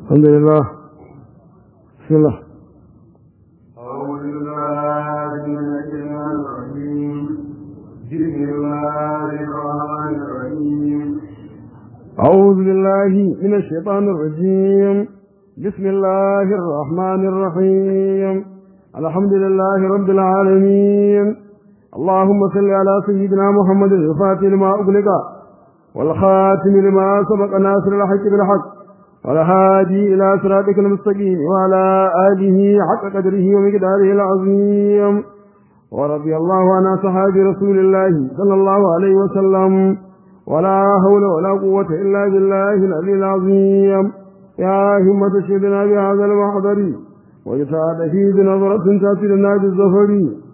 الحمد لله بسم الله أعوذ بالله من الشيطان الرجيم بسم الله الرحمن الرحيم أعوذ بالله من الشيطان الرجيم بسم الله الرحمن الرحيم الحمد لله رب العالمين اللهم صل على سيدنا محمد الفاتح لما أغلق والخاتم لما سبق ناصر الحق بالحق والهادي إلى صراطك المستقيم وعلى آله حق قدره ومقداره العظيم ورضي الله عن أصحاب رسول الله صلى الله عليه وسلم ولا حول ولا قوة إلا بالله العلي العظيم يا همة شهدنا بهذا المحضر ويسعد فيه بنظرة تأتي لنا بالزفر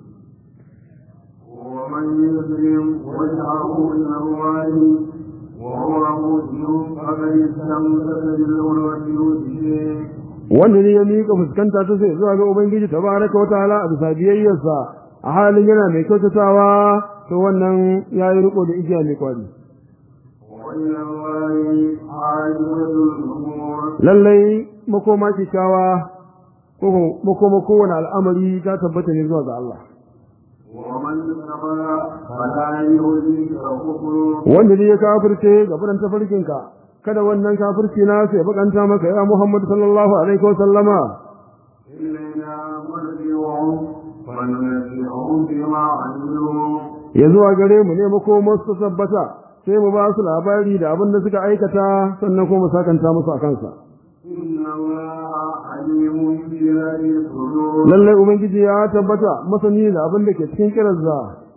ومن يسلم وجهه إلى الله وهو مسلم فقد استمسك بالعروة الوثقى wanda ne ya miƙa fuskanta ta sai zuwa ga Ubangiji tabaraka wa ta'ala a bisa biyayyarsa a halin yana mai kyautatawa to wannan ya yi riko da igiya mai kwari وإلى الله عاقبة الأمور lallai makoma kyakkyawa ko makoma kowane al'amari ta tabbata ne zuwa ga Allah ومن كفر فلا يهديك كفره wanda ne ya kafirce ga furan tafarkinka kada wannan kafirci na sai bakanta maka ya Muhammad sallallahu alaihi wa sallama إلينا مرجعهم فننبئهم بما عملوا ya zuwa gare mu ne makomar su tabbata sai mu ba su labari da abin da suka aikata sannan kuma mu sakanta musu a kansa إن الله عليم بذات الصدور lallai ubangiji ya tabbata masani da abin da ke cikin kirazza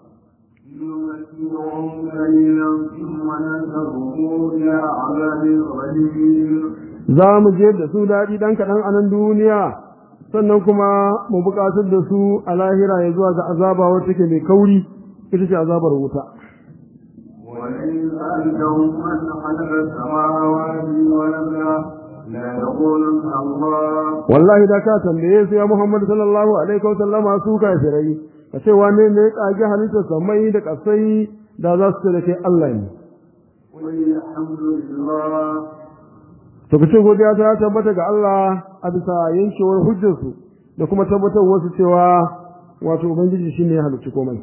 نمتعهم قليلا ثم ننتظرهم إلى عذاب غليظ za mu je da su daɗi ɗan kaɗan a nan duniya sannan kuma mu buƙatar da su a lahira ya zuwa ga azaba wacce ke mai kauri ita ce azabar wuta ولئن سألتهم من خلق السماوات والأرض ليقولن الله wallahi da ka tambaye su ya Muhammad sallallahu alaihi wa sallama su kafirai ka ce wane ne ya kage halittar samai da kasai da za su ce da kai Allah ne قل الحمد لله to kace godiya ta tabbata ga Allah a bisa yankewar hujjarsu da kuma tabbatar wasu cewa wato ubangiji shine ya halicci komai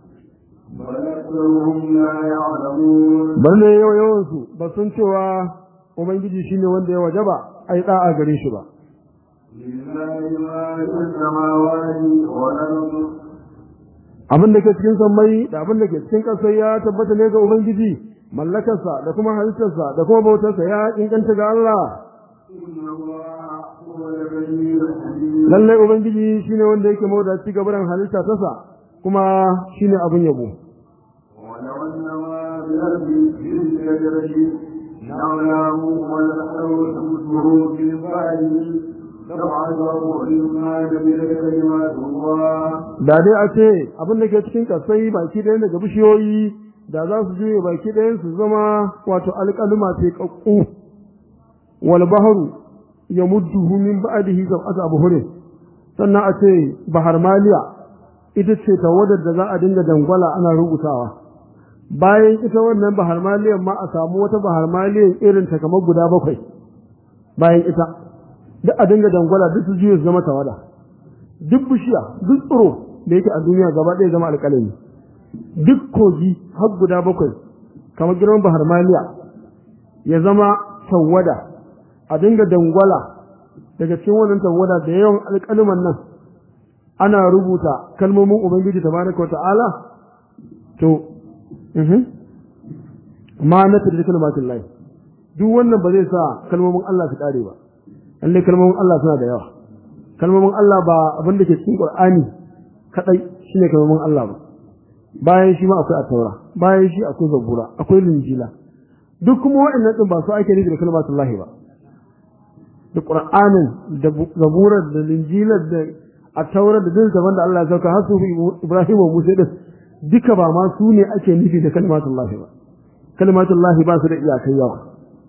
بل أكثرهم لا يعلمون balle yau yawan su ba sun cewa ubangiji shine wanda ya wajaba ai da'a gare shi ba لله ما في السماوات والأرض abin da ke cikin sammai da abin da ke cikin ƙasar ya tabbata ne ga ubangiji mallakarsa da kuma halittarsa da kuma bautarsa ya inganta ga Allah إن الله هو الغني الحميد lallai ubangiji shine wanda yake mawadaci gabaran halitta tasa kuma shine abin yabo ولو أن ما بالأرض من شجرة نعلم والأرض تمسه في بعده لبعثه إما جميل كلمات الله da dai a ce abin da ke cikin kasai baki ɗayan daga bishiyoyi da za su juye baki ɗayan su zama wato alƙaluma ce ƙaƙƙu wal bahru ya mudduhu min ba'dihi sab'atu abhurin sannan a ce bahar maliya ita ce tawadar da za a dinga dangwala ana rubutawa bayan ita wannan bahar maliyan ma a samu wata bahar maliyan irin ta kamar guda bakwai bayan ita duk a dinga dangwala duk su juye su zama tawada duk bishiya duk tsiro da yake a duniya gaba ɗaya zama alƙalami duk kogi har guda bakwai kamar girman bahar maliya ya zama tawada a dinga dangwala daga cikin wannan tawada da yawan alƙaliman nan ana rubuta kalmomin ubangiji tabaraka wa ta'ala to mhm ma na da kalmatin lahi duk wannan ba zai sa kalmomin Allah su kare ba lalle kalmomin Allah suna da yawa kalmomin Allah ba abin da ke cikin Qur'ani kadai shine kalmomin Allah ba bayan shi ma akwai at-taura bayan shi akwai zabura akwai linjila duk kuma waɗannan din ba su ake nufi da kalmatin lahi ba da Qur'anin da zaburar da linjilar da at-taura da dukkan zaman da Allah ya sauka har su Ibrahim wa Musa din duka ba ma su ne ake nufi da kalmatin lahi ba kalmatin lahi ba su da iyakai yawa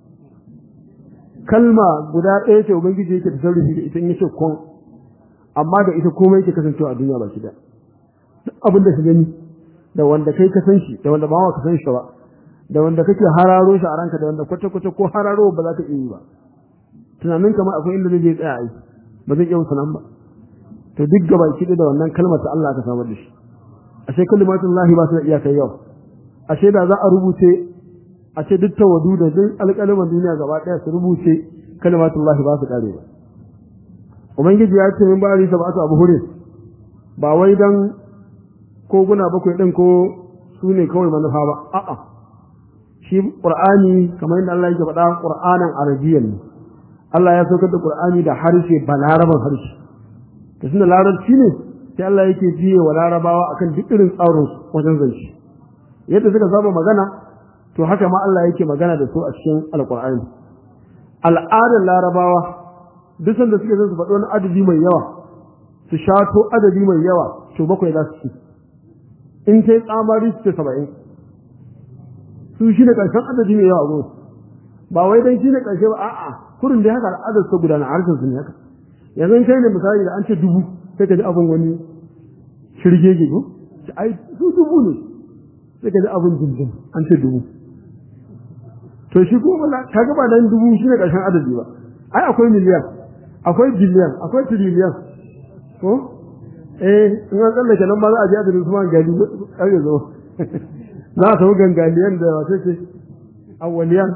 kalma guda ɗaya ce ubangiji yake da sarrafi da ita in yace kun amma da ita komai yake kasancewa a duniya ba shi da duk abin da ka gani da wanda kai ka san shi da wanda ba ka san shi ba da wanda kake hararo shi a ranka da wanda kwata kwata ko hararo ba za ka iya yi ba tunanin kamar akwai inda zai je tsaya ai ba zai iya wuce nan ba to duk gaba ki da wannan kalmar ta Allah aka samar da shi ashe kalimatun lahi ba su da iyakar yau ashe da za a rubuce a ce duk tawadu da duk alƙalaman duniya gaba ɗaya su rubuce kalimatun lahi ba su ƙare ba ubangiji ya ce min bari sab'atu abu hure ba wai dan koguna bakwai din ko su ne kawai manufa ba a'a shi qur'ani kamar yadda Allah yake faɗa qur'anan arabiyyan ne Allah ya saukar da qur'ani da harshe balaraban harshe to tunda larabci ne sai Allah yake biye wa larabawa akan duk irin tsarin wajen zance yadda suka saba magana to haka ma Allah yake magana da su a cikin alqur'ani al'adar larabawa duk sanda suke son su faɗi wani adadi mai yawa su shato adadi mai yawa to bakwai za su ci in sai tsamari su ce saba'in su shi ne ƙarshen adadi mai yawa gudu ba wai dan shi ne ƙarshe ba a'a kurin da haka al'adar su gudana a harshen su ne haka yanzu kai ne misali da an ce dubu sai ka ji abin wani shirgege ko ai su dubu ne sai ka ji abin dindin an ce dubu to shi kuma ka ga ba dan dubu shi ne ƙarshen adadi ba ai akwai miliyan akwai biliyan akwai tiriliyan ko eh in an tsallake nan ba za a je adadin su ma gali ƙarfe zo za a samu gangaliyan da wasu ce awwaliyan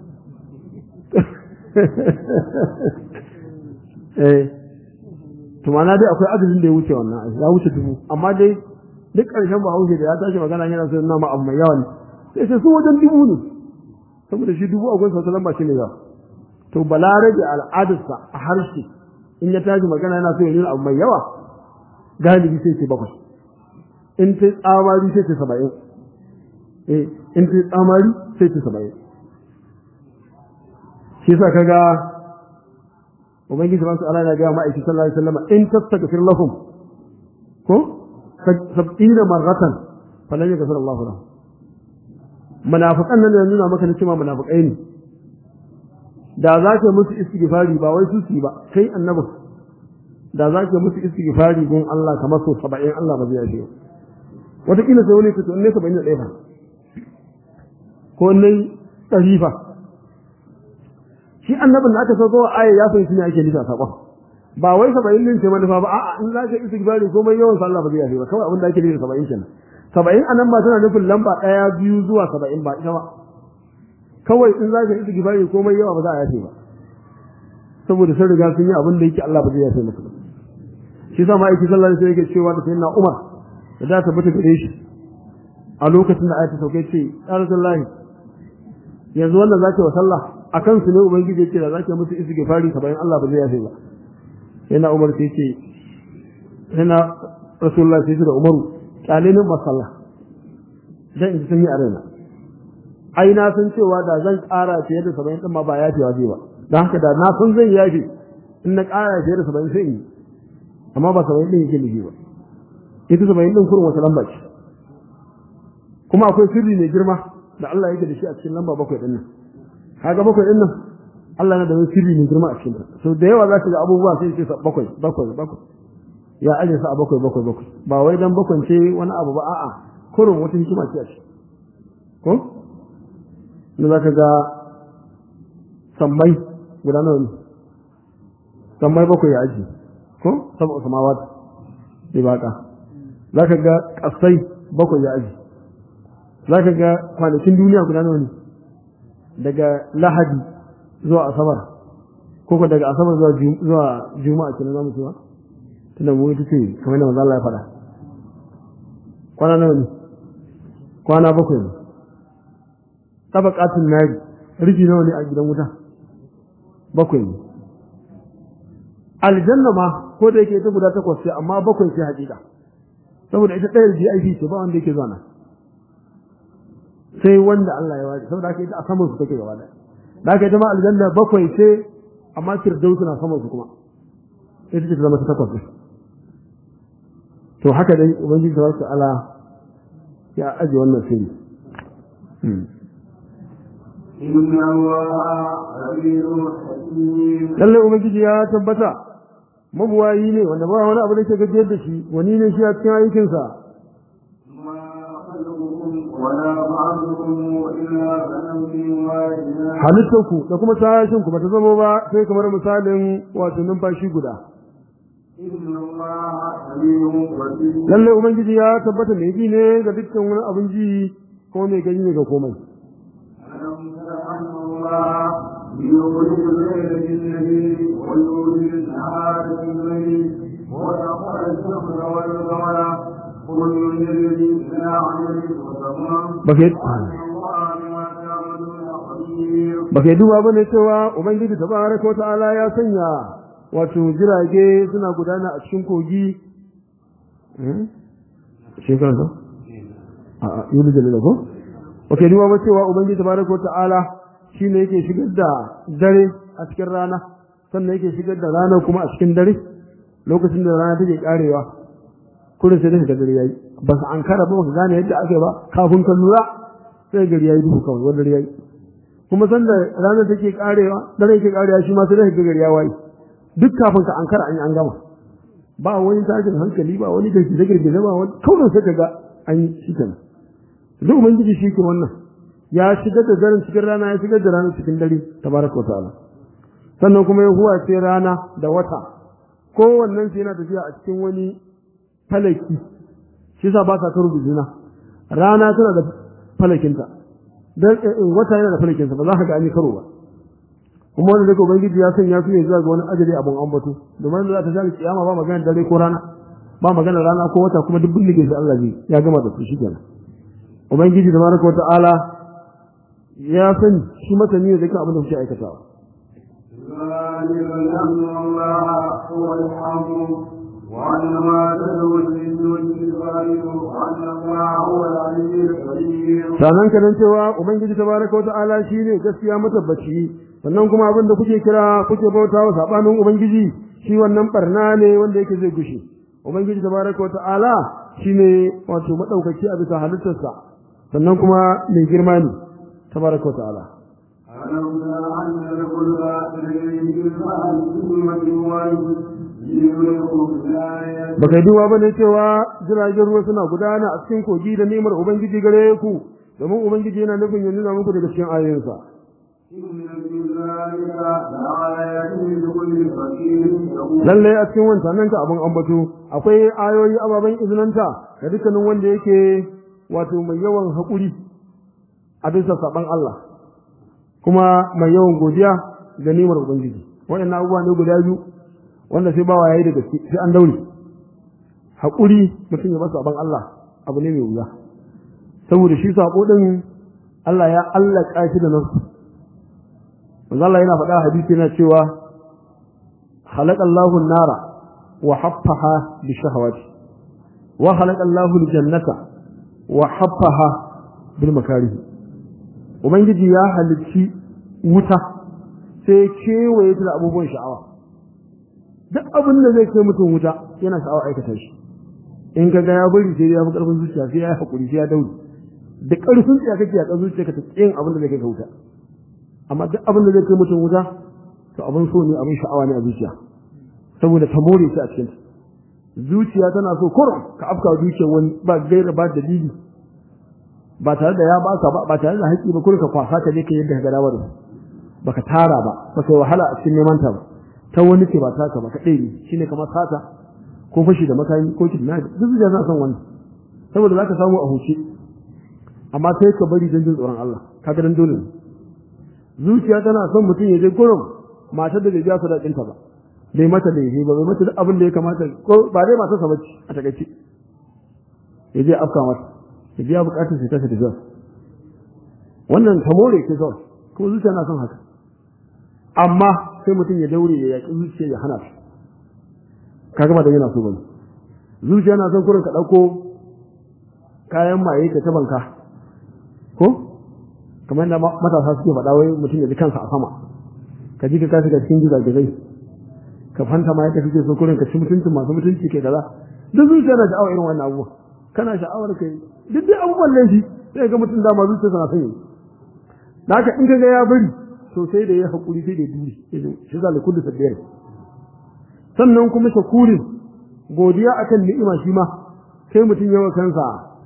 eh to mana dai akwai adadin da ya wuce wannan ya wuce dubu amma dai duk ƙarshen ba haushe da ya tashi magana yana so nama abu mai yawa ne sai sai su wajen dubu ne saboda shi dubu a gunsa wata lamba shi ne yawa to balarabe al'adarsa a harshe in ya tashi magana yana so ya nuna abu mai yawa galibi sai ce bakwai in ta tsamari sai ce saba'in eh in ta tsamari sai ce saba'in shi yasa kaga ubangiji subhanahu wa ta'ala ya ga ma'aiki sallallahu alaihi wasallam in tastaghfir lahum ko sab'ina marratan falan yaghfir Allahu lahum munafiqan nan da nuna maka cewa munafiqai ne da za ka musu istighfari ba wai su su ba kai annabi da za ka musu istighfari gun Allah kamar so 70 Allah ba zai yafe wata kila sai wani fito ne 71 fa ko ne tarifa shi annabin da aka sauko wa aya ya fahimci ne ake nufi a sakon ba wai 70 din ce manufa ba a'a in za ka istighfari komai yawan sallah ba zai yafe ba kawai abin da ake nufi 70 kenan 70 anan ba tana nufin lamba 1 biyu zuwa 70 ba ita ba kawai in za ka yi istighfari komai yawa ba za a yafe ba saboda sun riga sun yi abin da yake Allah ba zai yafe musu ba shi sa ma aiki sallallahu alaihi wasallam yake cewa da sayyidina Umar da za ta bata gare shi a lokacin da ayata sauke ce ya rasulullahi yanzu wannan zaki wa sallah akan su ne ubangiji yake da zaki musu istighfari ka bayan Allah ba zai yafe ba yana Umar sai ce yana rasulullahi sai da Umaru kyale ba sallah dan in sun yi a raina ai na san cewa da zan ƙara fiye da saba'in ɗin ma ba ya fiye ba don haka da na san zan yafi in na ƙara fiye da saba'in sai in yi amma ba saba'in ɗin yake nufi ba ita saba'in ɗin kurin wata lamba ce kuma akwai sirri mai girma da Allah yake da shi a cikin lamba bakwai ɗin nan kaga bakwai ɗin nan Allah na da wani sirri mai girma a cikin ta so da yawa za ka ga abubuwa sai ce bakwai bakwai bakwai ya aje sa a bakwai bakwai bakwai ba wai dan bakwai ce wani abu ba a'a kurin wata hikima ce a ciki ko da za ka ga sammai guda nawa ne sammai bakwai ya aji ko saboda samawat sai baka za ka ga kasai bakwai ya aji za ka ga kwanakin duniya guda nawa ne daga lahadi zuwa asabar ko ko daga asabar zuwa zuwa juma'a kenan zamu cewa tunda mu ita ce kamar da manzo Allah ya faɗa kwana nawa ne kwana bakwai ne tabaqatul nari rufi nawa ne a gidan wuta bakwai ne aljanna ma ko da yake ita guda takwas ce amma bakwai ce hakika saboda ita ɗayar VIP ce ba wanda yake zuwa nan sai wanda Allah ya ware saboda haka ita a saman su take gaba da da haka ita ma aljanna bakwai ce amma firdausu na saman su kuma ita ce ta zama ta takwas ne to haka dai ubangiji tabaraka ta'ala ya aje wannan sirri inna allaha alimun hakim lalle ubangiji ya tabbata mabuwayi ne wanda ba wani abu da ke gajiyar da shi wani ne shi a cikin aikinsa ma khalqukum ولا بعضكم إلا كنفس واحدة halittarku da kuma tashin ku bata zama ba sai kamar misalin wato numfashi guda إن الله سميع بصير lalle ubangiji ya tabbata mai ji ne ga dukkan wani abin ji ko mai gani ne ga komai ألم تر أن الله يخرج الليل بالنهار ويولد النهار بالليل وسخر الشمس والقمر كل يجري إلى عمل مسمى baka وأن الله بما تعملون خبير baka duba bane cewa ubangiji tabaraka ta'ala ya sanya wato jirage suna gudana a cikin kogi eh shekaran sa a a yulu da ko baka duba ba cewa ubangiji tabaraka ta'ala shine yake shigar da dare a cikin rana sannan yake shigar da rana kuma a cikin dare lokacin da rana take karewa kullum sai daga dare yayi ba su an kara ba ba su gane yadda ake ba kafin ka lura sai gari yayi duhu kawai wanda yayi kuma sanda rana take karewa dare yake karewa shi ma sai daga gari ya wayi duk kafin ka an kara an yi an gama ba wani tashin hankali ba wani girgize girgize ba wani kawai sai kaga an yi shi kenan duk ubangiji shi ke wannan ya shigar da daren cikin rana ya shigar da rana cikin dare tabaraka wa ta'ala sannan kuma ya huwace rana da wata kowannen su yana tafiya a cikin wani falaki shi yasa ba sa karo da juna rana tana da falakinta dan wata yana da falakinsa ba za ka ga an yi karo ba kuma wanda daga ubangiji ya sanya su ne zuwa ga wani ajali abun ambato domin da za ta shafi kiyama ba magana dare ko rana ba magana rana ko wata kuma duk bindige shi Allah ne ya gama da su shi kenan ubangiji da baraka wata'ala ya sani shi masani ne da kan abin da kuke aikatawa ذلك لأن الله هو الحق وأن ما تدعو من دونه الغالب وأن الله هو العلي القدير sanan ka dan cewa ubangiji tabaraka wata'ala shine gaskiya matabbaci sannan kuma abin da kuke kira kuke bautawa sabanin ubangiji shi wannan barna ne wanda yake zai gushe ubangiji tabaraka wata'ala shine wato madaukaki a bisa halittarsa sannan kuma mai girma ne tabaraka wata'ala ألم تر أن الكل تجري في البحر بكلمة واحدة ليريكم الآية baka duba bane cewa jiragen ruwa suna gudana a cikin kogi da ni'imar ubangiji gare ku domin ubangiji yana nufin ya nuna muku daga cikin ayoyinsa إن في ذلك لآيات لكل فقير يقول lalle a cikin wancan nan ka abin ambato akwai ayoyi ababen izinanta ga dukkanin wanda yake wato mai yawan haƙuri a bisa saban Allah kuma mai yawan godiya ga nimar ubangiji waɗannan abubuwa ne guda biyu wanda sai bawa yayi da gaske sai an daure haƙuri mutum ya ba saban Allah abu ne mai wuya saboda shi sako din Allah ya allaka shi da nasu manzo Allah yana faɗa a hadisi yana cewa خلق الله النار وحفها بالشهوات وخلق الله الجنة وحفها بالمكاره ubangiji ya halicci wuta sai kewaye ta da abubuwan sha'awa duk abin da zai kai mutum wuta yana sha'awa aikata shi in ka ga ya bari sai ya fi karfin zuciya sai ya yi hakuri sai ya dauri da karfin tsiya kake yakan zuciya ka ta tsayin abin da zai kai ka wuta amma duk abin da zai kai mutum wuta to abin so ne abin sha'awa ne a zuciya saboda ta more shi a cikin zuciya tana so kurum ka afka zuciyar wani ba gaira ba dalili ba tare da ya baka ba ba tare da haƙi ba kurum ka kwasa ka je ka yadda ka ga dawar baka tara ba baka yi wahala a cikin neman ta ba ta wani ce ba taka ba ka ɗaya shine kamar sata ko fashi da makami ko kidnap duk zuciya tana son wannan saboda zaka samu a huce amma sai ka bari don jin tsoron Allah kaga dan dole ne zuciya tana son mutum ya je gurin matar da bai biya sadakinta ba bai mata laifi ba bai mata duk abin da ya kamata ko ba dai matar sa bace a takaice ya je afka mata ya biya bukatun sai ta tafi zuwa wannan ta more ke zuwa kuma zuciya na son haka amma sai mutum ya daure ya yaƙi zuciya ya hana shi kaga ba da yana so bane zuciya na son kurin ka ɗauko kayan maye ka ta banka ko kamar da matasa suke faɗa wai mutum ya ji kansa a sama ka ji ka kashi ga cikin gizagizai ka fanta ma yadda kake so kurin ka ci mutuncin masu mutunci kai kaza duk zuciya na sha'awar irin wannan abubuwa kana sha'awar kai duk dai abubuwan laifi sai ga mutum dama zuciya sana son yi da haka in ka ga ya bari to sai da ya haƙuri sai da ya duri shi zalai kullu sabbiyar sannan kuma shakurin godiya akan ni'ima shi ma sai mutum yawa kansa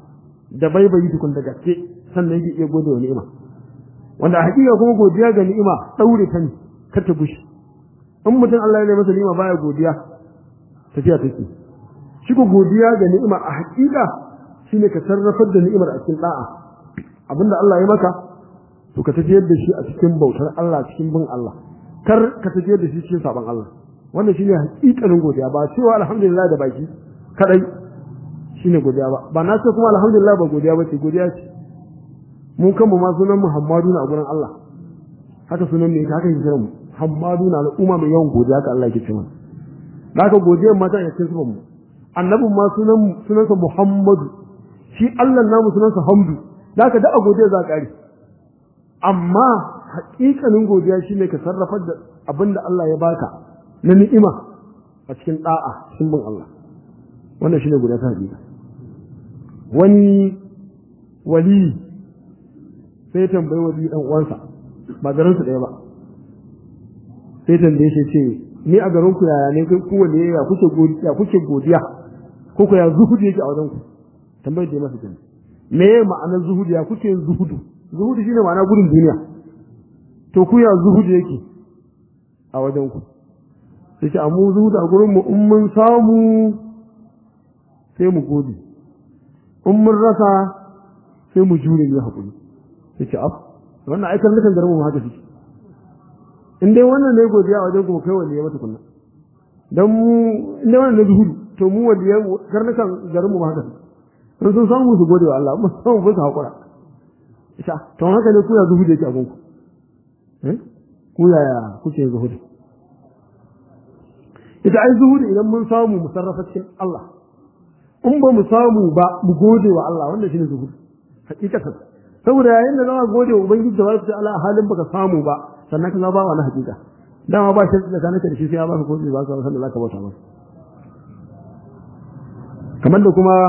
da baibayi tukun da gaske sannan yake iya gode wa ni'ima wanda a hakika kuma godiya ga ni'ima daure ta ne kar ta gushi in mutum Allah ya masa ni'ima baya godiya tafiya take shi ko godiya ga ni'ima a hakika shine ka sarrafar da ni'imar a cikin da'a abinda Allah ya maka to ka tafiyar da shi a cikin bautar Allah cikin bin Allah kar ka tafiyar da shi cikin saban Allah wannan shine hakikanin godiya ba cewa alhamdulillah da baki kadai shine godiya ba ba na ce kuma alhamdulillah ba godiya ba ce godiya ce mu kanmu ma sunan Muhammadu na a gurin Allah haka sunan ne haka yake mu Muhammadu na al'umma mai yawan godiya ka Allah yake cewa haka godiyar mata ya cikin mu annabin ma sunan sunansa Muhammadu shi Allah namu sunansa Hamdu haka da a godiya za ka yi amma haƙiƙanin godiya shine ka sarrafar da abin da Allah ya baka na ni'ima a cikin da'a cikin bin Allah wannan shine godiya ta haƙiƙa wani wali sai tambayi wali dan uwansa ba garin su ɗaya ba sai tambaye shi ce ni a garin ku yaya ne ku wani ya kuke godiya kuke godiya ko ku ya zuhudu yake a wajen ku tambayar da ya masa kenan me ma'anar zuhudu ya kuke zuhudu zuhudu shine ma'ana gudun duniya to ku ya zuhudu yake a wajen ku sai ce amma zuhudu a gurin mu in mun samu sai mu gode in mun rasa sai mu jure ne hakuri sai ce af wannan aikar nukan garin mu haka suke in dai wannan ne godiya a wajen ku kai wani ya mata kunna dan mu in dai wannan ne zuhudu to mu wani ya karnukan garin mu haka suke sun samu su gode wa Allah mu samu ba su hakura isa to haka ne ku ya zuhudu yake a gunku eh ku yaya kuke zuhudu ita ai zuhudu idan mun samu mu sarrafa cikin Allah in ba mu samu ba mu gode wa Allah wannan shine zuhudu hakikatan saboda yayin da zama gode wa ubangiji da wasu Allah halin baka samu ba sannan ka ba wani hakika dama ba shi da kanaka da shi sai ya baka gode ba ka san da zaka bauta masa kamar da kuma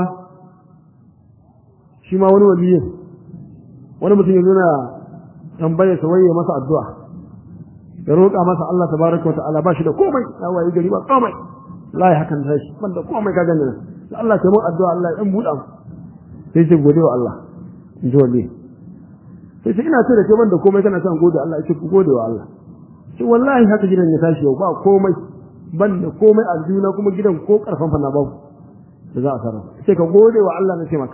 shi ma wani waliyi wani mutum ya zo na tambaya sa waye masa addu'a ya roƙa masa Allah tabaraka wa ta'ala ba shi da komai ya waye gari ba komai wallahi hakan sai shi banda komai ka gani nan Allah ya mun addu'a Allah ya dan buɗa mu sai ce gode wa Allah in ji wali sai ce ina ce da ke banda komai kana son gode Allah ya ce ku gode wa Allah shi wallahi haka gidan ya tashi yau ba komai banda komai a juna kuma gidan ko karfan fa na babu da za a sarrafa sai ka gode wa Allah na ce maka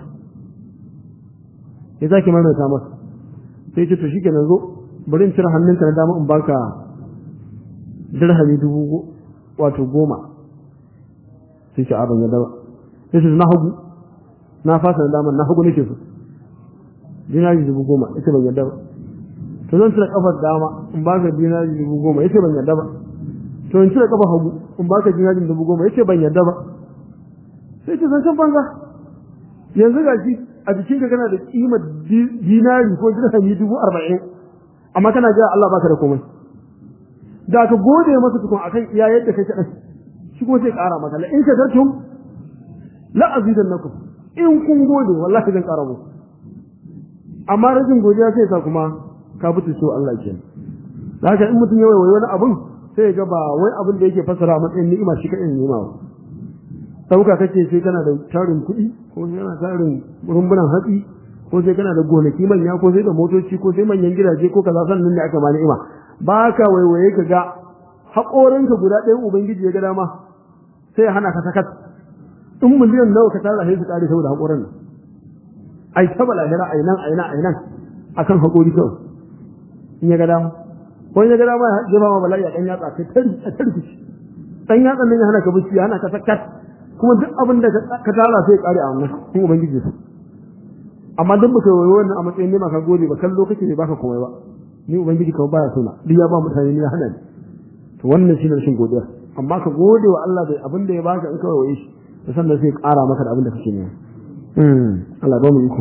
sai zaki maimaita masa sai ce to shikenan zo bari in cire hannunka na dama in baka dirhami dubu wato goma sai ce abin ya daba sai ce na hagu na fasa na dama na hagu nake so dinari dubu goma ita ban yadda ba to zan cire kafar dama in baka dinari dubu goma yace ban yadda ba to in cire kafar hagu in baka dinari dubu goma yace ban yadda ba sai ce zan san banza yanzu ga shi a jikin ka kana da kimar dinari ko dirhami dubu arba'in amma kana jira Allah baka da komai da ka gode masa tukun akan iya yadda kai kaɗan shi kuma sai ƙara maka la in shakartum la azidannakum in kun gode wallahi zan ƙara muku amma rashin godiya sai sa kuma ka fitu so Allah ke da haka in mutum ya waiwayi wani abun sai ya ga ba wai abin da yake fassara a matsayin ni'ima shi kaɗai ni'ima ba sauka kake sai kana da tarin kuɗi ko sai kana tarin rumbunan hatsi ko sai kana da gonaki manya ko sai da motoci ko sai manyan gidaje ko kaza sannan ne aka ma ni'ima ba ka waiwaye ka ga haƙorinka guda ɗayan ubangiji ya ga dama sai ya hana ka sakat in miliyan nawa ka tara sai su ƙare saboda haƙorin nan ai ta balahira ai nan ai nan ai nan akan haƙori kawai in ya ga dama ko in ya ga dama ya jefa ma bala'i a ɗan yatsa kai tari a tarkici ɗan yatsan nan ya hana ka bacci ya hana ka sakat kuma duk abin da ka tara sai ya ƙare a wannan in ubangiji su amma duk baka yi wannan a matsayin nema ka gode ba kallo kake ne baka komai ba ni ubangiji kawai baya sona duk ya ba mutane ni ya hana ni to wannan shine rashin godiya amma ka gode wa Allah da abin da ya baka in kawai waye shi da sannan sai ƙara maka da abin da kake nema Allah ba mu iko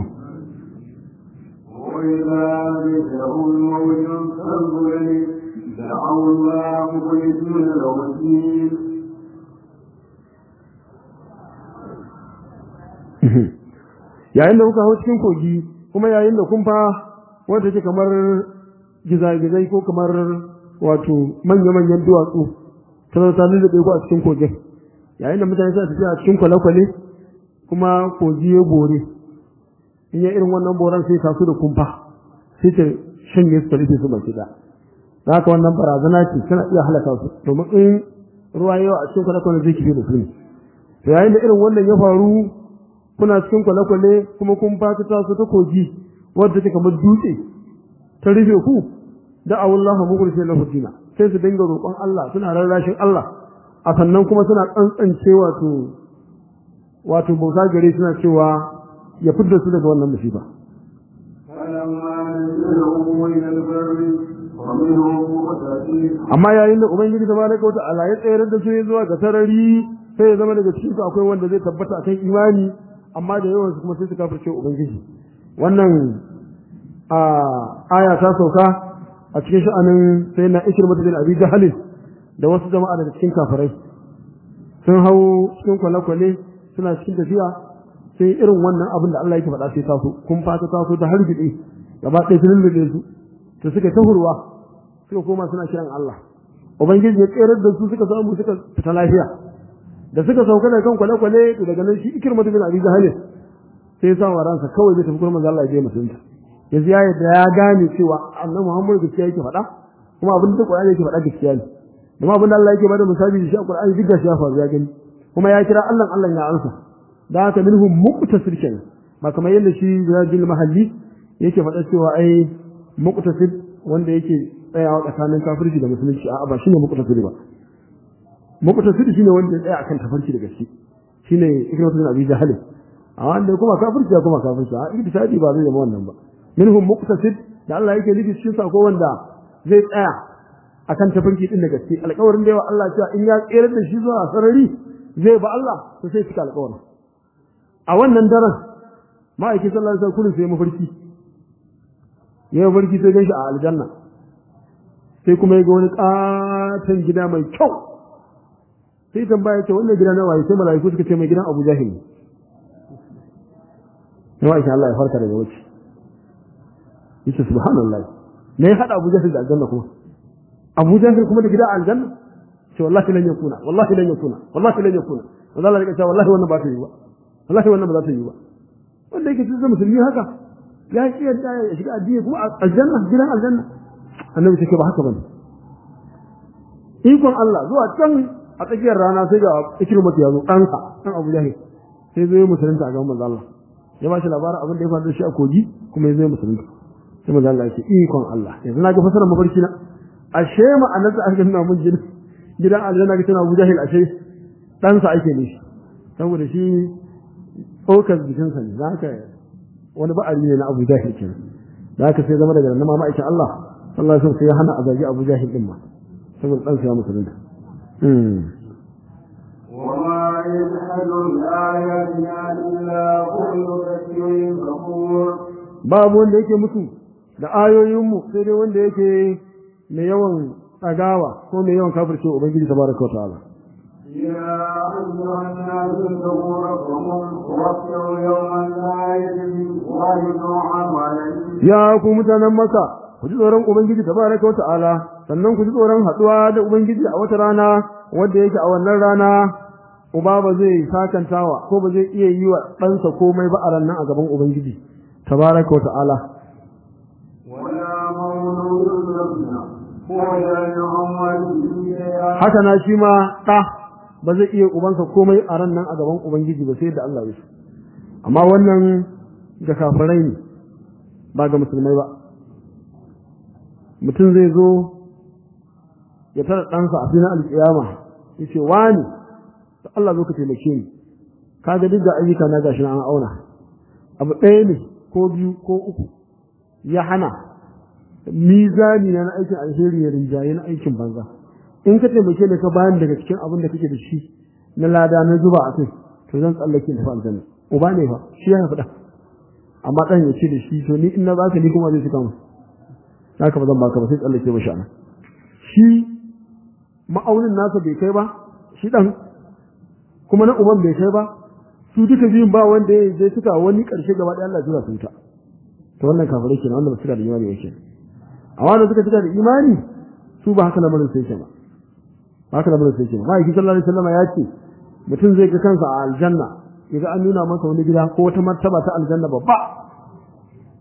وإذا ذكروا الموت فانظر دعوا الله مخلصين له الدين yayin da kuka hau cikin kogi kuma yayin da kun fa wanda take kamar gizagizai ko kamar wato manya-manyan duwatsu ta zata da ku a cikin kogin yayin da mutane suna tafiya a cikin kwale-kwale kuma kogi ya bore in ya irin wannan boran sai ta su da kumfa sai ta shanye su ta rufe su baki da haka wannan barazana ce tana iya halaka su domin in ruwa yawa a cikin kwale-kwale zai kife da su ne to yayin da irin wannan ya faru kuna cikin kwale-kwale kuma kun fata ta su ta kogi wadda take kamar dutse ta rufe ku da awullahu mukhlishin lahu dina sai su dinga roƙon Allah suna rarrashin Allah a sannan kuma suna tsantsance wato wato bauta gare suna cewa ya fidda su daga wannan musiba فلما نزلوا إلى البر ومنهم مقتصد amma yayin da ubangiji tabaraka wa ta'ala ya tsayar da su zuwa ga sarari sai ya zama daga cikin su akwai wanda zai tabbata akan imani amma da yawan su kuma sai su kafirce ubangiji wannan a aya ta sauka a cikin sha'anin sai na ishir bin abi jahalin da wasu jama'a daga cikin kafirai sun hau cikin kwale-kwale suna cikin tafiya sai irin wannan abin da Allah yake faɗa sai taso kun fata taso ta hargitse gaba ɗaya sun lullube su to suka tahurwa suka koma suna kiran Allah ubangiji ya tsere da su suka samu suka fita lafiya da suka sauka daga kan kwale-kwale to daga nan shi ikirma bin abi jahalin sai ya sa wa ransa kawai zai tafi gurin Allah ya je musulunta yanzu ya yadda ya gane cewa annabi Muhammad gaskiya yake faɗa kuma abin da Qur'ani yake faɗa gaskiya ne kuma abin da Allah yake bada misali da shi a Qur'ani duk gaskiya fa ya gani kuma ya kira Allah Allah ya ansa da haka minhum muqtasir kenan ba kamar yadda shi Zajil Mahalli yake faɗa cewa ai muqtasir wanda yake tsayawa tsakanin kafirci da musulunci a'a ba shine muqtasir ba muqtasir shine wanda ya tsaya akan tafarki da gaske shine ikramatu bin Abi Jahl a wanda kuma kafirci ya kuma kafirci a iktisadi ba zai zama wannan ba minhum muqtasid da Allah yake nufi cikin sako wanda zai tsaya akan tafarki din da gaske alƙawarin da yawa Allah cewa in ya tsere da shi zuwa sarari zai ba Allah to sai cika alƙawarin a wannan daren ma'aikin sallallahu alaihi wasallam sai mafarki ya mafarki sai ganshi a aljanna sai kuma ya ga wani katon gida mai kyau sai tambaya ce wannan gida na waye sai mala'iku suka ce mai gidan Abu Jahil ne sai ma'aikin Allah ya farka daga wuce yace subhanallah me ya hada Abu Jahl da aljanna kuma Abu Jahl kuma da gida aljanna ce wallahi lan yakuna wallahi lan yakuna wallahi lan yakuna wanda Allah ya ce wallahi wannan ba ta yi ba wallahi wannan ba za ta yi ba wanda yake cikin musulmi haka ya ki yadda ya shiga addini kuma aljanna gidan aljanna annabi take ba haka bane ikon Allah zuwa can a tsakiyar rana sai ga ikrimatu ya zo ɗansa ɗan Abu Jahl sai zo ya musulunta a gaban manzo Allah ya ba shi labarin abin da ya faru da shi a kogi kuma ya zo ya musulunta sai manzo Allah ya ce ikon Allah yanzu na ga fasarar mafarki na ashe ma'anar da aka nuna mun gidan gidan aljanna ga tana Abu Jahil ashe dan sa ake nishi saboda shi tsokar jikin sa ne zaka wani ba'ari ne na Abu Jahil kenan da haka sai zama daga nan ma ma'aikin Allah sallallahu alaihi wasallam sai ya hana a zagi Abu Jahil din ma saboda dan sa ya musulunta وما يجحد بآياتنا إلا كل ذكر كفور babu wanda yake mutu da ayoyinmu sai dai wanda yake mai yawan tsagawa ko mai yawan kafirce ubangiji tabaraka wa ta'ala يا أيها الناس اتقوا ربكم واخشوا يوما لا يجزي والد عن ولده ya ku mutanen maka ku ji tsoron ubangiji tabaraka wa ta'ala sannan ku ji tsoron haduwa da ubangiji a wata rana wanda yake a wannan rana uba ba zai sakantawa ko ba zai iya yi wa ɗansa komai ba a ranar a gaban ubangiji tabaraka wa ta'ala ولا مولود يبنى ولا يعمل شيئا haka na shi ma ɗa ba zai iya ubansa komai a ran nan a gaban ubangiji ba sai da Allah ya so amma wannan ga kafirai ne ba ga musulmai ba mutum zai zo ya tara ɗansa a filin alƙiyama ya ce wani da Allah zo ka taimake ni ka ga duk da ayyuka na gashi na an auna abu ɗaya ne ko biyu ko uku ya hana mizani na na aikin alheri ya rinjaye na aikin banza in ka taimake ni ka bayan daga cikin abin da kake da shi na lada na zuba a kai to zan tsallake in tafi aljanna uba ne fa shi ya faɗa amma ɗan ya ce da shi to ni in na baka ni kuma zai cika mu haka ba zan baka ba sai tsallake ba sha'ana shi ma'aunin nasa bai kai ba shi ɗan kuma na uban bai kai ba su duka biyun ba wanda ya je suka wani ƙarshe gaba ɗaya Allah ya su wuta to wannan kafirai kenan wanda ba su da imani yake amma wanda suka cika da imani su ba haka lamarin sai ke ba ba haka lamarin sai ke ba ma'aikin sallallahu alaihi wasallam ya ce mutum zai ga kansa a aljanna ya ga an nuna masa wani gida ko wata martaba ta aljanna babba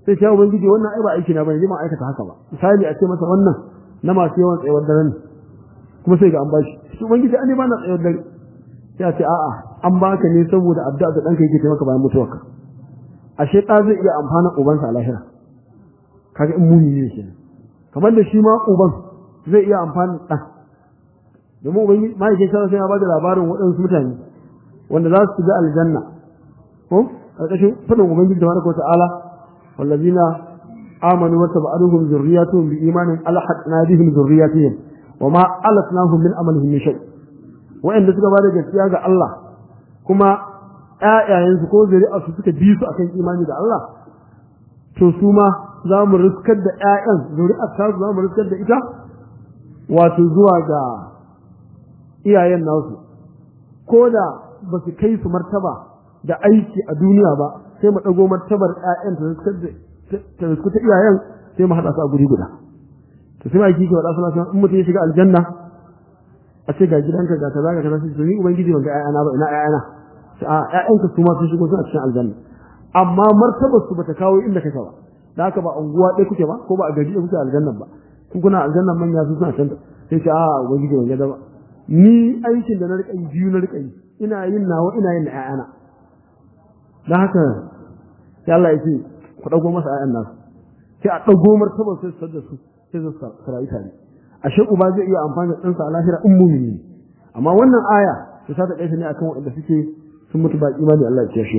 sai ce ubangiji wannan ai ba aiki na bane ma aikata haka ba misali a ce masa wannan na masu yawan tsayuwar dare ne kuma sai ga an bashi shi ubangiji an ba na tsayuwar dare sai a ce a'a an baka ne saboda addu'a da danka yake taimaka bayan mutuwarka ashe ɗa zai iya amfana ubansa a lahira kaga in muni ne kenan kamar da shi ma uban zai iya amfana ɗan domin ubangiji ma'aikin sallallahu sai ya bada labarin waɗansu mutane wanda za su shiga aljanna ko ƙarƙashin faɗin ubangiji da baraka ta'ala wallazina amanu wa tabi'atuhum zurriyatuhum bi imanin alhaqna bihim zurriyatihim wa ma alatnahum min amalihim min shay wa'anda suka bada gaskiya ga Allah kuma ƴaƴayensu ko zuri'arsu suka bi su akan imani da Allah to su ma za mu riskar da ƴaƴan zuri'ar ta za mu riskar da ita wato zuwa ga iyayen nasu ko da ba su kai su martaba da aiki a duniya ba sai mu ɗago martabar ƴaƴan ta riskar ta iyayen sai mu haɗa su a guri guda to sai ma yake ke waɗa suna in mutum ya shiga aljanna a ce ga gidanka ga kaza ga kaza sai to ni ubangiji ban ga ƴaƴana ba ina ƴaƴana a ƴaƴanka su ma sun shigo suna cikin aljanna amma martabar su bata kawo inda kake ba da haka ba unguwa ɗaya kuke ba ko ba a gari ɗaya kuke aljannan ba kun kuna aljannan manya su suna can sai ce a ubangiji ban ga ba ni aikin da na riƙa yi biyu na riƙa yi ina yin nawa ina yin na ƴaƴana da haka sai Allah ya ce ku ɗago masa ƴaƴan nasu sai a ɗago martabar sai su da su sai su sarayi tare ashe uba zai iya amfani da ɗansa a lahira in mumini ne amma wannan aya ta sa ta ɗaita ne akan waɗanda suke sun mutu ba imani Allah ya kiyashe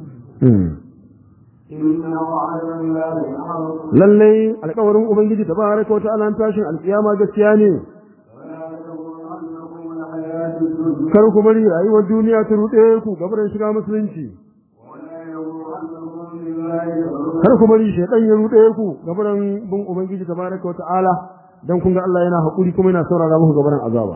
lallai alƙawarin ubangiji ta baraka wata ala tashin alƙiyama gaskiya ne kar ku bari rayuwar duniya ta ruɗe ku gabarin shiga musulunci kar ku bari shaidan ya ruɗe ku gabarin bin ubangiji ta baraka wata ala dan kun ga Allah yana haƙuri kuma yana saurara muku gabarin azaba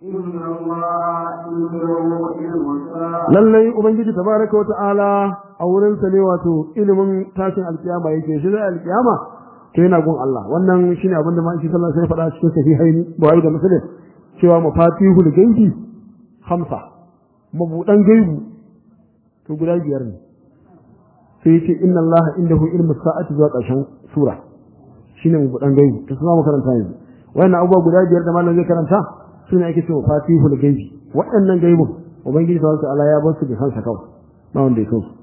lallai ubangiji tabaraka wa ta'ala a wurin sa ne wato ilimin tashin alkiyama yake shi zai alkiyama to yana gun Allah wannan shine abin da ma'aiki sallallahu alaihi wasallam ya faɗa cikin sahihaini Buhari da Muslim cewa mafatihul gaibi hamsa mabudan gaibu to guda biyar ne sai yace inna Allah indahu ilmu sa'ati zuwa ƙarshen sura shine mabudan gaibu to sai mu karanta yanzu wannan abubuwa guda biyar da malam zai karanta sune ake cewa fatihul gaibi waɗannan gaibun ubangiji subhanahu ta'ala ya bar su da kansa kawai ba wanda ya so su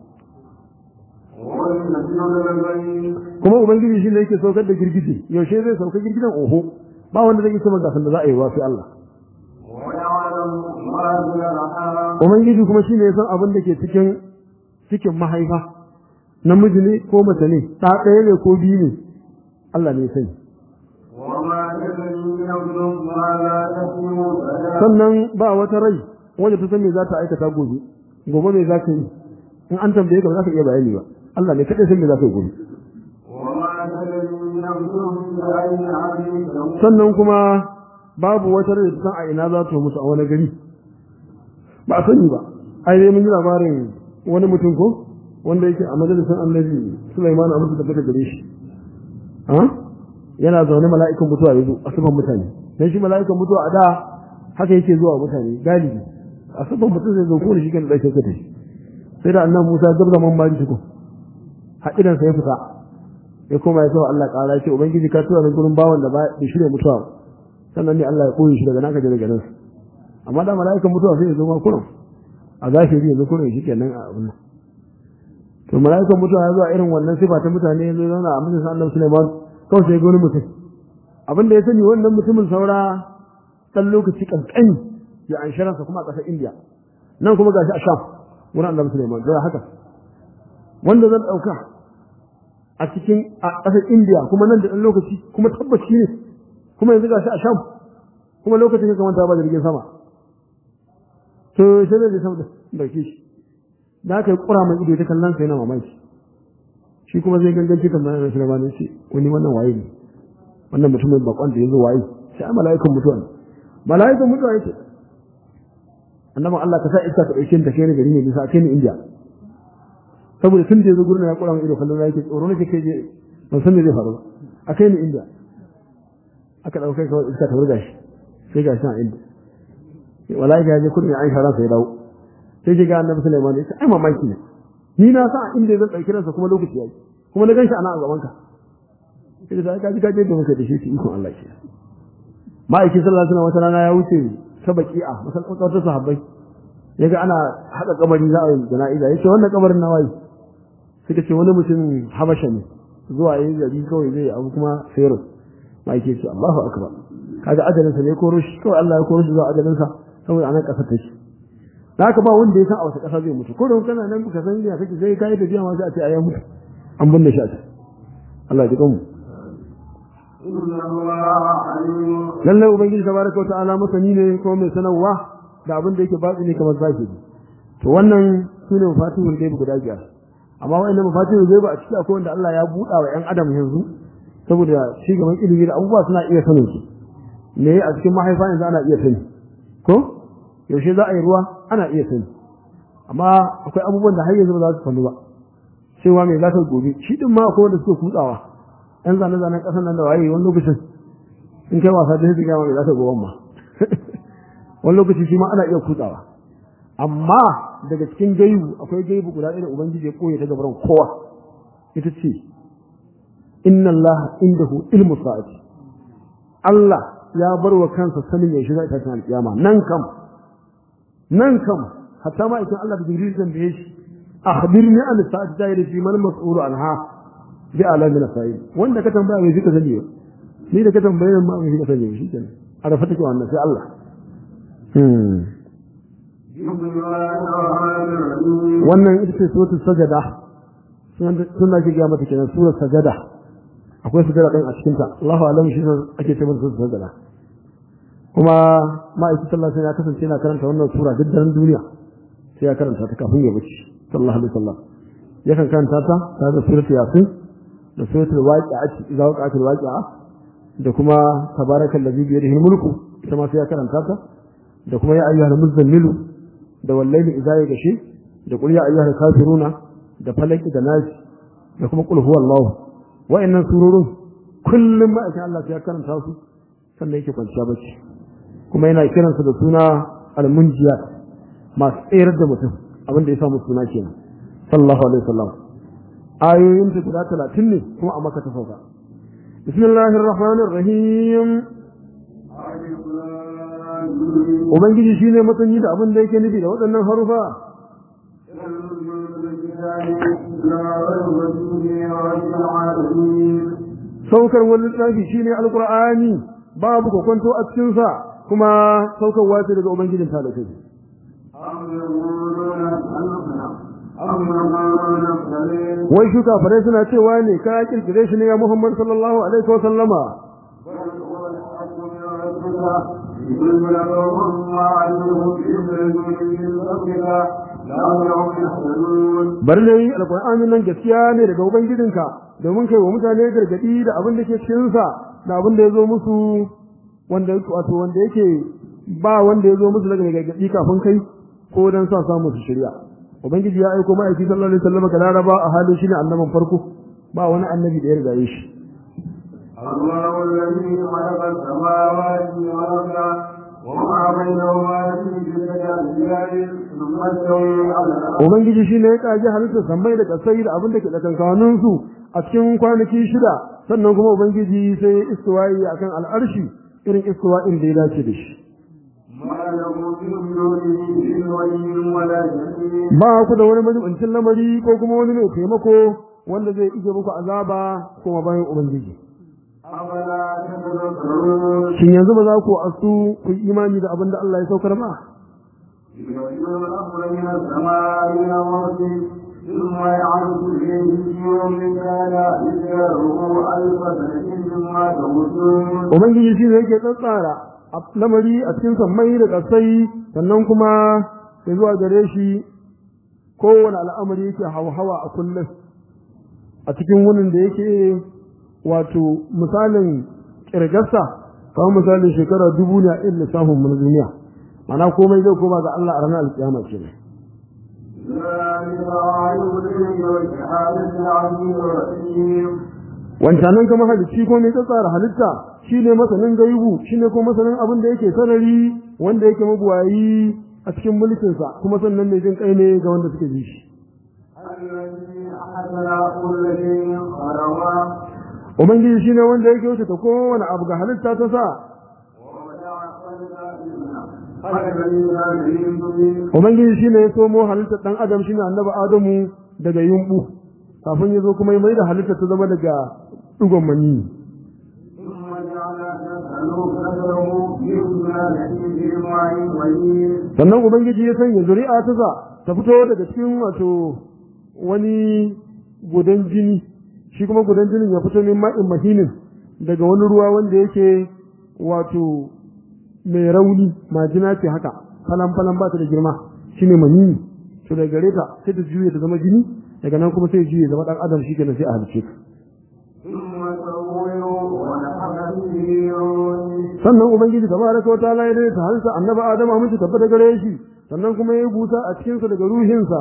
kuma ubangiji shi ne yake saukar da girgije yaushe zai sauka girgijen oho ba wanda zai isa magasan da za a yi wa sai Allah ubangiji kuma shi ne ya san abin da ke cikin cikin mahaifa namiji ne ko mace ne ɗa ɗaya ne ko biyu ne Allah ne ya sani sannan ba wata rai wanda ta san me za ta aikata gobe gobe me za ka yi in an tambaye ka ba za ka iya bayani ba Allah ne kaɗai san me za ka yi gobe sannan kuma babu wata rai ta san a ina za ta mutu a wani gari ba a sani ba ai dai mun ji labarin wani mutum ko wanda yake a majalisar annabi Sulaiman a mutu da fita gare shi yana zaune mala'ikan mutuwa ya zo a sufan mutane dan shi mala'ikan mutuwa a da haka yake zuwa mutane galibi a sufan mutum zai zo ko da shi kan ɗauke ka tashi sai da annan Musa gab zaman mari tuku haƙidan sa ya fita ya koma ya sawa Allah ƙara ce ubangiji ka tura ni gurin bawan da ba da shirya mutuwa sannan ne Allah ya koyi shi daga naka daga nan amma da mala'ikan mutuwa sai ya zo ma kurum a zahiri ya zo kurum shi kenan a abin nan to mala'ikan mutuwa ya zo a irin wannan sifa ta mutane ya zo zauna a majalisar Allah Sulaiman kawai sai ga wani mutum abinda ya sani wannan mutumin saura ɗan lokaci kankani ya an sharansa kuma a ƙasar indiya nan kuma gashi a sham wurin annabi suleiman da haka wanda zan ɗauka a cikin a ƙasar indiya kuma nan da ɗan lokaci kuma tabbaci ne kuma yanzu gashi a sham kuma lokacin ya kamata ba jirgin sama to sai da sama da ɗauke shi da aka yi ƙura mai ido ta kallon sa yana mamaki shi kuma zai ganganci kan bayan Sulaiman ya ce wani wannan waye ne wannan mutumin bakon da yazo waye sai a mala'ikan mutuwa ne mala'ikan mutuwa yake annabi Allah ka sa iska ta dauke ta kai ni gari ne bisa kai ni India saboda tun da yazo gurin ya kura min ido kallon yake tsoro nake kai je ban san me zai faru ba a kai ni India aka dauke kawai iska ta wurga shi sai ga shi a India wallahi ya je kurin ya aisha ransa ya dawo sai ga annabi Sulaiman ya ce ai mamaki ne ni na sa inda zan dauki ransa kuma lokaci yayi kuma na ganshi ana a gaban ka sai da ka ji ka je da muka da shi shi ikon Allah shi ma'aikin sallallahu alaihi wasallam wata rana ya wuce ta baki'a masallacin sahabbai yaga ana haka kabari za a yi jana'iza yace wannan kabarin na waye suka ce wani mutum habasha ne zuwa yayin gari kawai zai abu kuma sayro ma'aikin ce Allahu akbar kaga ajalin sa ne koro shi kawai Allah ya koro shi zuwa ajalin sa saboda anan kasar take haka ba wanda ya san a wata kasa zai mutu ko don kana nan ka san ya kake sai kai tafiya ma sai a ce ayi mutu an binne shi a can Allah ya ji kanmu lallai ubangiji tabaraka wata'ala masani ne kuma mai sanarwa da abin da yake batsi ne kamar zahiri to wannan sune mafatihul gaibi guda biyar amma wa'annan mafatihul gaibi a ciki akwai wanda Allah ya buɗa wa ƴan adam yanzu saboda ci gaban ilimi da abubuwa suna iya sanin su me a cikin mahaifa yanzu ana iya sani ko yaushe za a yi ruwa ana iya sani amma akwai abubuwan da har yanzu ba za su sanu ba cewa me za ta gobe shi din ma akwai wanda suke kutsawa yan zane-zanen ƙasar nan da waye wani lokacin in kai wasa da hijiga mai za ta goban ma wani lokaci shi ma ana iya kutsawa amma daga cikin gaibu akwai gaibu guda ɗaya da ubangiji ya koya ta gabaran kowa ita ce inna Allah indahu ilmu sa'ati Allah ya bar wa kansa sanin yaushe za ta tana alƙiyama nan kam nan kam hatta ma idan Allah da Jibril tambaye shi akhbirni an sa'ati da yake man mas'ulu anha bi alamin sa'id wanda ka tambaya mai zika sani ni da ka tambaye ma mai zika sani shi kenan a rafa take wannan sai Allah wannan ita ce suratul sajada sun da ke ga mata kenan suratul sajada akwai sajada kan a cikin ta Allahu alam shi ake ce mata suratul sajada kuma ma'aikin sallallahu alaihi ya kasance yana karanta wannan sura duk daren duniya sai ya karanta ta kafin ya bace sallallahu alaihi wasallam yakan karanta ta tare da suratul yasin da suratul waqi'a idza waqa'atil waqi'a da kuma tabarakal ladhi bi yadihi mulku ita ma sai ya karanta ta da kuma ya ayyuhal muzammilu da wallahi idza ya gashi da qul ya ayyuhal kafiruna da falaki da nasi da kuma qul huwallahu wa'annan sururun kullum ma aka Allah ya karanta su sannan yake kwanciya bacci kuma yana kiransa da suna al-munjiyat masu tsayar da mutum abin da ya samu suna kenan sallallahu alaihi wasallam ayoyin ta guda talatin ne kuma a maka ta sauka bismillahir rahmanir rahim ubangiji shine matsayi da abin da yake nufi da waɗannan harufa saukar wani littafi shine alqur'ani babu kokonto a cikin sa kuma saukarwa ce daga ubangijin talakai wai shuka fare suna cewa ne ka kirkire shi ne ya Muhammad sallallahu alaihi wa sallama bar ne alqur'ani nan gaskiya ne daga ubangijinka domin kai wa mutane gargadi da abin da ke cikin sa da abin da yazo musu wanda wato wanda yake ba wanda yazo musu daga gargadi kafin kai ko dan sa samu su shirya ubangiji ya aiko ma'aiki sallallahu alaihi wasallam ga laraba a halin shine annaban farko ba wani annabi da ya riga shi الله الذي خلق السماوات والارض وما بينهما في ستة أيام ثم استوى على العرش ubangiji shine ya kaji halittar sammai da kasai da abin da ke tsakankanin su a cikin kwanaki shida sannan kuma ubangiji sai ya istiwayi akan al'arshi irin istiwa'in da ya dace da shi ما له من دونه من ولي ولا شفيع ba ku da wani majibincin lamari ko kuma wani mai taimako wanda zai ije muku azaba kuma bayan ubangiji أفلا تتذكرون shin yanzu ba za ku asu ku yi imani da abin da Allah ya saukar ba يبين الأمر من السماء إلى الأرض ثم يعرض إليه في يوم كان إجاره ألف سنة مما تموتون ubangiji shi ne yake tsatsara a lamari a cikin sammai da kasai sannan kuma ya zuwa gare shi kowane al'amari yake hawa a kullum a cikin wunin da yake wato misalin kirgarsa kamar misalin shekara dubu ne a irin lissafin mu na duniya mana komai zai koma ga Allah a ranar alkiyama kenan ذلك عالم الغيب والشهادة العليم الرحيم wancanan kama halicci ko mai tsara halitta shine masanin gaibu shine ko masanin abin da yake sarari wanda yake mabuwayi a cikin mulkinsa kuma sannan ne jin kai ne ga wanda suke bi shi الذي أحسن كل شيء ubangiji shine wanda yake wuce ta kowane abu ga halitta ta sa ubangiji shine ya somo halittar dan adam shine annabi adamu daga yumbu kafin ya zo kuma ya mai da halitta ta zama daga dugon mani sannan ubangiji ya sanya zuri'a ta sa ta fito daga cikin wato wani gudan jini shi kuma gudan jinin ya fito min ma'in mahinin daga wani ruwa wanda yake wato mai rauni majina ce haka falan falan ba ta da girma shine manini to daga gare ta sai ta juye ta zama jini daga nan kuma sai juye zama dan adam shi kenan sai a halice ka sannan ubangiji tabaraka wa ta'ala ya dai ta halsa annabi adam a miji tabbata gare shi sannan kuma ya busa a cikin sa daga ruhinsa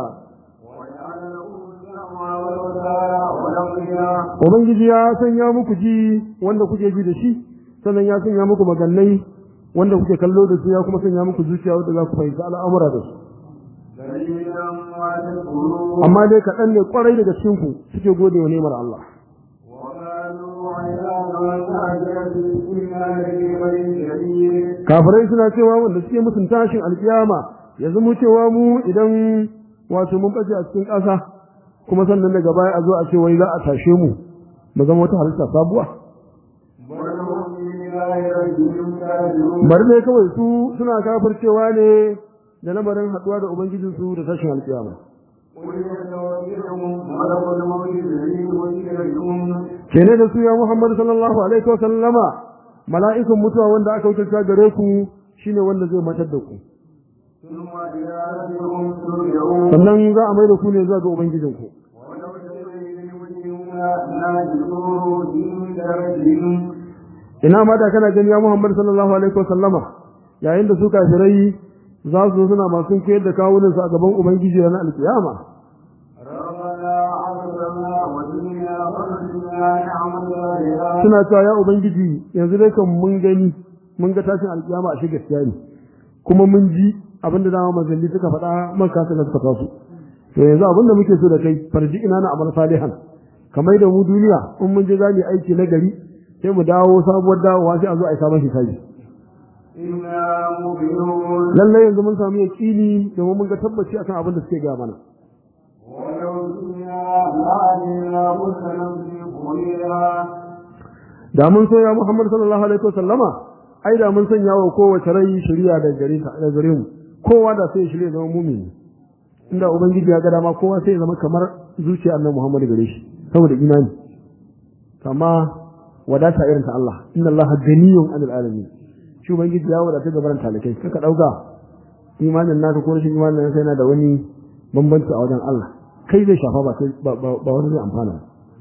ubangiji ya sanya muku ji wanda kuke ji da shi sannan ya sanya muku magannai wanda kuke kallo da su ya kuma sanya muku zuciya wanda za ku fahimci al'amura da su amma dai kaɗan ne ƙwarai daga cikinku suke gode wa nemar Allah kafirai suna cewa wanda suke musun tashin alkiyama ya zama cewa mu idan wato mun ɓace a cikin ƙasa kuma sannan daga baya a zo a ce wai za a tashe mu mu zama wata halitta sabuwa bari ne kawai su suna kafircewa ne da lamarin haɗuwa da ubangijinsu da tashin alkiyama kene da su ya Muhammad sallallahu alaihi wa sallama mala'ikun mutuwa wanda aka wuce gare ku shine wanda zai matar da ku sannan za a mai da ku ne zuwa ga ubangijinku ina ma da kana gani ya Muhammad sallallahu alaihi wa sallama yayin da su kafirai za su zo suna masu koyar da kawunan su a gaban ubangiji ranar alkiyama suna cewa ya ubangiji yanzu dai kan mun gani mun ga tashin alkiyama a shi gaskiya ne kuma mun ji abinda dama manzanni suka faɗa man kasa gaskata su to yanzu abinda muke so da kai farji ina na amal salihan kamar da mu duniya in mun je za mu yi aiki na gari sai mu dawo sabuwar dawowa sai a zo a yi sabon hisabi lallai yanzu mun samu yaƙini domin mun ga tabbaci akan abin da suke ga mana da mun so ya Muhammad sallallahu alaihi wasallama ai da mun sanya wa kowace rai shari'a da gare ta da gare mu kowa da sai shari'a zama mumini inda ubangiji ya ga dama kowa sai ya zama kamar zuciya annabi Muhammad gare shi saboda imani kama wadata irin ta Allah inna Allah ganiyun anil alamin shi ubangiji ya wadata gaban talakai kaka dauka imanin naka ko rashin imanin naka yana da wani bambanci a wajen Allah kai zai shafa ba kai ba wani zai amfana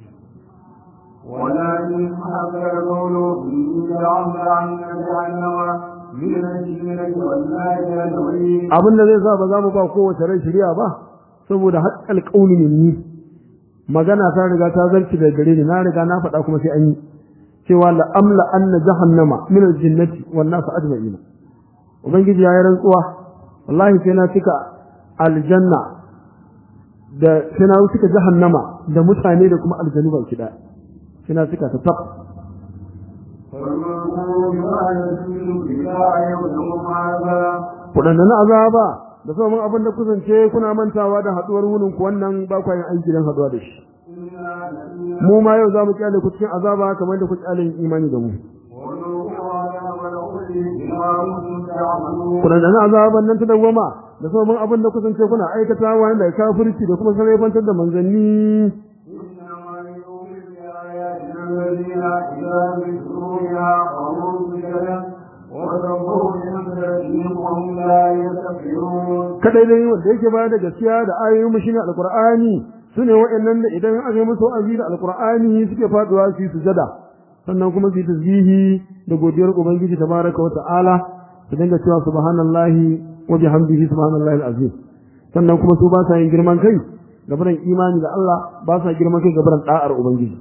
ولكن حق القول إن عن جهنم من الجنة والناس أجمعين abin da zai sa ba za mu ba kowace rai shari'a ba saboda haƙƙal ƙauni ne ni magana ta riga ta zarci da gare ni na riga na faɗa kuma sai an yi cewa la amla anna jahannama min aljinnati wan nas ajma'in ubangiji ya yi rantsuwa wallahi sai na cika aljanna da sai na cika jahannama da mutane da kuma aljanu ba ki sai na cika ta tab kuɗanda na azaba da sauran abin da kusance kuna mantawa da haɗuwar wunin ku wannan ba kwa yin aiki don haɗuwa da shi mu ma yau za mu kyale ku cikin azaba kamar da ku kyale yin imani da mu kuɗanda na azaban nan ta dawwama da sauran abin da kusance kuna aikata wa da kafirci da kuma sarrafantar da manzanni الذين إذا ذكروا بها قاموا بكلام وتنظروا من ذلك وهم لا يستكبرون kadai dai wanda yake bayar da gaskiya da ayoyin mu shine alqur'ani sune waɗannan da idan aka yi musu wa'azi da alqur'ani suke faduwa su yi sujada sannan kuma su yi tasbihi da godiyar ubangiji tabaraka wa ta'ala su dinga cewa subhanallahi wa bihamdihi subhanallahi alazim sannan kuma su ba sa yin girman kai gabaran imani da Allah ba sa girman kai gabaran da'ar ubangiji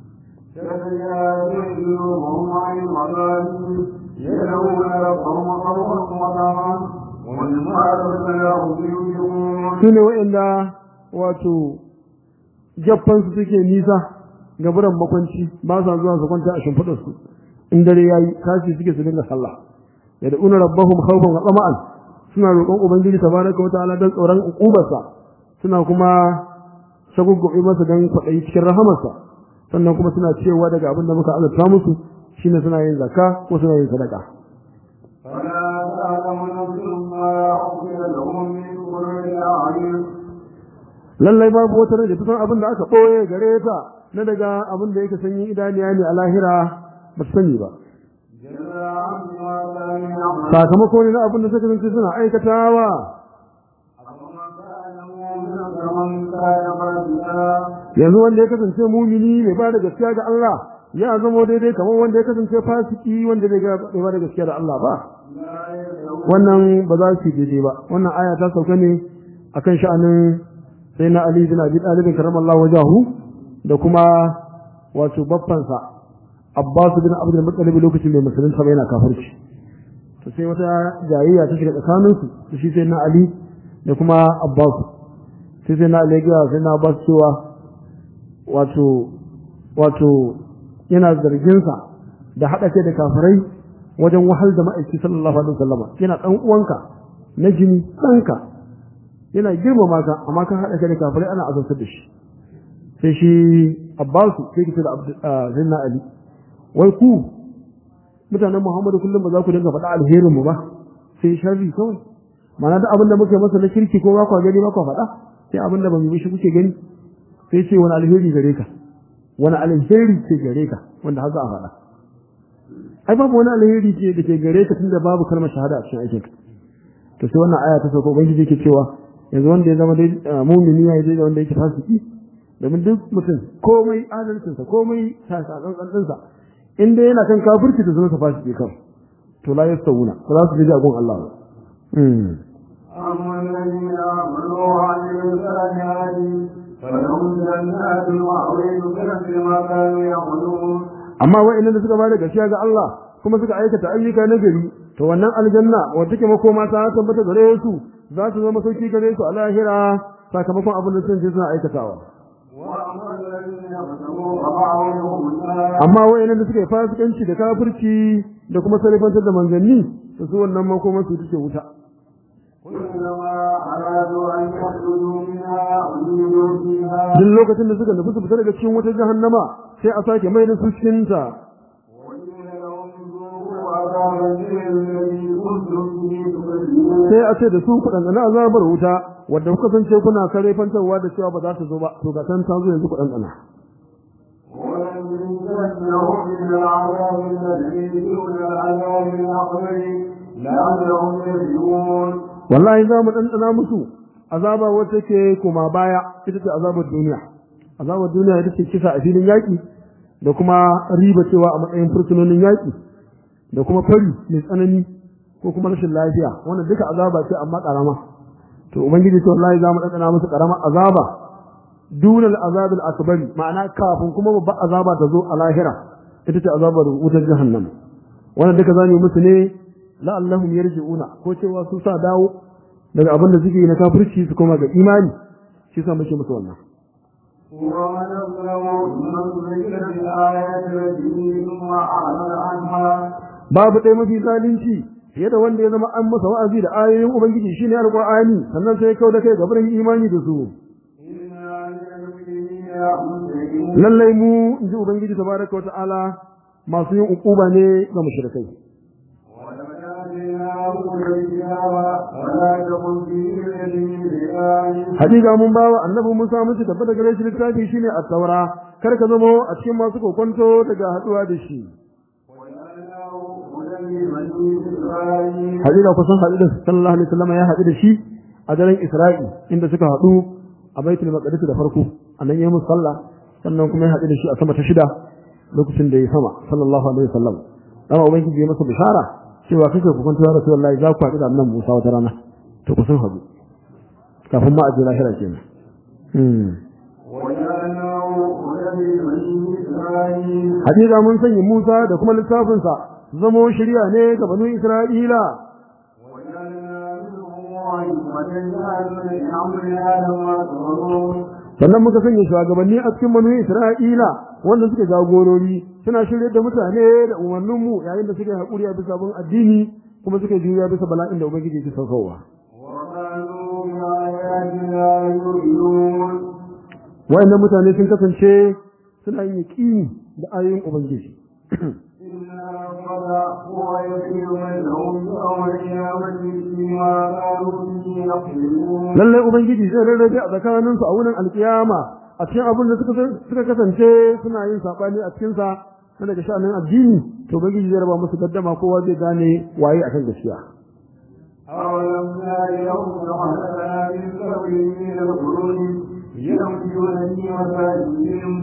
وهم عن المضاجع يدعون ربهم خوفا وطمعا ومما رزقناهم ينفقون sune waɗanda wato jaffansu suke nisa gaburan makwanci ba sa zuwa su kwanta a shimfiɗar su in dare yayi tashi suke su dinga sallah yad'una rabbahum khawfan wa tama'an suna roƙon ubangiji tabaraka wa ta'ala dan tsoron ukubarsa suna kuma shaguggubi masa dan kwaɗayi cikin rahamarsa sannan kuma suna cewa daga abin da muka azurta musu shine suna yin zakka ko suna yin sadaka فلا تعلم نفس ما أخفي لهم من قرة أعين lallai babu wata rai da ta san abin da aka ɓoye gare ta na daga abin da yake sanyi idaniya ne a lahira ba su sani ba جزاء ما كانوا يعملون sakamako ne na abin da suka zance suna aikatawa أفمن كان مؤمنا كمن كان فاسقا yanzu wanda ya kasance mumini mai ba da gaskiya ga Allah ya zama daidai kamar wanda ya kasance fasiki wanda bai ga- bai ba da gaskiya da Allah ba لا يستوون wannan ba za su yi daidai ba wannan aya ta sauka ne akan sha'anin sai na Ali bin Abi Talib karamallahu wajahu da kuma wato baffansa Abbas bin Abdul Muttalib lokacin mai musulunta bai yana kafirci to sai wata jayayya ta shiga tsakanin su da shi sai na Ali da kuma Abbas sai sai na Ali ya ga sai na Abbas cewa wato wato yana zargin sa da hada kai da kafirai wajen wahal da ma'aiki sallallahu alaihi wasallam yana dan uwanka na jini ɗanka yana girmama ka amma kan haɗa kai da kafirai ana azabtar da shi sai shi Abbasu sai kice da Abd- ah, Zainna Ali wai ku mutanen Muhammadu kullum ba za ku dinga faɗa alherin mu ba sai sharri kawai ma'ana da abin da muke masa na kirki ko ba ku gani ba ku faɗa sai abin da ba mu yi shi kuke gani sai ce wani alheri gare ka wani alheri ce gare ka wanda har za a faɗa ai babu wani alheri ce da ke gare ka tunda babu kalmar shahada a cikin aikinka to sai wannan aya ta sauko ubangiji yake cewa yanzu wanda ya zama dai ah, mumini ya yi dai da wanda yake fasiki domin duk mutum komai adalcinsa komai tsantsansa in dai yana kan kafirci da zama sa fasiki kan to la yastawuna ba za su ji agun Allah ba Hmm. أما الذين آمنوا وعملوا الصالحات فلهم جنات المأوى نزلا بما كانوا يعملون amma wa'annan da suka bada gaskiya ga Allah kuma suka aikata ayyuka na gari to wannan aljanna wanda take makoma ta tabbata gare su za su zama sauki gare su a lahira sakamakon abin da sun je suna aikatawa وأما الذين كفروا فمأواهم النار amma wa'annan da suka yi fasikanci da kafirci da kuma salifantar da manzanni to su wannan makoman su take wuta كلما أرادوا أن يخرجوا منها أعيدوا فيها duk lokacin da suka nufi su fita daga cikin wata jahannama sai a sake mai da su cikin ta وقيل لهم ذوقوا عذاب النار الذي كنتم به تكذبون sai a ce da su kuɗan na azabar wuta wadda kuka kasance kuna kare fantarwa da cewa ba za ta zo ba to ga san ta zo yanzu kuɗan tsana ولنذيقنهم من العذاب الذي دون العذاب الأكبر لعلهم يرجعون wallahi za mu ɗanɗana musu azaba wata ke koma baya ita ce azabar duniya azabar duniya ita ce kisa a filin yaƙi da kuma riba cewa a matsayin fursunonin yaƙi da kuma fari mai tsanani ko kuma rashin lafiya wannan duka azaba ce amma ƙarama to ubangiji ce wallahi za mu ɗanɗana musu ƙaramar azaba dunal azabil akbari ma'ana kafin kuma babbar azaba ta zo a lahira ita ce azabar wutar jahannam wannan duka zamu yi musu ne la'allahum yarji'una ko cewa su sa dawo daga abin da suke yi na kafirci su koma ga imani shi sa muke musu wannan ومن أظلم من ذكر بالآيات التي ثم أعرض عنها babu ɗaya mafi zalunci fiye da wanda ya zama an masa wa'azi da ayoyin ubangiji shine alqur'ani sannan sai ya kau da kai ga barin imani da su إنا للمجرمين منتهون lallai mu inji ubangiji tabaraka wa ta'ala masu yin ukuba ne ga mushrikai ولقد آتيناه الكتاب ولا تكن فيه الذي بآية hakika mun bawa annabi Musa mun ci tabbata gare shi littafi shine at-taura kar ka zama a cikin masu kokonto daga haduwa da shi وجعلناه هدى لبني إسرائيل hakika kusan haɗu da sallallahu alaihi wasallam ya haɗu da shi a daren Isra'i inda suka haɗu a Baitul Maqdis da farko annan yayin musalla sannan kuma ya haɗu da shi a sama ta shida lokacin da ya sama sallallahu alaihi wasallam dama ubangiji ya masa bishara cewa kake ku kwanta ya rasulullahi za ku haɗu da annabi Musa wata rana to kusan haɗu kafin ma a je lahira kenan hmm وجعلناه هدى لبني إسرائيل hakika mun sanya Musa da kuma littafinsa su zamo shari'a ne ga banu Isra'ila وجعلنا منهم أئمة يهدون بأمرنا لما صبروا sannan muka sanya shugabanni a cikin manu Isra'ila wanda suke jagorori suna shirye da mutane da umarnin mu yayin da suke haƙuri a bisa bin addini kuma suke juriya bisa bala'in da ubangiji ke saukowa وكانوا بآياتنا يؤمنون wayannan mutane sun kasance suna yin yaƙini da ayoyin ubangiji إنا قد هو يسير بينهم يوم القيامة فيما كانوا فيه يختلفون lallai ubangiji zai rarrabe a tsakaninsu a wurin alkiyama a cikin abin da suka suka kasance suna yin sabani a cikin sa na daga sha'anin addini to ubangiji zai raba musu gaddama kowa zai gane waye akan gaskiya أولم يروا فخلقنا من قبلهم من القرون يمشون في مساجدهم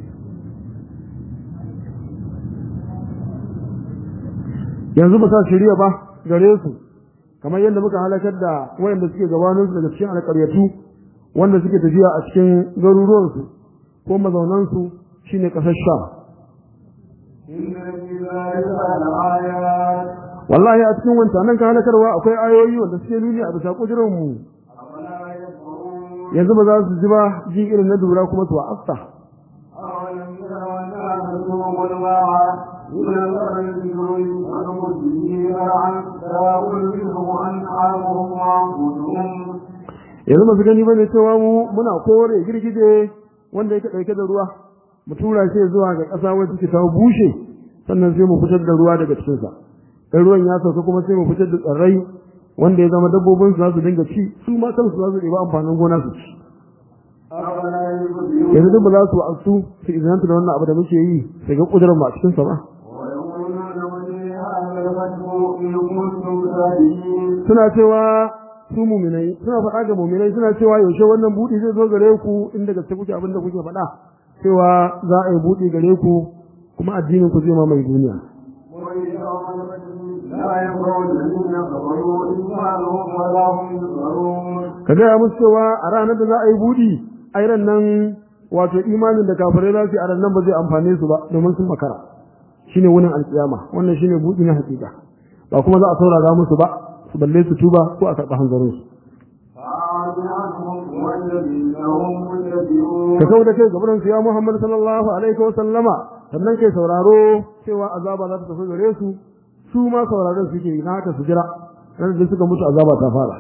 yanzu ba sa shirya ba gare su kamar yadda muka halakar da wayanda suke gabanin su daga cikin alƙaryatu wanda suke tafiya a cikin garuruwansu ko mazaunansu shine ƙasar Sham إن في ذلك لآيات wallahi a cikin wancanan ka halakarwa akwai ayoyi wanda suke nuni a bisa kudirin mu أفلا يذكرون yanzu ba za su ji ba ji irin na dura kuma su wa'asta أولم يروا أنا نسوق الماء إلى الأرض ونمد به زرعا تأكل منه أنعامهم وأنفسهم yanzu ba su gani bane cewa mu muna kore girgije wanda yake dauke da ruwa mu tura shi zuwa ga ƙasa wacce take ta bushe sannan sai mu fitar da ruwa daga cikin sa dan ruwan ya sauka kuma sai mu fitar da tsirrai wanda ya zama dabbobin su za su dinga ci su ma kansu za su ɗeba amfanin gona su ci أفلا يبصرون yanzu duk ba za su wa'azu su izinanta da wannan abu da muke yi su ga kudurar mu a cikin sa ba ويقولون من هذا الفتح إن كنتم صادقين suna cewa su muminai suna faɗa ga muminai suna cewa yaushe wannan buɗi zai zo gare ku inda gaske kuke abin da kuke faɗa cewa za a yi buɗi gare ku kuma addinin ku zai mamaye duniya ويوم الفتح لا ينفع الذين كفروا إيمانهم ولا هم ينصرون ka gaya musu cewa a ranar da za a yi buɗi a ran nan wato imanin da kafirai za su yi a ran nan ba zai amfane su ba domin sun makara shine wunin alkiyama wannan shine buɗi na hakika ba kuma za a saurara musu ba su balle su tuba ko a karɓi hanzarin su فأعرض عنهم والذين هم متبعون ka kau da kai gaban su ya Muhammad sallallahu alaihi wa sallama sannan kai sauraro cewa azaba za ta tafi gare su su ma sauraron suke yi na haka su jira ran da suka mutu azaba ta fara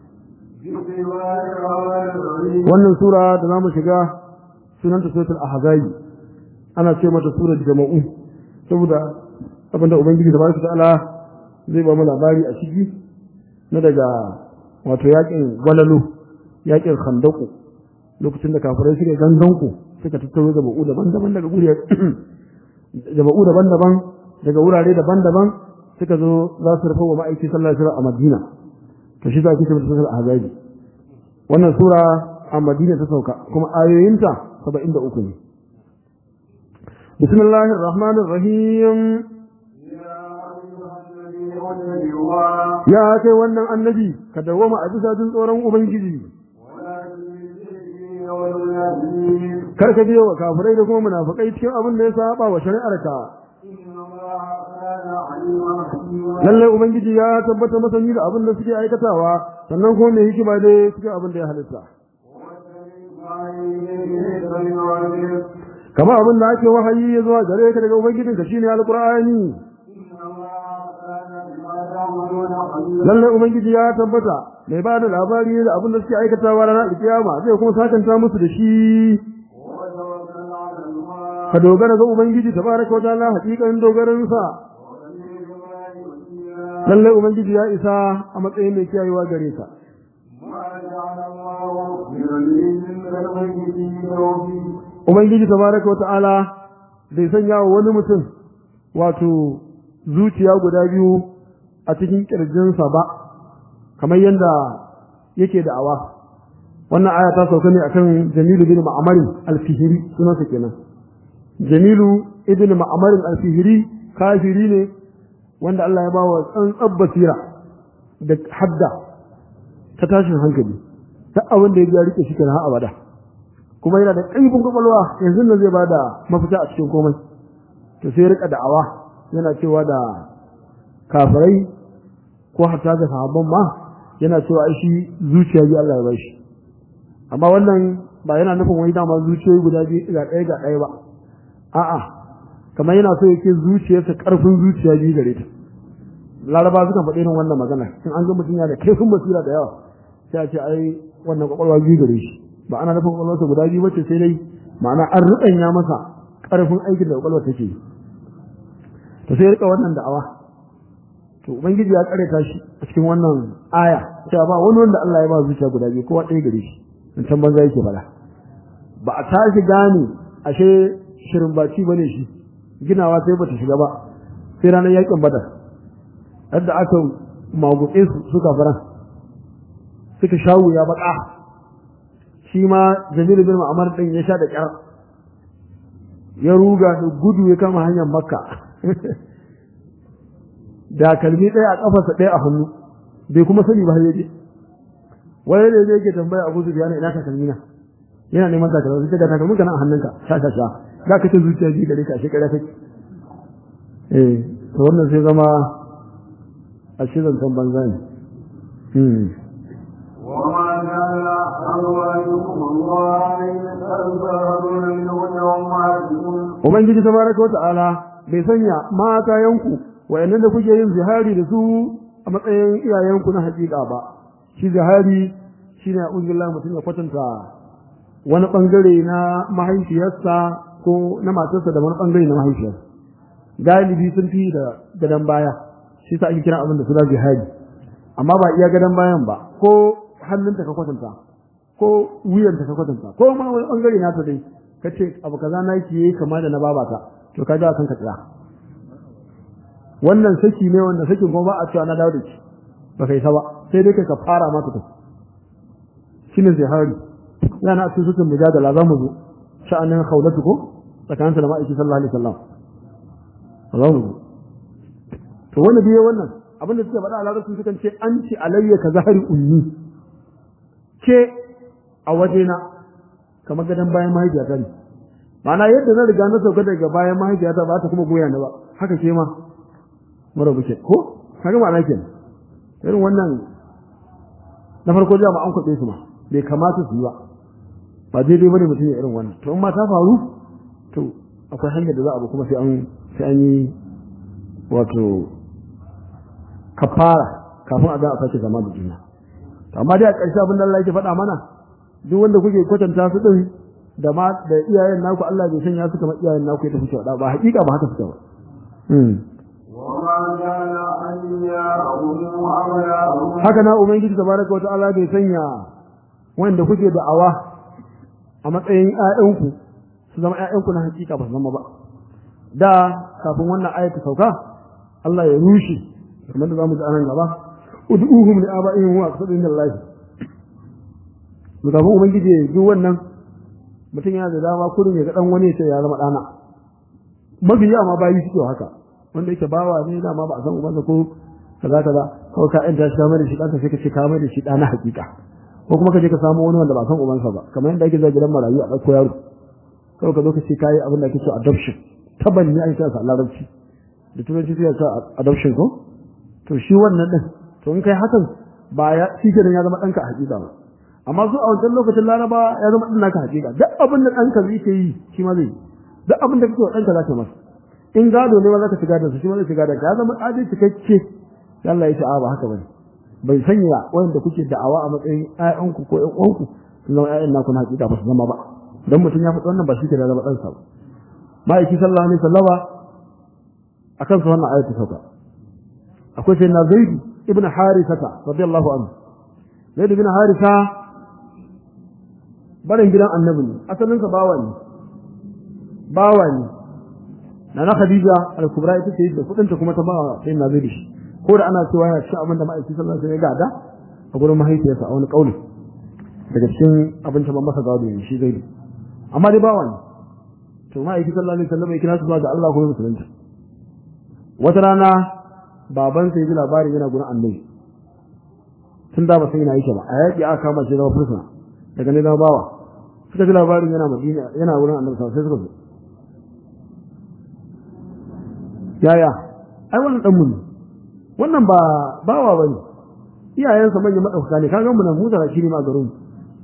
wannan sura da zamu shiga sunanta suratul ahzab ana ce mata surar jama'u saboda abinda ubangiji da barka ta'ala zai ba mu labari a ciki na daga wato yakin gwalalo yakin khandaku lokacin da kafirai suka ganganku suka tattaro jama'u daban-daban daga guri jama'u daban-daban daga wurare daban-daban suka zo za su rufe wa ma'aiki sallallahu alaihi wasallam a Madina to shi za ki tabbata sura Ahzab wannan sura a Madina ta sauka kuma ayoyinta 73 ne Bismillahir Rahmanir Rahim ya kai wannan annabi ka dawoma a bisa jin tsoron ubangiji kar ka biyo wa kafirai da kuma munafikai cikin abin da ya saba wa shari'arka lalle ubangiji ya tabbata masani da abin da suke aikatawa sannan kuma mai hikima dai cikin abin da ya halitta kama abin da ake wahayi ya zuwa gare ka daga ubangijinka shine alqur'ani lalle ubangiji ya tabbata mai ba da labari da abin da suke aikatawa ranar alkiyama zai kuma sakanta musu da shi ka dogara ga ubangiji tabaraka wa ta'ala hakikan dogaran sa lalle ubangiji ya isa a matsayin mai kiyayewa gare ka ubangiji tabaraka wa ta'ala bai sanya wa wani mutum wato zuciya guda biyu a cikin kirjinsa ba kamar yadda yake da'awa wannan aya ta sauka ne akan Jamilu bin Ma'amarin al-Fihri sunansa kenan Jamilu ibn Ma'amarin al-Fihri kafiri ne wanda Allah ya bawa tsantsar basira da hadda ta tashin hankali duk abin da ya biya rike shi kenan har abada kuma yana da ƙaifin kwakwalwa yanzu nan zai bada mafita a cikin komai to sai rika da'awa yana cewa da kafirai ko hatta da sahabban ma yana cewa ai shi zuciya ji Allah ya bai shi amma wannan ba yana nufin wai dama zuciyoyi guda biyu ga ɗaya ga ɗaya ba a'a kamar yana so yake zuciyarsa ƙarfin zuciya biyu gare ta laraba sukan faɗi irin wannan magana in an ga mutum yana da kaifin basira da yawa sai a ce ai wannan kwakwalwa biyu gare shi ba ana nufin kwakwalwarsa guda biyu bace sai dai ma'ana an ruɗanya masa ƙarfin aikin da kwakwalwar take yi to sai rika wannan da'awa to ubangiji ya kareta shi a cikin wannan aya cewa ba wani wanda Allah ya ba zuciya guda biyu kowa ɗaya gare shi in can banza yake fada ba a tashi gane ashe shirin baci bane shi ginawa sai bata shiga ba sai ranar yakin badar yadda aka magutse su suka faran suka shawu ya baka shi ma jamilu bin ma'amar din ya sha da kyar ya ruga da gudu ya kama hanyar makka da kalmi ɗaya a ƙafarsa ɗaya a hannu bai kuma sani ba yaje wani da zai ke tambaya abu su yana ina takalmi na yana neman takalmi sai ga takalmin ka nan a hannunka sha sha sha za ka ce zuciya ji gare ka a shekara take eh to wannan sai zama a shirin kan banza ne وما كان أزواجكم الله تنفرون منه أمهاتكم Ubangiji tabaraka wata'ala bai sanya mata yanku wayannan da kuke yin zihari da su a matsayin iyayenku na hakika ba shi zihari shine a'udhu mutum ya kwatanta wani bangare na mahaifiyarsa ko na matarsa da wani bangare na mahaifiyarsa galibi sun fi da gadan baya shi sa ake kira abin da suna zihari amma ba iya gadan bayan ba ko hannunta ka kwatanta ko wuyanta ka kwatanta ko ma wani bangare na ta dai kace abu kaza na ki yi kama da na babata to ka ga kan ka tsira wannan saki ne wanda sakin kuma ba a cewa na dawo da shi ba kai sa ba sai dai ka fara mata ta shine zihari yana cikin sutun mujadala za mu zo sha'anin khawlatu ko tsakanin da ma'aiki sallallahu alaihi wasallam za mu zo to wannan biye wannan abin da suka faɗa a larabci sukan ce an ci alayya ka zahari ummi ke a wajena kamar gadon bayan mahaifiyata ne ma'ana yadda na riga na sauka daga bayan mahaifiyata ba ta kuma goya ni ba haka ke ma mara buke ko kaga ma'ana kenan irin wannan na farko da ma an kwaɓe su ma bai kamata su yi ba ba daidai bane mutum ya irin wannan to in ma ta faru to akwai hanyar da za a bi kuma sai an sai an yi wato kafara kafin a ga a sake zama da juna amma dai a ƙarshe abin da Allah yake faɗa mana duk wanda kuke kwatanta su din da ma da iyayen naku Allah bai sanya su kamar iyayen naku ya tafi cewa ba hakika ba haka suke ba وما كان أن يأهم أبناءهم haka na ubangiji tabaraka wa ta'ala bai sanya wanda kuke da'awa a matsayin ƴaƴanku su zama ƴaƴanku na hakika ba su zama ba da kafin wannan ayat ta sauka Allah ya rushe kamar da zamu ji anan gaba ud'uhum li aba'ihim wa aqsadin lillahi kafin ubangiji ya yi wannan mutum yana da dama kurin ya ga dan wani sai ya zama dana mabiya ma bayi suke haka wanda yake bawa ne dama ba a san ubansa ko kaza kaza ko ka yanta shi kamar da shi ɗanka sai ka ce kamar da shi ɗana hakika ko kuma ka je ka samu wani wanda ba san ubansa ba kamar yadda ake zuwa gidan marayu a ɗauko yaro kawai ka zo ka ce kayi abin da ake cewa adoption taban ne ake cewa a larabci da turanci sai ka adoption ko to shi wannan din to in kai hakan ba ya shi kenan ya zama ɗanka a hakika ba amma su a wancan lokacin laraba ya zama ɗan naka hakika duk abin da ɗanka zai ke yi shi ma zai yi duk abin da kake wa ɗanka za ka masa in gado ne ma za ka shiga da su shi ma zai shiga da ka zama adai cikakke sai Allah ya ce a ba haka bane bai sanya wanda kuke da'awa a matsayin ƴaƴanku ko ƴan uwanku su zama ƴaƴan naku na hakika ba su zama ba dan mutum ya faɗi wannan ba shi ke da zama ɗansa ba ma'aiki sallallahu alaihi wasallama akan su wannan ayatu sauka akwai sai na zaid ibn harisata radiyallahu anhu zaid ibn harisa barin gidan annabi ne asalinsa bawa ne bawa ne na na khadija al-kubra ita ce da kudinta kuma ta bawa sai na zai shi ko da ana cewa yana cikin abin da ma'aiki sallallahu alaihi wasallam ya gada a gurin mahaifiyarsa a wani kauli daga cikin abin ta masa gado ne shi zai amma dai bawa ne to ma'aiki sallallahu alaihi wasallam ya kira su zuwa ga Allah ko musulunci wata rana baban sai ji labarin yana gurin annabi tun da ba sai yana yake ba a yaƙi aka kama shi zama fursuna daga ne zama bawa suka ji labarin yana madina yana wurin annabi sai suka zo yaya ai wannan dan mun wannan ba bawa bane iyayensa manyan madaukaka ne kaga mu nan mu da shi ne ma garin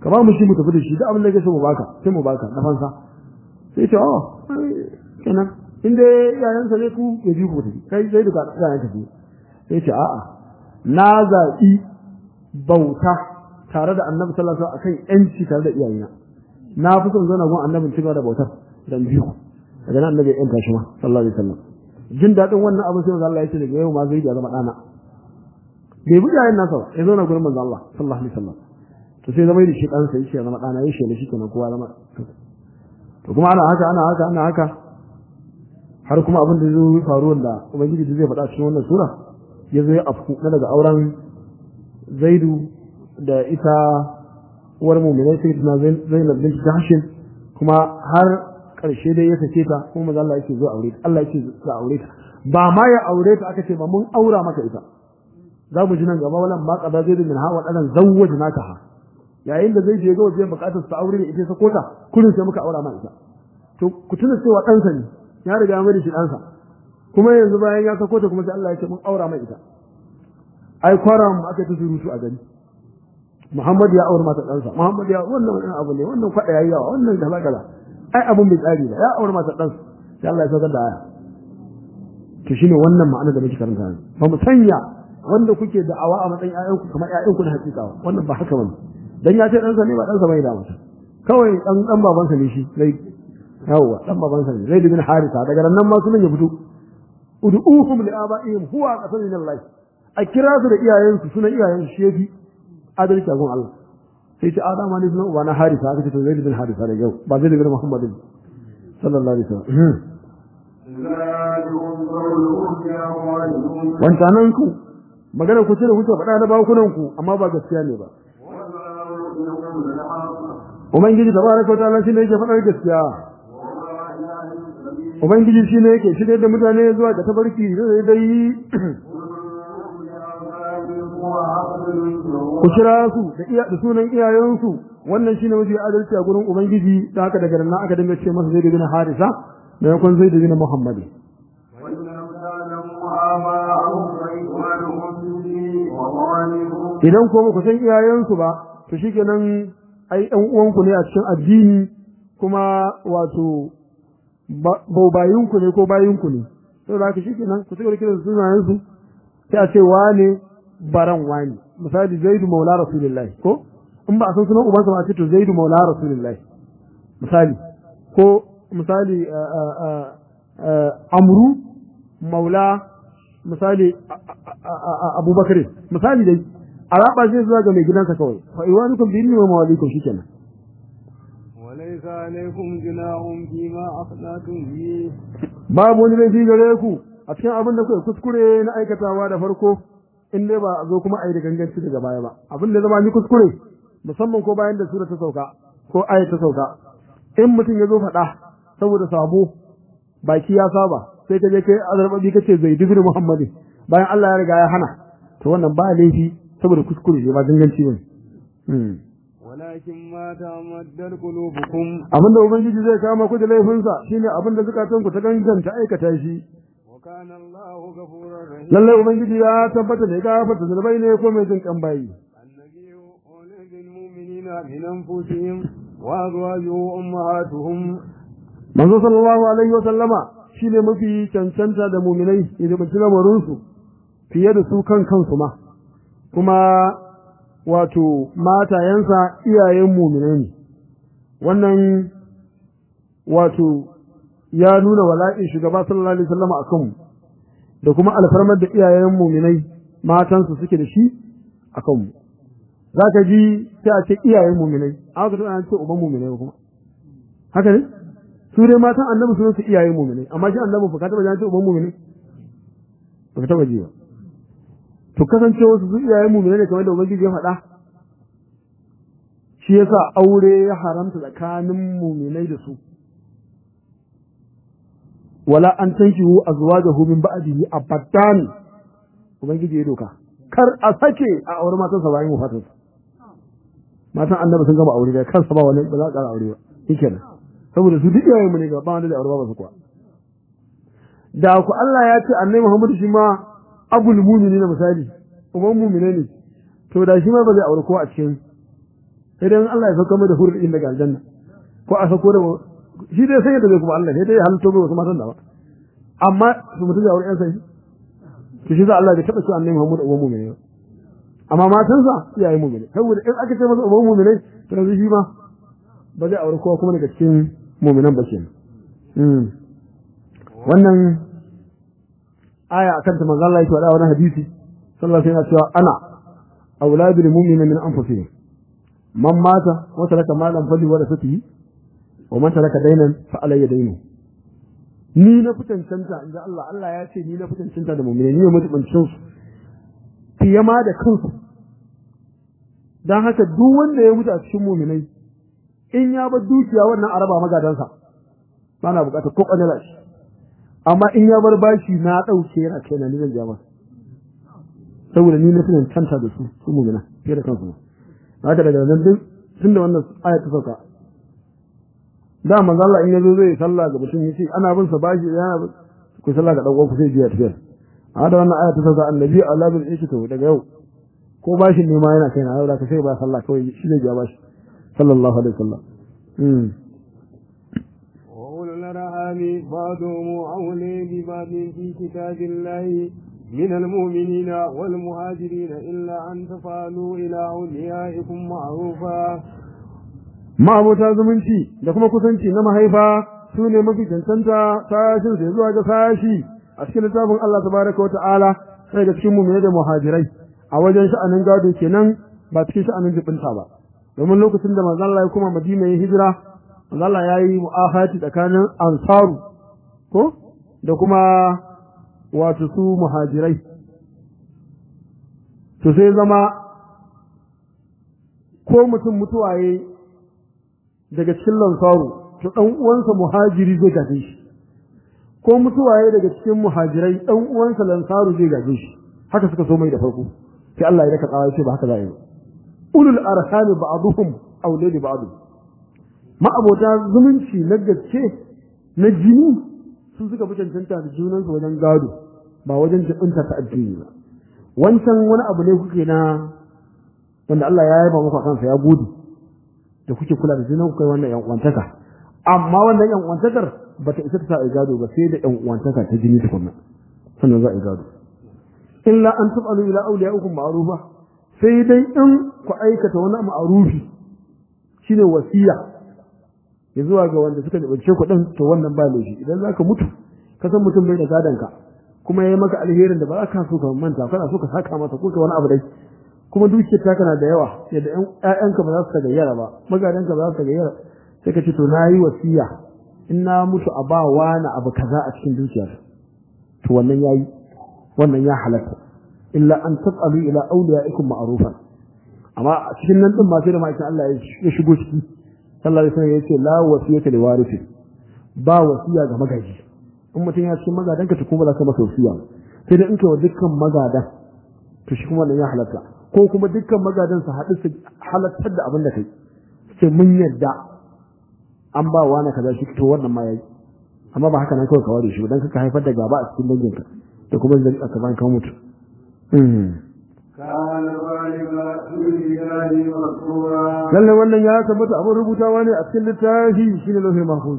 ka ba mu shi mu tafi da shi duk abin da kake so mu baka sai mu baka na fansa sai ce oh kenan in dai yayansa ne ku ya ji ku tafi kai sai duka yayan tafi sai ce a'a na zaɓi bauta tare da annabi sallallahu alaihi wasallam akan yanci tare da iyayena na fi son zauna gun annabin cigaba da bautar dan biyu daga nan annabi ya yanka shi ma sallallahu alaihi wasallam jin daɗin wannan abin sai manzo Allah ya ce daga yau ma zai ya zama ɗana bai bi yayin nasa ba ya zauna gurin manzo Allah sallallahu alaihi wasallam to sai zama da shi ɗansa ya ce ya zama ɗana ya shele shi kenan kowa zama to kuma ana haka ana haka ana haka har kuma abin da zai faru wanda ubangiji zai faɗa cikin wannan sura ya zo ya afku na daga auren zaidu da ita uwar mu'minai sai tana zainab bint jahshin kuma har karshe dai ya sake ta kuma maza Allah yake zo aure ta Allah yake zo aure ta ba ma ya aure ta aka ce ba mun aura maka ita za mu ji nan gaba walan ma qada zaidu min hawa dan zawwajnaka ha yayin da zai je ga wajen bukatar sa aure da ita sa kota kullun sai muka aura ma ita to ku tuna cewa ɗansa ne ya riga mai da shi ɗansa kuma yanzu bayan ya sako ta kuma sai Allah ya ce mun aura mai ita ai kwara mu aka ta surutu a gari Muhammad ya aure mata ɗansa Muhammad ya wannan wani abu ne wannan kwada yayi yawa wannan kaza kaza ai abun bai tsari ba ya aure mata ɗansa sai Allah ya saukar da aya to shine wannan ma'ana da muke karanta ba mu sanya wanda kuke da'awa a matsayin ƴaƴanku kamar ƴaƴanku na hakika wannan ba haka bane dan ya ce ɗansa ne ba ɗansa bai da mata kawai dan dan babansa ne shi zai yawwa dan babansa ne zai bin harisa daga nan ma sunan ya fito ud'uhum li aba'ihim huwa aqsam min Allah a kira su da iyayensu sunan iyayensu shi yafi adalci a gun Allah sai ce adama ne sunan uba na harisa aka ce to zai bin harisa da yau ba zai bin muhammadin sallallahu alaihi wasallam wancanan ku magana ku ce da kuke faɗa na bakunan ku amma ba gaskiya ne ba Ubangiji tabaraka wa ta'ala shine yake faɗar gaskiya Ubangiji shine yake shirye da mutane zuwa ga tabarki da dai ku kira su da iya da sunan iyayensu wannan shine mafi adalci a gurin Ubangiji da haka daga nan aka dinga ce masa Zaid bin Harisa da yakon Zaid bin Muhammad idan ko ku san iyayensu ba to shikenan ai ɗan uwanku ne a cikin addini kuma wato baubayinku ne ko bayinku ne to da haka shikenan ku cigaba da kiran sunayen su sai a ce wane baran wani misali zaidu maula rasulullahi ko in ba a san sunan ubansa ba a ce to zaidu maula rasulullahi misali ko misali amru maula misali abubakar misali dai a raba zai zuwa ga mai gidansa kawai fa iwanukum bi inni wa mawalikum shikenan وليس عليكم جناح فيما أخطأتم به babu wani laifi gare ku a cikin abin da kuka kuskure na aikatawa da farko in dai ba a zo kuma a yi da ganganci daga baya ba abin da zama ni kuskure musamman ko bayan da sura ta sauka ko aya ta sauka in mutum ya zo faɗa saboda sabo baki ya saba sai ka je kai azarbabi kace zai dubi muhammadin bayan Allah ya riga ya hana to wannan ba laifi saboda kuskure ne ba ganganci bane ولكن ما تعمدت قلوبكم abinda ubangiji zai kama ku da laifinsa shine abinda zukatan ku ta ganganta aikata shi وكان الله غفورا رحيما lallai ubangiji ya tabbata ne gafarta zunubai ne ko mai jin kan bayi النبي أولى بالمؤمنين من أنفسهم وأزواجه أمهاتهم manzo sallallahu alaihi wa sallama shine mafi cancanta da muminai idan mutum lamarin su fiye da su kan kansu ma kuma wato matayensa iyayen muminai ne wannan wato ya nuna wala'in shugaba sallallahu alaihi wasallam akan mu da kuma alfarmar da iyayen muminai matansu suke da shi akan mu zaka ji sai a ce iyayen muminai aka tana ce uban muminai kuma haka ne su dai matan annabi sun su iyayen muminai amma shi annabi fa ka taba ji ce uban muminai ba ka taba ji ba to kasance wasu su iyayen muminai ne kamar da ubangiji ya faɗa shi yasa aure ya haramta tsakanin muminai da su wala an tankihu azwajahu min ba'dihi abadan ubangiji ya doka kar a sake a aure matan sa bayan wafatin sa matan annabi sun gama aure da kansa ba wani ba za ka aure ba shikenan saboda su duk iyayen mu ne ga ba wanda da aure ba su kuwa da ku Allah ya ce annabi Muhammad shi ma abul mu'minin na misali uban mu'mine ne to da shi ma ba zai aure ko a cikin sai dai Allah ya sauka mai da hurri daga aljanna ko a sauko da shi dai sai yadda zai kuma Allah sai dai halitto mai wasu matan da ba amma su mutu da wurin yan sai to shi za Allah bai taɓa cewa annabi Muhammad uban mu'mini ba amma matansa iyaye mu'mini saboda in aka ce masa uban mu'mini to yanzu shi ma ba zai aure kowa kuma daga cikin mu'minan ba kenan wannan aya akan ta manzo Allah yake faɗa wani hadisi sallallahu alaihi wasallam cewa ana auladul mu'minin min anfusihim man mata wa taraka malan fali wa rasatihi wa man taraka dainan fa alayya dainu ni na fitancanta inda Allah Allah ya ce ni na fitancanta da mu'mini ni ne mutubancin su fiye ma da kansu dan haka duk wanda ya mutu a cikin mu'minai in ya bar dukiya wannan araba magadansa ba na bukatar ko kanila shi amma in ya bar bashi na dauke yana kai na ni zan ja masa saboda ni na fitancanta da su su mu'mina fiye da kansu haka daga nan duk tunda wannan aya ta sauka da manzo Allah in yazo zai sallah ga mutum yace ana bin sa bashi yana ku sallah ga dan uwanku sai biya tafiya a da wannan aya ta sauka annabi Allah bin ishi to daga yau ko bashin ne ma yana kai na yau da ka sai ba sallah kawai shi ne biya bashi sallallahu alaihi wasallam mm وأولو الأرحام بعضهم أولي ببعض في كتاب الله من المؤمنين والمهاجرين إلا أن تفعلوا إلى أوليائكم معروفا ma'abota zumunci da kuma kusanci na mahaifa su ne mafi cancanta sashin sai zuwa ga sashi a cikin littafin Allah tabaraka wa ta'ala sai da cikin mu'mini da muhajirai a wajen sha'anin gado kenan ba cikin sha'anin jibinta ba domin lokacin da manzon Allah ya kuma Madina ya hijira manzon Allah ya yi mu'ahati tsakanin ansaru ko da kuma wato su muhajirai to sai zama ko mutum mutuwaye daga cikin lansaru to dan uwansa muhajiri zai gaje shi ko mutuwaye daga cikin muhajirai dan uwansa lansaru zai gaje shi haka suka so mai da farko sai Allah ya daka tsawa ce ba haka za a yi ulul arhami ba'duhum awla li ba'd ma abota zumunci na gaske na jini su suka fi cancanta da junansu wajen gado ba wajen jibinta ta addini ba wancan wani abu ne kuke na wanda Allah ya yaba muku kansa ya gode da kuke kula da junan ku kai wannan yan uwantaka amma wannan yan uwantakar bata isa ta sa a gado ba sai da yan uwantaka ta jini tukunna sannan za a gado illa an tabalu ila awliyaikum ma'rufa sai dai in ku aikata wani ma'rufi shine wasiya ya zuwa ga wanda suka dabace ku din to wannan ba laifi idan zaka mutu ka san mutum bai da gadan ka kuma yayi maka alherin da ba ka so ka manta kana so ka saka masa ko ka wani abu dai kuma dukiyar ta kana da yawa yadda ƴaƴanka ba za su tagayyara ba magadanka ba za su tagayyara sai ka ce to na yi wasiya in na mutu a ba wani abu kaza a cikin dukiyar to wannan yayi wannan ya halatta illa an tasalu ila awliyaikum ma'rufan amma a cikin nan din ma sai da ma'aikin Allah ya shigo ciki sallallahu alaihi wasallam ya ce la wasiyata li warisi ba wasiya ga magaji in mutum ya cikin magadanka to kuma za ka masa wasiya sai dai in kai wa dukkan magadan to shi kuma wannan ya halatta ko kuma dukkan magadan su haɗu su halattar da abin da kai ce mun yadda an ba wani kaza shi to wannan ma yayi amma ba haka nan kawai ka ware shi dan kaka haifar da gaba a cikin danginka da kuma zai aka bayan ka mutu lalle wannan ya tabbata abin rubutawa ne a cikin littafi shine lauhin mahfuz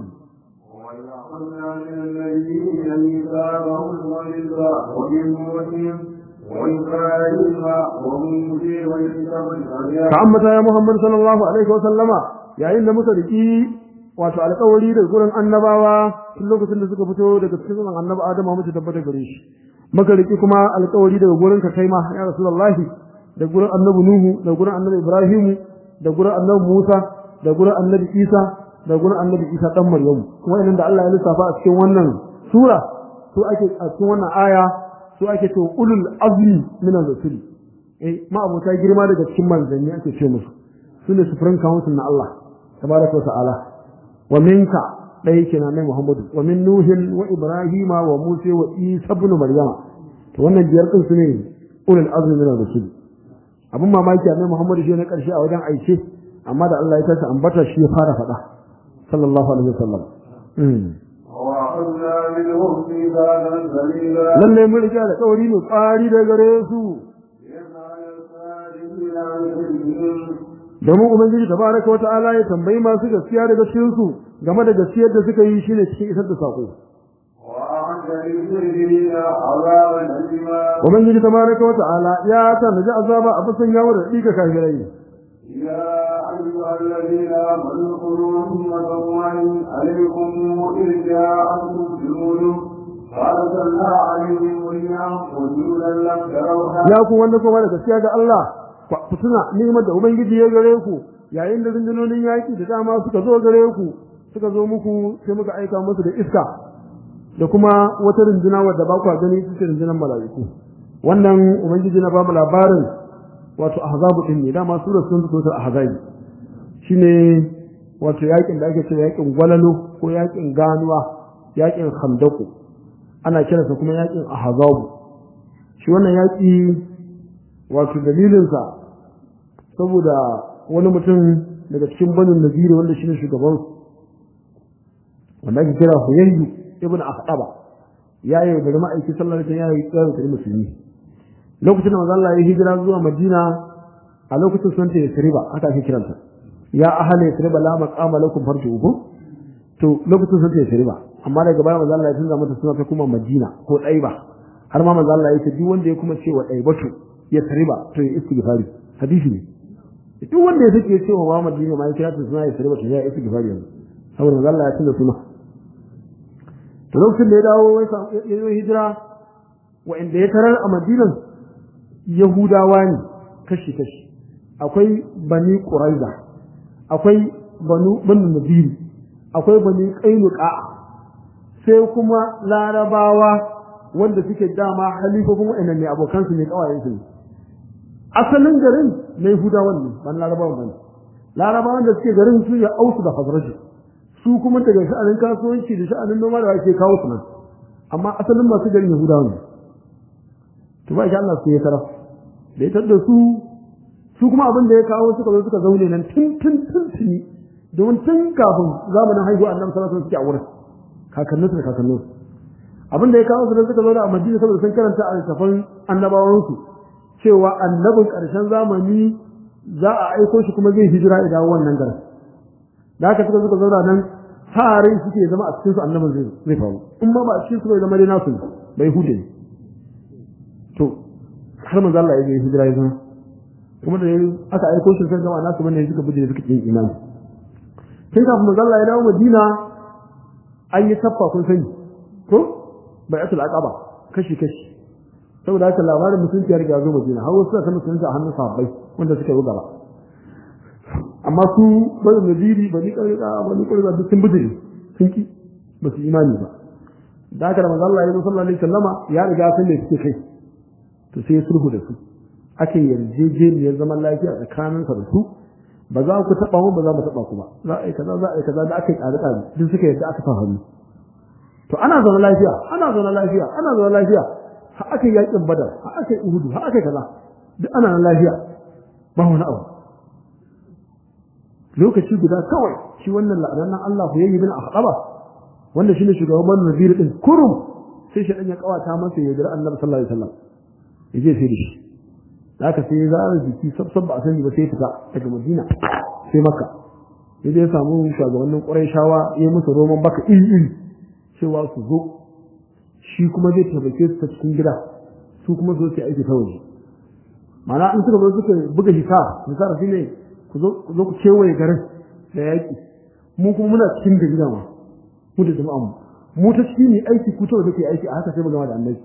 ka ambata ya Muhammad sallallahu alaihi wa sallama yayin da muka riki wato alƙawari da gurin annabawa tun lokacin da suka fito daga cikin zaman annabi Adamu muke tabbata gare shi muka riki kuma alƙawari daga gurin ka kai ma ya Rasulullahi da gurin annabi Nuhu da gurin annabi Ibrahimu da gurin annabi Musa da gurin annabi Isa da gurin annabi Isa dan Maryamu kuma idan da Allah ya lissafa a cikin wannan sura su ake a cikin wannan aya su ake ce ulul azmi min ar-rusul eh ma abota girma daga cikin manzanni ake ce musu sune sufurin council na Allah tabaraka wa ta'ala wa minka dai kenan ne Muhammadu wa min nuhin wa ibrahima wa musa wa isa ibn maryama to wannan biyar din sune ulul azmi min ar-rusul abun mamaki annabi Muhammadu shi ne karshe a wajen aice amma da Allah ya tashi ambata shi ya fara faɗa sallallahu alaihi wasallam lalle mun riga da kauri ne kwari da gare su domin ubangiji tabaraka wa ta'ala ya tambayi masu gaskiya daga cikin su game da gaskiyar da suka yi shine cikin isar da sako وأعد للمجرمين عذابا أليما ubangiji tabaraka wa ta'ala ya tanaji azaba a bisan yawo da dika kafirai يا أيها الذين آمنوا خذوا أمة الله عليكم إذ جاءتكم جنود فأرسلنا عليهم ريحا وجودا لم تروها ya ku wanda kuma da gaskiya ga Allah ku tuna ni'imar da ubangiji ya gare ku yayin da rundunonin yaki da dama suka zo gare ku suka zo muku sai muka aika musu da iska da kuma wata runduna wadda ba ku gani ita ce rundunar mala'iku wannan ubangiji na ba mu labarin wato ahzabu din ne dama sura sun fito ta ahzabi shine wato yakin da ake cewa yakin gwalalo ko yakin ganuwa yakin khandaku ana kiransa kuma yakin ahzabu shi wannan yaki wato dalilinsa saboda wani mutum daga cikin banin naziri wanda shine shugaban wanda ake kira huyayyu ibn akhdaba ya yi da ma'aiki sallallahu alaihi wasallam ya yi tsarin kare musulmi lokacin da manzo Allah ya hijira zuwa Madina a lokacin sun ta Yasriba haka ake kiranta ya ahli Yasriba la maqama lakum farjuhu to lokacin sun ta Yasriba amma daga baya manzo Allah ya tunza mata suna ta kuma Madina ko Daiba har ma manzo Allah ya ce duk wanda ya kuma cewa Daibatu Yasriba to ya istighfari hadisi ne duk wanda ya sake cewa wa Madina ma ya kira ta suna Yasriba to ya istighfari yanzu saboda manzo Allah ya tunza suna to lokacin da ya dawo ya yi hijira wa'inda ya tarar a madinan yahudawa ne kashi-kashi akwai bani ƙuraiza akwai banu banu nabiri akwai bani ƙainuka sai kuma larabawa wanda suke dama halifofin wa'annan ne abokansu ne kawayensu ne asalin garin na yahudawan ne ban larabawan bane larabawan da suke garin su ya ausu da hazraji su kuma daga sha'anin kasuwanci da sha'anin noma da ake kawo su nan amma asalin masu garin yahudawa ne to ba shi Allah su ya tarar da ya tarar da su su kuma abin da ya kawo suka zo suka zaune nan tun tun tun tuni domin tun kafin zamanin haihuwa annabi sallallahu alaihi wasallam suke a wurin kakannin su da kakannin su abin da ya kawo su da suka zauna a Madina saboda sun karanta a littafan annabawan su cewa annabin karshen zamani za a aiko shi kuma zai hijira ya dawo wannan garin da haka suka suka zauna nan tare suke zama a cikin su annabin zai zai faru in ma ba a cikin su bai zama dai nasu ne bai hude ne to har manzo Allah ya je hijira ya zama kuma da aka aiko shi sai jama'a nasu bane suka bude suka yin imani tun kafin manzo Allah ya dawo Madina an yi taffa kun sani ko bai atul aqaba kashi kashi saboda haka labarin musulunci ya riga zo Madina har wasu suka musulunci a hannun sahabbai wanda suka yi gaba amma su bani nadiri bani ƙarƙa bani ƙarƙa duk sun bijiri sun ki ba su imani ba da haka da manzo Allah ya zo sallallahu alaihi wasallama ya riga sun da suke kai to sai sulhu da su ake yarjejeniyar zaman lafiya tsakaninsa da su ba za ku taɓa mu ba za mu taɓa ku ba za a yi kaza za a yi kaza da aka yi ƙare ƙare duk suka yadda aka sa hannu to ana zaune lafiya ana zaune lafiya ana zaune lafiya har aka yi yaƙin badar har aka yi uhudu har aka yi kaza duk ana nan lafiya ba wani abu lokaci guda kawai shi wannan la'anannan Allah ku yayi bin ahqaba wanda shine shugaban Nadir din kurum sai shi dan ya kawata masa ya jira Annabi sallallahu alaihi wasallam yaje sai da shi haka sai ya zara jiki sabsab ba a sani ba sai fita daga Madina sai Makka yaje ya samu shugabannin Qurayshawa ya musu roman baka iri iri cewa su zo shi kuma zai tabbake su ta cikin gida su kuma zo su aiki ta waje mana in suka zo suka buga hisa hisa shi ne ku zo ku kewaye garin da yaƙi mu kuma muna cikin gari ma mu da jama'an mu mu ta cikin ne aiki ku ta waje ke aiki a haka sai mu gama da annabi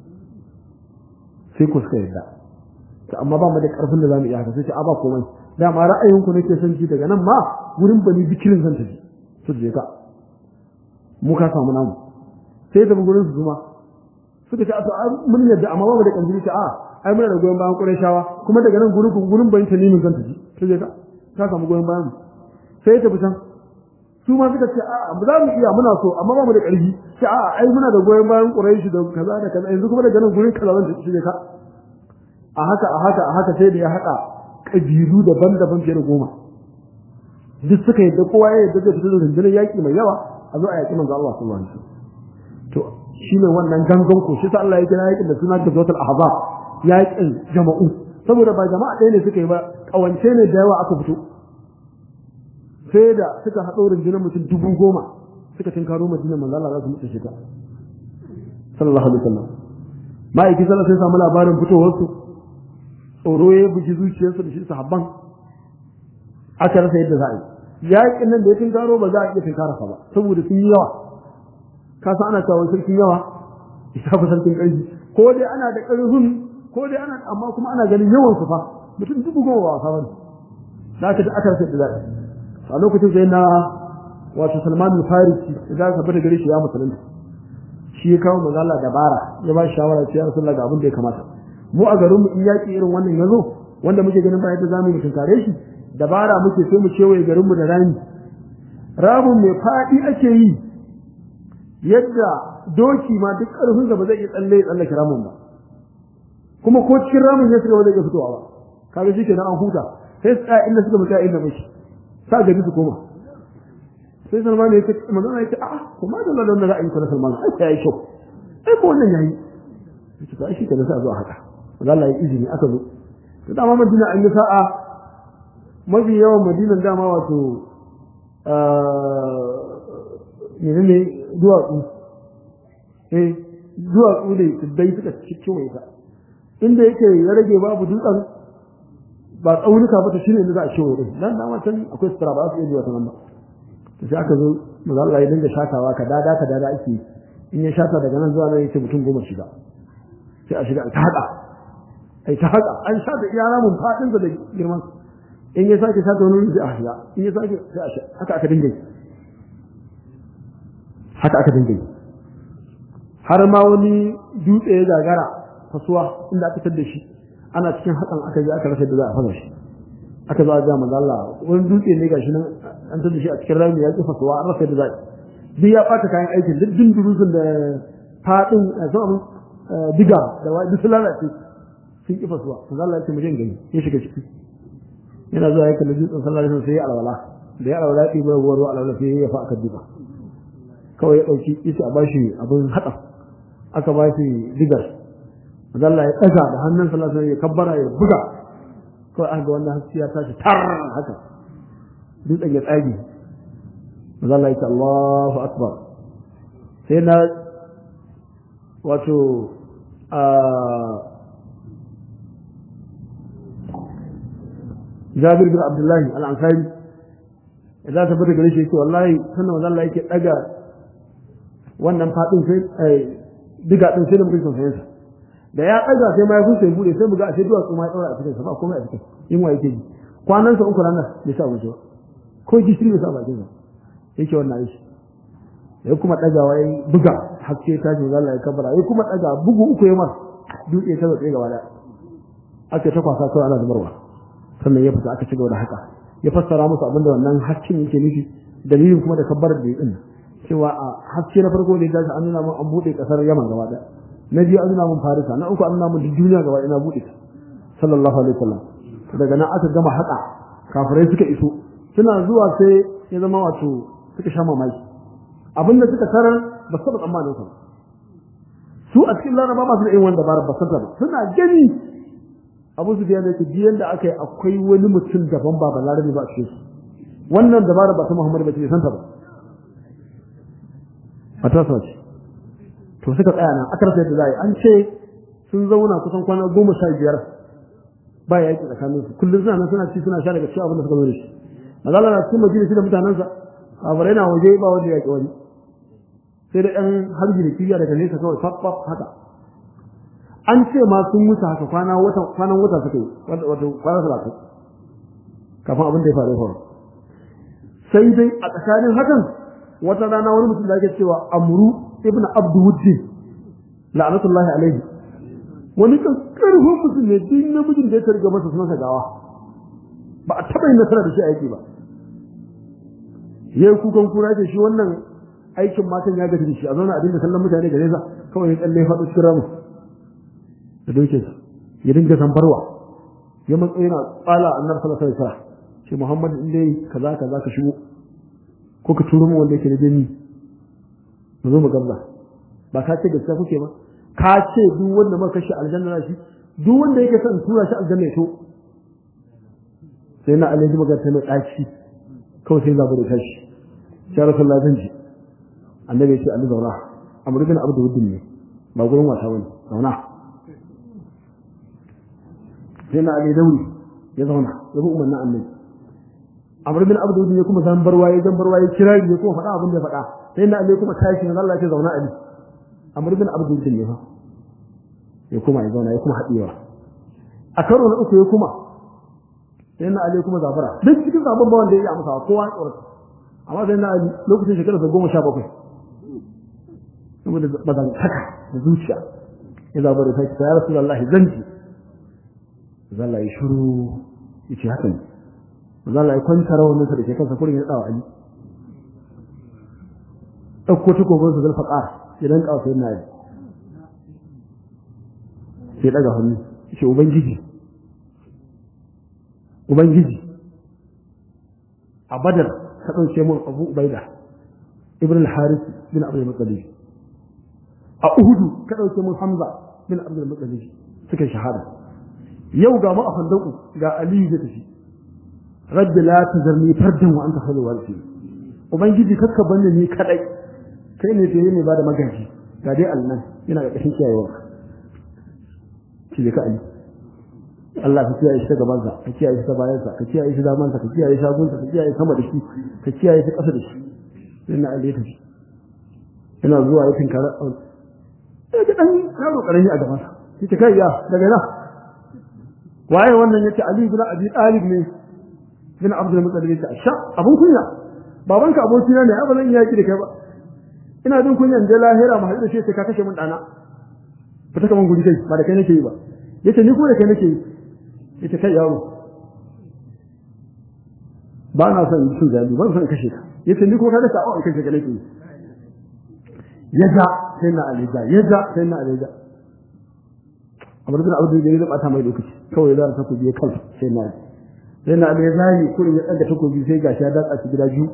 sai ku suka yarda to amma ba mu da karfin da zamu iya haka sai ce a ba komai dama ra'ayin ku nake son ji daga nan ma wurin bani bikirin zan tafi su je ka mu ka samu namu sai da gurin su zuma suka ce a to mun yadda amma ba mu da kanjiri ce a ai muna da goyon bayan Qurayshawa kuma daga nan gurin gurin bani tanimin zan tafi su je ka ka samu goyon bayan mu sai ta fitan su ma suka ce a ba za mu iya muna so amma ba mu da ƙarfi ce a ai muna da goyon bayan Quraysh da kaza da kaza yanzu kuma daga nan gurin kaza zan tafi su je ka a haka a haka a haka sai da ya haɗa ƙabilu daban-daban fiye da goma duk suka yadda kowa ya yadda zai fito da rundunar yaƙi mai yawa a zo a yaƙi manzo Allah sallallahu alaihi wasallam to shine wannan gangan ko shi ta Allah ya kira yaƙin da suna da zotul ahzab yaƙin jama'u saboda ba jama'a ɗaya ne suka yi ba kawance ne da yawa aka fito sai da suka haɗo rundunar mutum dubu goma suka tinkaro madina manzo Allah za su mutu shi ta sallallahu alaihi wasallam ma'aiki sallallahu sai samu labarin fitowar su tsoro ya buji zuciyarsu da shi sahabban aka rasa yadda za a yi yaƙin nan da ya tinkaro ba za a iya tinkara ba saboda sun yi yawa ka san ana cewa sarkin yawa isa fa sarkin ƙarfi ko dai ana da ƙarfin ko dai ana amma kuma ana ganin yawan su fa mutum dubu goma ba wasa bane da aka aka rasa yadda za a yi a lokacin sai na wato Salman al-Farisi da ka bada gare shi ya musulunta shi ya kawo manzo Allah dabara ya ba shi shawara cewa Rasulullah ga abin da ya kamata mu a garin mu in yaki irin wannan yazo wanda muke ganin ba yadda zamu yi tunkare shi dabara muke sai mu kewaye garin mu da rami ramin mai fadi ake yi yadda doki ma duk karfin ba zai iya tsalle ya tsallake ramin ba kuma ko cikin ramin ya shiga ba zai iya fitowa ba kaga shi kenan an huta sai tsaya inda suka mutu inda mushi sa gari su koma sai salman ya ce magana ya ce a'a kuma da lalata za a yi kwanar salman ai ya yi kyau ai ko wannan ya yi ya ce ai shi ka nasa zuwa haka wanda Allah ya izini aka zo to dama madina an yi sa'a mafi yawan madinan dama wato ne ne duwatsu eh duwatsu ne dai suka kewaye ta inda yake ya rage babu dutsen ba tsaunuka ba ta shine inda za a kewaye din nan dama can akwai sutura ba za su iya zuwa ta nan ba to sai aka zo maza Allah ya dinga shatawa ka dada ka dada ake in ya shata daga nan zuwa nan yace mutum goma shiga sai a shiga ta haka ai ta haka an shata iya ramun fadin da girman in ya sake shata wani sai a shiga in ya sake sai a shiga haka aka dinga haka aka dinga har ma wani dutse ya gagara fasuwa inda aka tar da shi ana cikin hakan aka je aka rasa da za a fasa shi aka zo a ga manzo Allah wani dutse ne gashi nan an tada shi a cikin rami ya kifa suwa an rasa da zai duk ya bata kayan aikin duk din durusun da fadin sama diga da wai duk lalace sun kifa suwa manzo Allah ya ce mu je gani ya shiga ciki yana zuwa yake dutsen sallallahu alaihi wasallam sai ya alwala da ya alwala ya ɗiba ruwa ruwa alwala sai ya fa aka duba kawai ya ɗauki ita a bashi abin haɗa aka bashi digar manzo Allah ya ɗaga da hannun sallallahu alaihi wasallam ya kabbara ya buga kawai aka ga wannan haske ya tashi tar haka dutsen ya tsage maza Allah ya ce Allahu Akbar sai na wato a Jabir bin Abdullahi al-Ansari idan ta bada gare shi yake wallahi sannan maza Allah yake daga wannan fadin sai diga din sai da mutum sai sa da ya daga sai ma ya fusa ya bude sai mu ga a sai duwatsu ma ya daura a cikin sa ba komai a cikin yin wa yake ji kwanan sa uku ranar bai sa wuce ba ko gishiri bai sa bakin sa yake wannan aiki ya kuma dagawa ya buga haske ta shi Allah ya kabara ya kuma daga bugu uku ya mar dutse ta tsaye gaba da aka ta kwasa kawai ana zubarwa sannan ya fita aka ci gaba da haka ya fassara musu abin da wannan hakkin yake nufi dalilin kuma da kabbar da din cewa a haske na farko da ya tashi an nuna mun an bude kasar Yaman gaba daya na biyu an nuna mun Farisa na uku an nuna mun duniya gaba ina bude ta sallallahu alaihi wasallam daga nan aka gama haka kafirai suka iso suna zuwa sai ya zama wato suka sha mamaki abinda suka tarar ba su taɓa tsammanin sa su a cikin laraba ba su da yin wanda ba ba san ba suna gani abu su biya da yake biyan da aka yi akwai wani mutum daban ba ba larabi ba a cikin su wannan dabara ba ta muhammadu ba ce san ta ba a ta ce to suka tsaya nan aka rasa yadda za a yi an ce sun zauna kusan kwana goma sha biyar ba ya yi tsakanin su kullum suna nan suna ci suna sha daga cikin abin da suka zo da shi mazala na cikin majalisi da mutanensa kafirai na waje ba wanda ya ki wani sai da ɗan harbi da kibiya daga nesa kawai faf haka an ce ma sun mutu haka kwana wata kwanan wata suka yi wato kwana talatin kafin abin da ya faru faru sai dai a tsakanin hakan wata rana wani mutum da ake cewa amru ibn abduwuddin la'anatullahi alaihi wani kan karfin mutum ne duk namijin da ya targa masa sunansa gawa ba a taɓa yin nasara da shi a yaki ba yayi kukan kura ce shi wannan aikin matan ya gaji da shi a zauna a dinga kallon mutane da nesa kawai ya tsalle faɗo cikin ramu da dokin sa ya dinga zambarwa ya matsayi yana tsala annabi sallallahu alaihi wasallam ce Muhammad in dai kaza kaza ka shigo ko ka turo mu wanda yake da jini mu zo mu gabza ba ka ce gaskiya kuke ba ka ce duk wanda muka kashe aljanna na shi duk wanda yake son tura shi aljanna ya to sai na alaji magana ta mai ɗaci kawai sai zabu da tashi ya rasulullahi zan ji annabi ya ce Allah zauna amr bin abdu wuddin ne ba gurin wasa bane zauna sai na ali dauri ya zauna ya bi umarnin annabi amr bin abdu wuddin ya kuma san barwaye dan barwaye kira ya kuma faɗa abin da ya faɗa sai na ali kuma tashi na Allah ya ce zauna ali amr bin abdu wuddin ne fa ya kuma ya zauna ya kuma haɗewa a karo na uku ya kuma sai na ali kuma zafara duk cikin zabon bawan da ya yi amsa kowa ya tsorata amma sai na ali lokacin shekarar sa goma sha bakwai saboda bazan haka da zuciya ya zaba da sai ya rasulullahi zan ji zalla ya shiru yace haka ne zalla ya kwanta rawan sa da ke kansa kurin ya tsawa ali dauko takobin sa zalfa ƙara ya dan kawo sai na ali sai daga hannu yace ubangiji ubangiji a badar ka ɗauke mun abu ubaida ibn al-haris bin abdul muttalib a uhudu ka ɗauke mun hamza bin abdul muttalib suka shahada yau ga mu a fandaku ga aliyu zai tafi rabbi la tazarni fardan wa anta khairul warithin ubangiji kakka banne ni kadai kai ne da ne ba da magaji ga dai alnan yana ga kashin kiyayewa shi ka ali Allah ka kiyaye shi ta gabansa ka kiyaye shi ta bayansa ka kiyaye shi damansa ka kiyaye shagunsa ka kiyaye sama da shi ka kiyaye shi ƙasa da shi sai na Allah ya tafi yana zuwa ya tinkara sai ga dan yaro karami a gabansa yace kai ya daga ina waye wannan yace Ali ibn Abi Talib ne bin Abdul Muttalib yace sha abun kunya babanka abokina ne ba zan yaki da kai ba ina jin kunyan da lahira mu haɗu da shi sai ka kashe mun dana fita kaman guri kai ba da kai nake yi ba yace ni ko da kai nake yi ita kai yaro ba na son yi cin zabi ban son kashe ka yace ni ko ka da sa'o kashe ka nake yaja sai na alija yaja sai na alija Amr bin Abdul Jalil ba ta mai lokaci kawai da ta kubiye kai sai na sai na alija ne kurin ya daga takobi sai gashi ya datsa shi gida biyu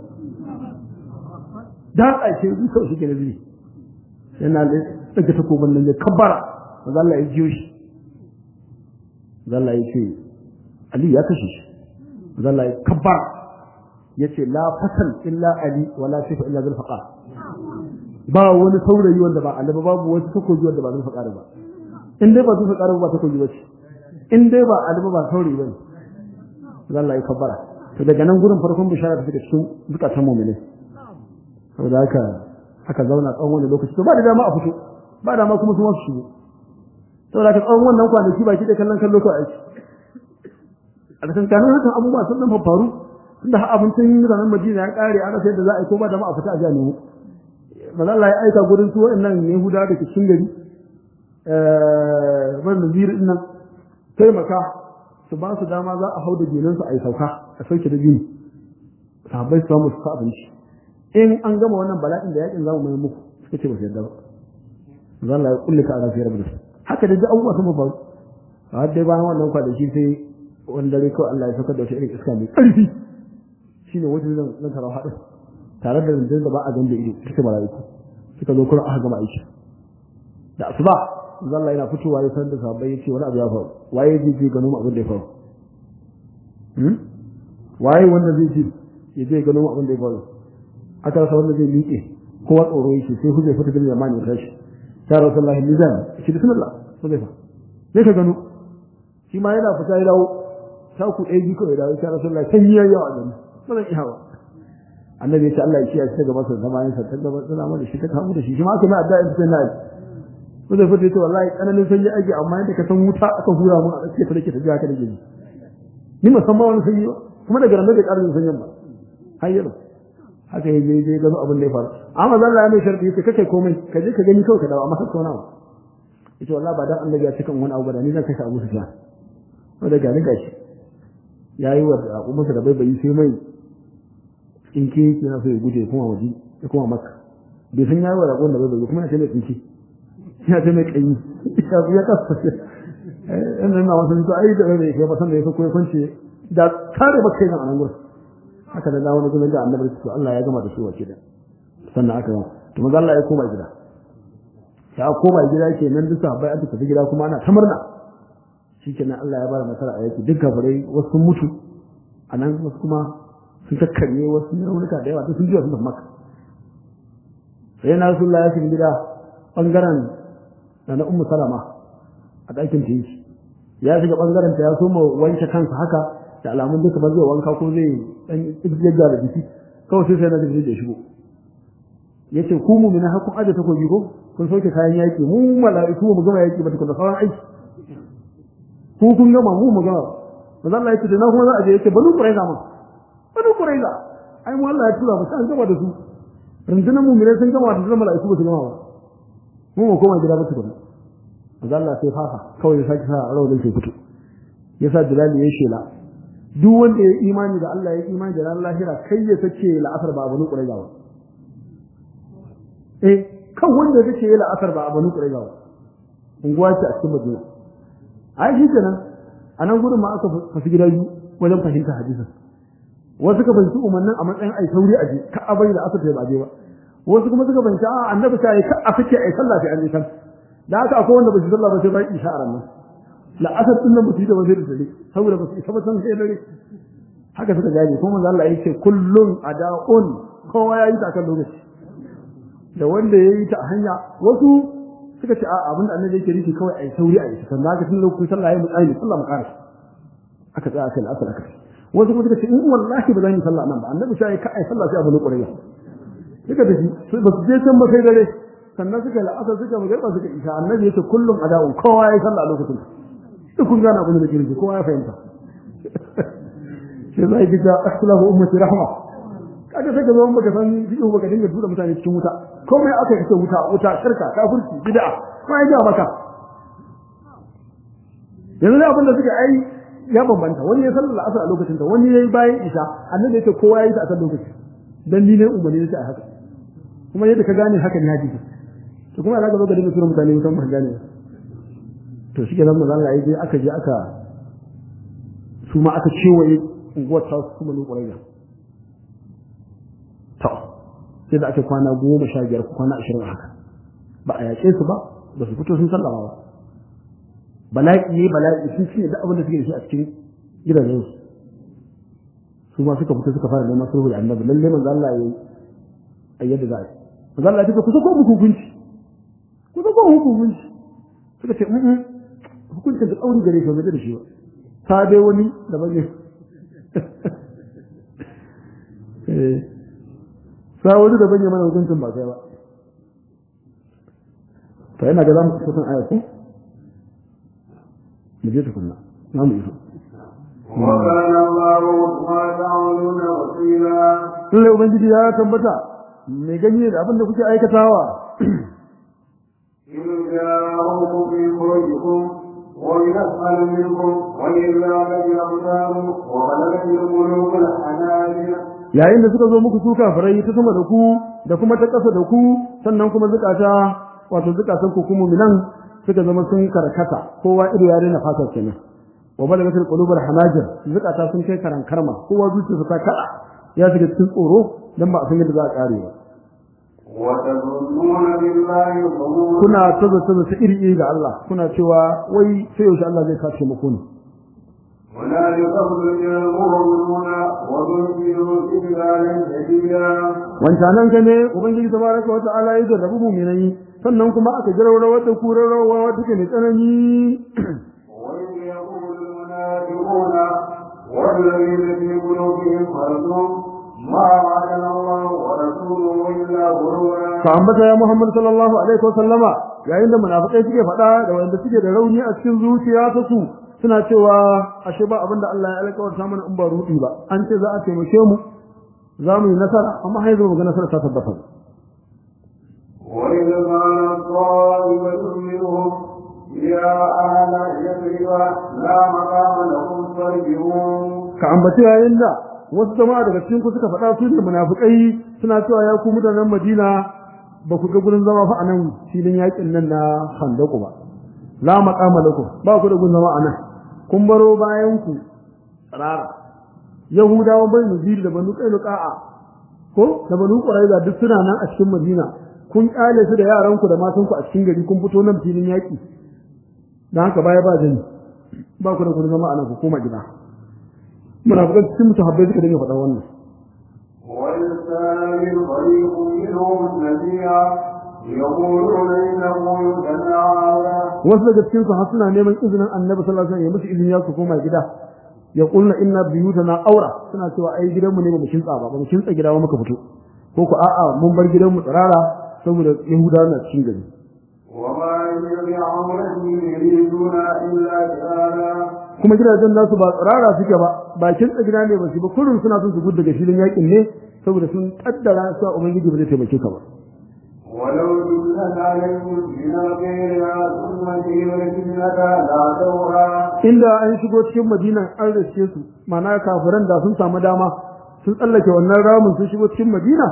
datsa shi biyu kawai shi gida biyu sai na daga takobin nan ya kabbara manzo Allah ya jiyo shi zalla ya ce Ali ya kashe shi zalla ya kabbar ya ce la fasal illa Ali wa la sifa illa zul faqar ba wani saurayi wanda ba Ali ba babu wani takobi wanda ba zul faqar ba in dai ba zul faqar ba takobi ba ce in dai ba Ali ba saurayi ba zalla ya kabbara to daga nan gurin farkon bishara ta cikin zukatan mu'mini saboda haka aka zauna tsawon wani lokaci to ba da dama a fito ba dama kuma su wasu shigo saboda ka tsawon wannan kwanaki ba ki da kallon kallo ko aiki a cikin kanin hakan abubuwa sun dan faru tunda har abincin ranar Madina ya kare ana sai da za a yi ko ba da ma a fita a jani manzo Allah ya aika gurin su wa'annan Yahuda da ke cikin gari eh wannan nazir din nan taimaka su ba su dama za a hau da jinan su a yi sauka a sauke da jini sahabbai su samu su sa abinci in an gama wannan bala'in da yakin zamu mai muku suka ce ba su yarda ba manzo Allah ya kullika a rafiyar da su haka da abubuwa sun faru har dai bayan wannan kwanaki sai wani dare kawai Allah ya saukar da wata irin iska mai ƙarfi shine wajen zan zan karau haɗin tare da rundunar da ba a ganda ido suka mala'iku suka zo kuma aka gama aiki da asuba zalla yana fitowa ya san da sahabbai yace wani abu ya faru waye zai je gano mu abin da ya faru hmm waye wanda zai je ya je gano mu abin da ya faru aka rasa wanda zai miƙe kowa tsoro yake sai hujja fita da zamani ya tashi ya rasulullahi mizan shi bismillah so zai fa sai ka gano shi ma yana fita ya dawo ta ku ɗaya biyu kawai dawo ya rasulullahi sai yi yawa gani ba zan iya ba annabi ya ce Allah ya kiyaye shi daga masa zamanin sa ta gaba suna mana shi ta kamu da shi shi ma aka na addu'a in sai na ko zai fita wallahi tsananin sanyi ake amma yadda ka san wuta aka hura mu a tsakiya ta dake ta jiya ka dake ni ni musamman wani sanyi ba kuma daga nan da ƙarin sanyin ba har yau haka ya je je gano abin da ya faru amma zan Allah mai sharɗi yace kake komai ka je ka gani kawai ka dawo amma ka kona yace wallahi ba dan annabi ya cika wani abu ba ni zan kashe Abu Sufyan to daga ni gashi yayi wa umma da bai bai sai mai tsinke yake na so ya guje kuma waje ya kuma maka bai san yayi wa raƙon da bai bai kuma ya ce mai tsinke ya ce mai kanyi ya ya kasa eh ina na wasu to ai da bai kai ba san da yake ko kwance da kare ba kai nan a nan gurin haka da wani gurin da annabi to Allah ya gama da su wace da sannan aka to maza Allah ya koma gida ya koma gida ke nan duk sahabbai an tafi gida kuma ana ta murna shikenan Allah ya bada nasara a yaki duk gabarai wasu mutu anan wasu kuma sun kakkarye wasu raunuka da yawa duk sun jiya sun tafi maka sai na rasulullah ya shiga gida bangaren da na ummu salama a ɗakin ta yi ya shiga bangaren ta ya so ma wanke kansa haka da alamun duka ba zai wanka ko zai dan ibjejja da jiki kawai sai sai na jibril da shigo yace ku mu mina hakun aje takobi ko kun soke kayan yaki mu mala'iku mu gama yaki ba tukun da sauran aiki ku kun gama mu mu gama manzo Allah yace da na kuma za a je yace banu quraiza mun banu quraiza ai mu Allah ya tura mu an gama da su rundunar mu mire sun gama da rundunar mala'iku ba su gama ba mu mu koma gida ba tukun manzo Allah sai fafa kawai ya saki sa rawar sai fito yasa Bilal ya shela duk wanda ya imani da Allah ya imani da ran lahira kai ya sace la'asar ba banu quraiza ba eh kan wanda ya sace la'asar ba banu quraiza ba unguwa ce a cikin Madina ai shi kenan a nan gudun ma aka fasu gida biyu wajen fahimta hadisin wasu ka fahimci umarnin a matsayin ai sauri a je ka abai da aka ba je ba wasu kuma suka fahimci a annabi ta yi ka a fice ai sallah sai an je kan da haka akwai wanda ba su sallah ba sai bai isha a ranar la'asar din nan ba su yi da ba sai da dare saboda ba su isa ba san sai dare haka suka gane kuma manzo Allah yake kullun ada'un kowa ya yi ta kan lokaci da wanda ya yi ta a hanya wasu suka ce a abin da annabi yake nufi kawai ai sauri a yi sannan haka tun lokacin sallah ya mutsayi ne sallah makara aka tsaya kai al'asar aka wasu kuma suka ce in wallahi ba zan yi sallah nan ba annabi sai ka ai sallah sai abu ne ƙwarya suka tafi ba su je can ba sai dare sannan suka yi la'asar suka magarba suka isha annabi yace kullum ada'un kowa ya yi sallah a lokacin duk kun gane abin da nake nufi kowa ya fahimta sai zai ga akhlahu ummati rahma kaga sai ka zo baka san fiqh baka dinga tura mutane cikin wuta komai aka kace wuta wuta shirka kafirci bid'a ma ya ga maka yanzu da abin da suka ai ya bambanta wani ya sallar asar a lokacin ta wani yayi bayan isha annabi yace kowa yayi ta a kan lokaci dan ni ne umarni yace a haka kuma yadda ka gane haka ne hadisi to kuma zaka zo ga dinga tura mutane wutan ba gane to shi ke nan manzo Allah ya je aka je aka su ma aka cewaye unguwar ta su kuma ne ƙwararra to sai da ake kwana goma sha biyar kwana ashirin a haka ba a yaƙe su ba ba su fito sun sallama ba bala'i ne bala'i sun ce da abin da suke da shi a cikin gidajen su su ma suka fito suka fara neman sulhu da annabi lalle manzo Allah ya yi a yadda za a yi manzo Allah ya ce ku sako muku hukunci ku sako muku hukunci suka ce mm hukuncin da tsauri gare shi ba da shi ba ta dai wani daban ne sa wani daban ya mana hukuncin ba kai ba to yana ga za mu kusan aya ko mu je tukunna za mu iso وكان الله ما تعملون وكيلا lallai ubangiji ya tabbata mai ganye da abin da kuke aikatawa إن جاءهم في فرجكم ومن أسفل منكم ولله الأبصار وبلغت القلوب الحناجر yayin da suka zo muku su kafirai ta sama da ku da kuma ta ƙasa da ku sannan kuma zukata wato zukatan ku kuma minan suka zama sun karkata kowa ido ya daina fatar kenan wa balagatul qulubul hanajir zukata sun kai karan karma kowa zuciyarsa ta kada ya shiga cikin tsoro dan ba a san yadda za a kare ba وتظنون بالله الظنون kuna tazo tazo ta iri iri ga Allah kuna cewa wai sai yaushe Allah zai kace muku ne هنالك يخرج المؤمنون وذنبوا إجلالا شديدا wancanan ka ne ubangiji tabaraka wa ta'ala ya jarrabu mu'minai sannan kuma aka jarrawa wata kurarwa wata ke ne tsanani وإذ يقول المنافقون والذين في قلوبهم مرض ما وعدنا الله ورسوله إلا غرورا ka ambata ya Muhammad sallallahu alaihi wa sallama yayin da munafikai suke faɗa da wanda suke da rauni a cikin zuciya ta su suna cewa ashe ba abinda Allah ya alƙawarta mana in ba rudi ba an ce za a taimake mu za mu yi nasara amma har yanzu mu ga nasara ta tabbata وإذ قال طائفة منهم يا أهل يثرب لا مقام لكم فارجعون ka ambaci yayin da wasu jama'a daga cikin ku suka faɗa su da munafikai suna cewa ya ku mutanen Madina ba ku ga gurin zama fa anan filin yakin nan na Khandaqu ba la maqama lakum ba ku da gurin zama anan kun baro bayan ku tsarara Yahudawan bai Nuzir da Banu Qainuqa'a ko da Banu Quraiza duk suna nan a cikin Madina kun kyale su da yaran ku da matan ku a cikin gari kun fito nan filin yaki dan haka baya ba jini ba ku da gurin zama anan ku koma gida munafikan cikin mutahabbai suka dinga faɗa wannan ويستعمل فريق منهم النبي يقولون إن بيوتنا هذا wasu daga cikin su har suna neman izinin annabi sallallahu alaihi wasallam ya musu izini ya su koma gida ya kulna inna biyutana aura suna cewa ai gidanmu ne ba mu kintsa ba ba mu kintsa gida ba muka fito ko ku a'a mun bar gidanmu tsirara saboda yahudawa na cikin gari وما يبيعون يريدون إلا كذابا kuma gidajen nasu ba tsirara suke ba bakin gida ne ba su ba kullum suna son su gudu daga filin yakin ne saboda sun kaddara su ubangiji ba zai taimake ka ba ولو دلت عليهم من غيرها ثم جئت لا دورا inda an shigo cikin madinan an riske su ma'ana kafiran da sun samu dama sun tsallake wannan ramin sun shigo cikin madina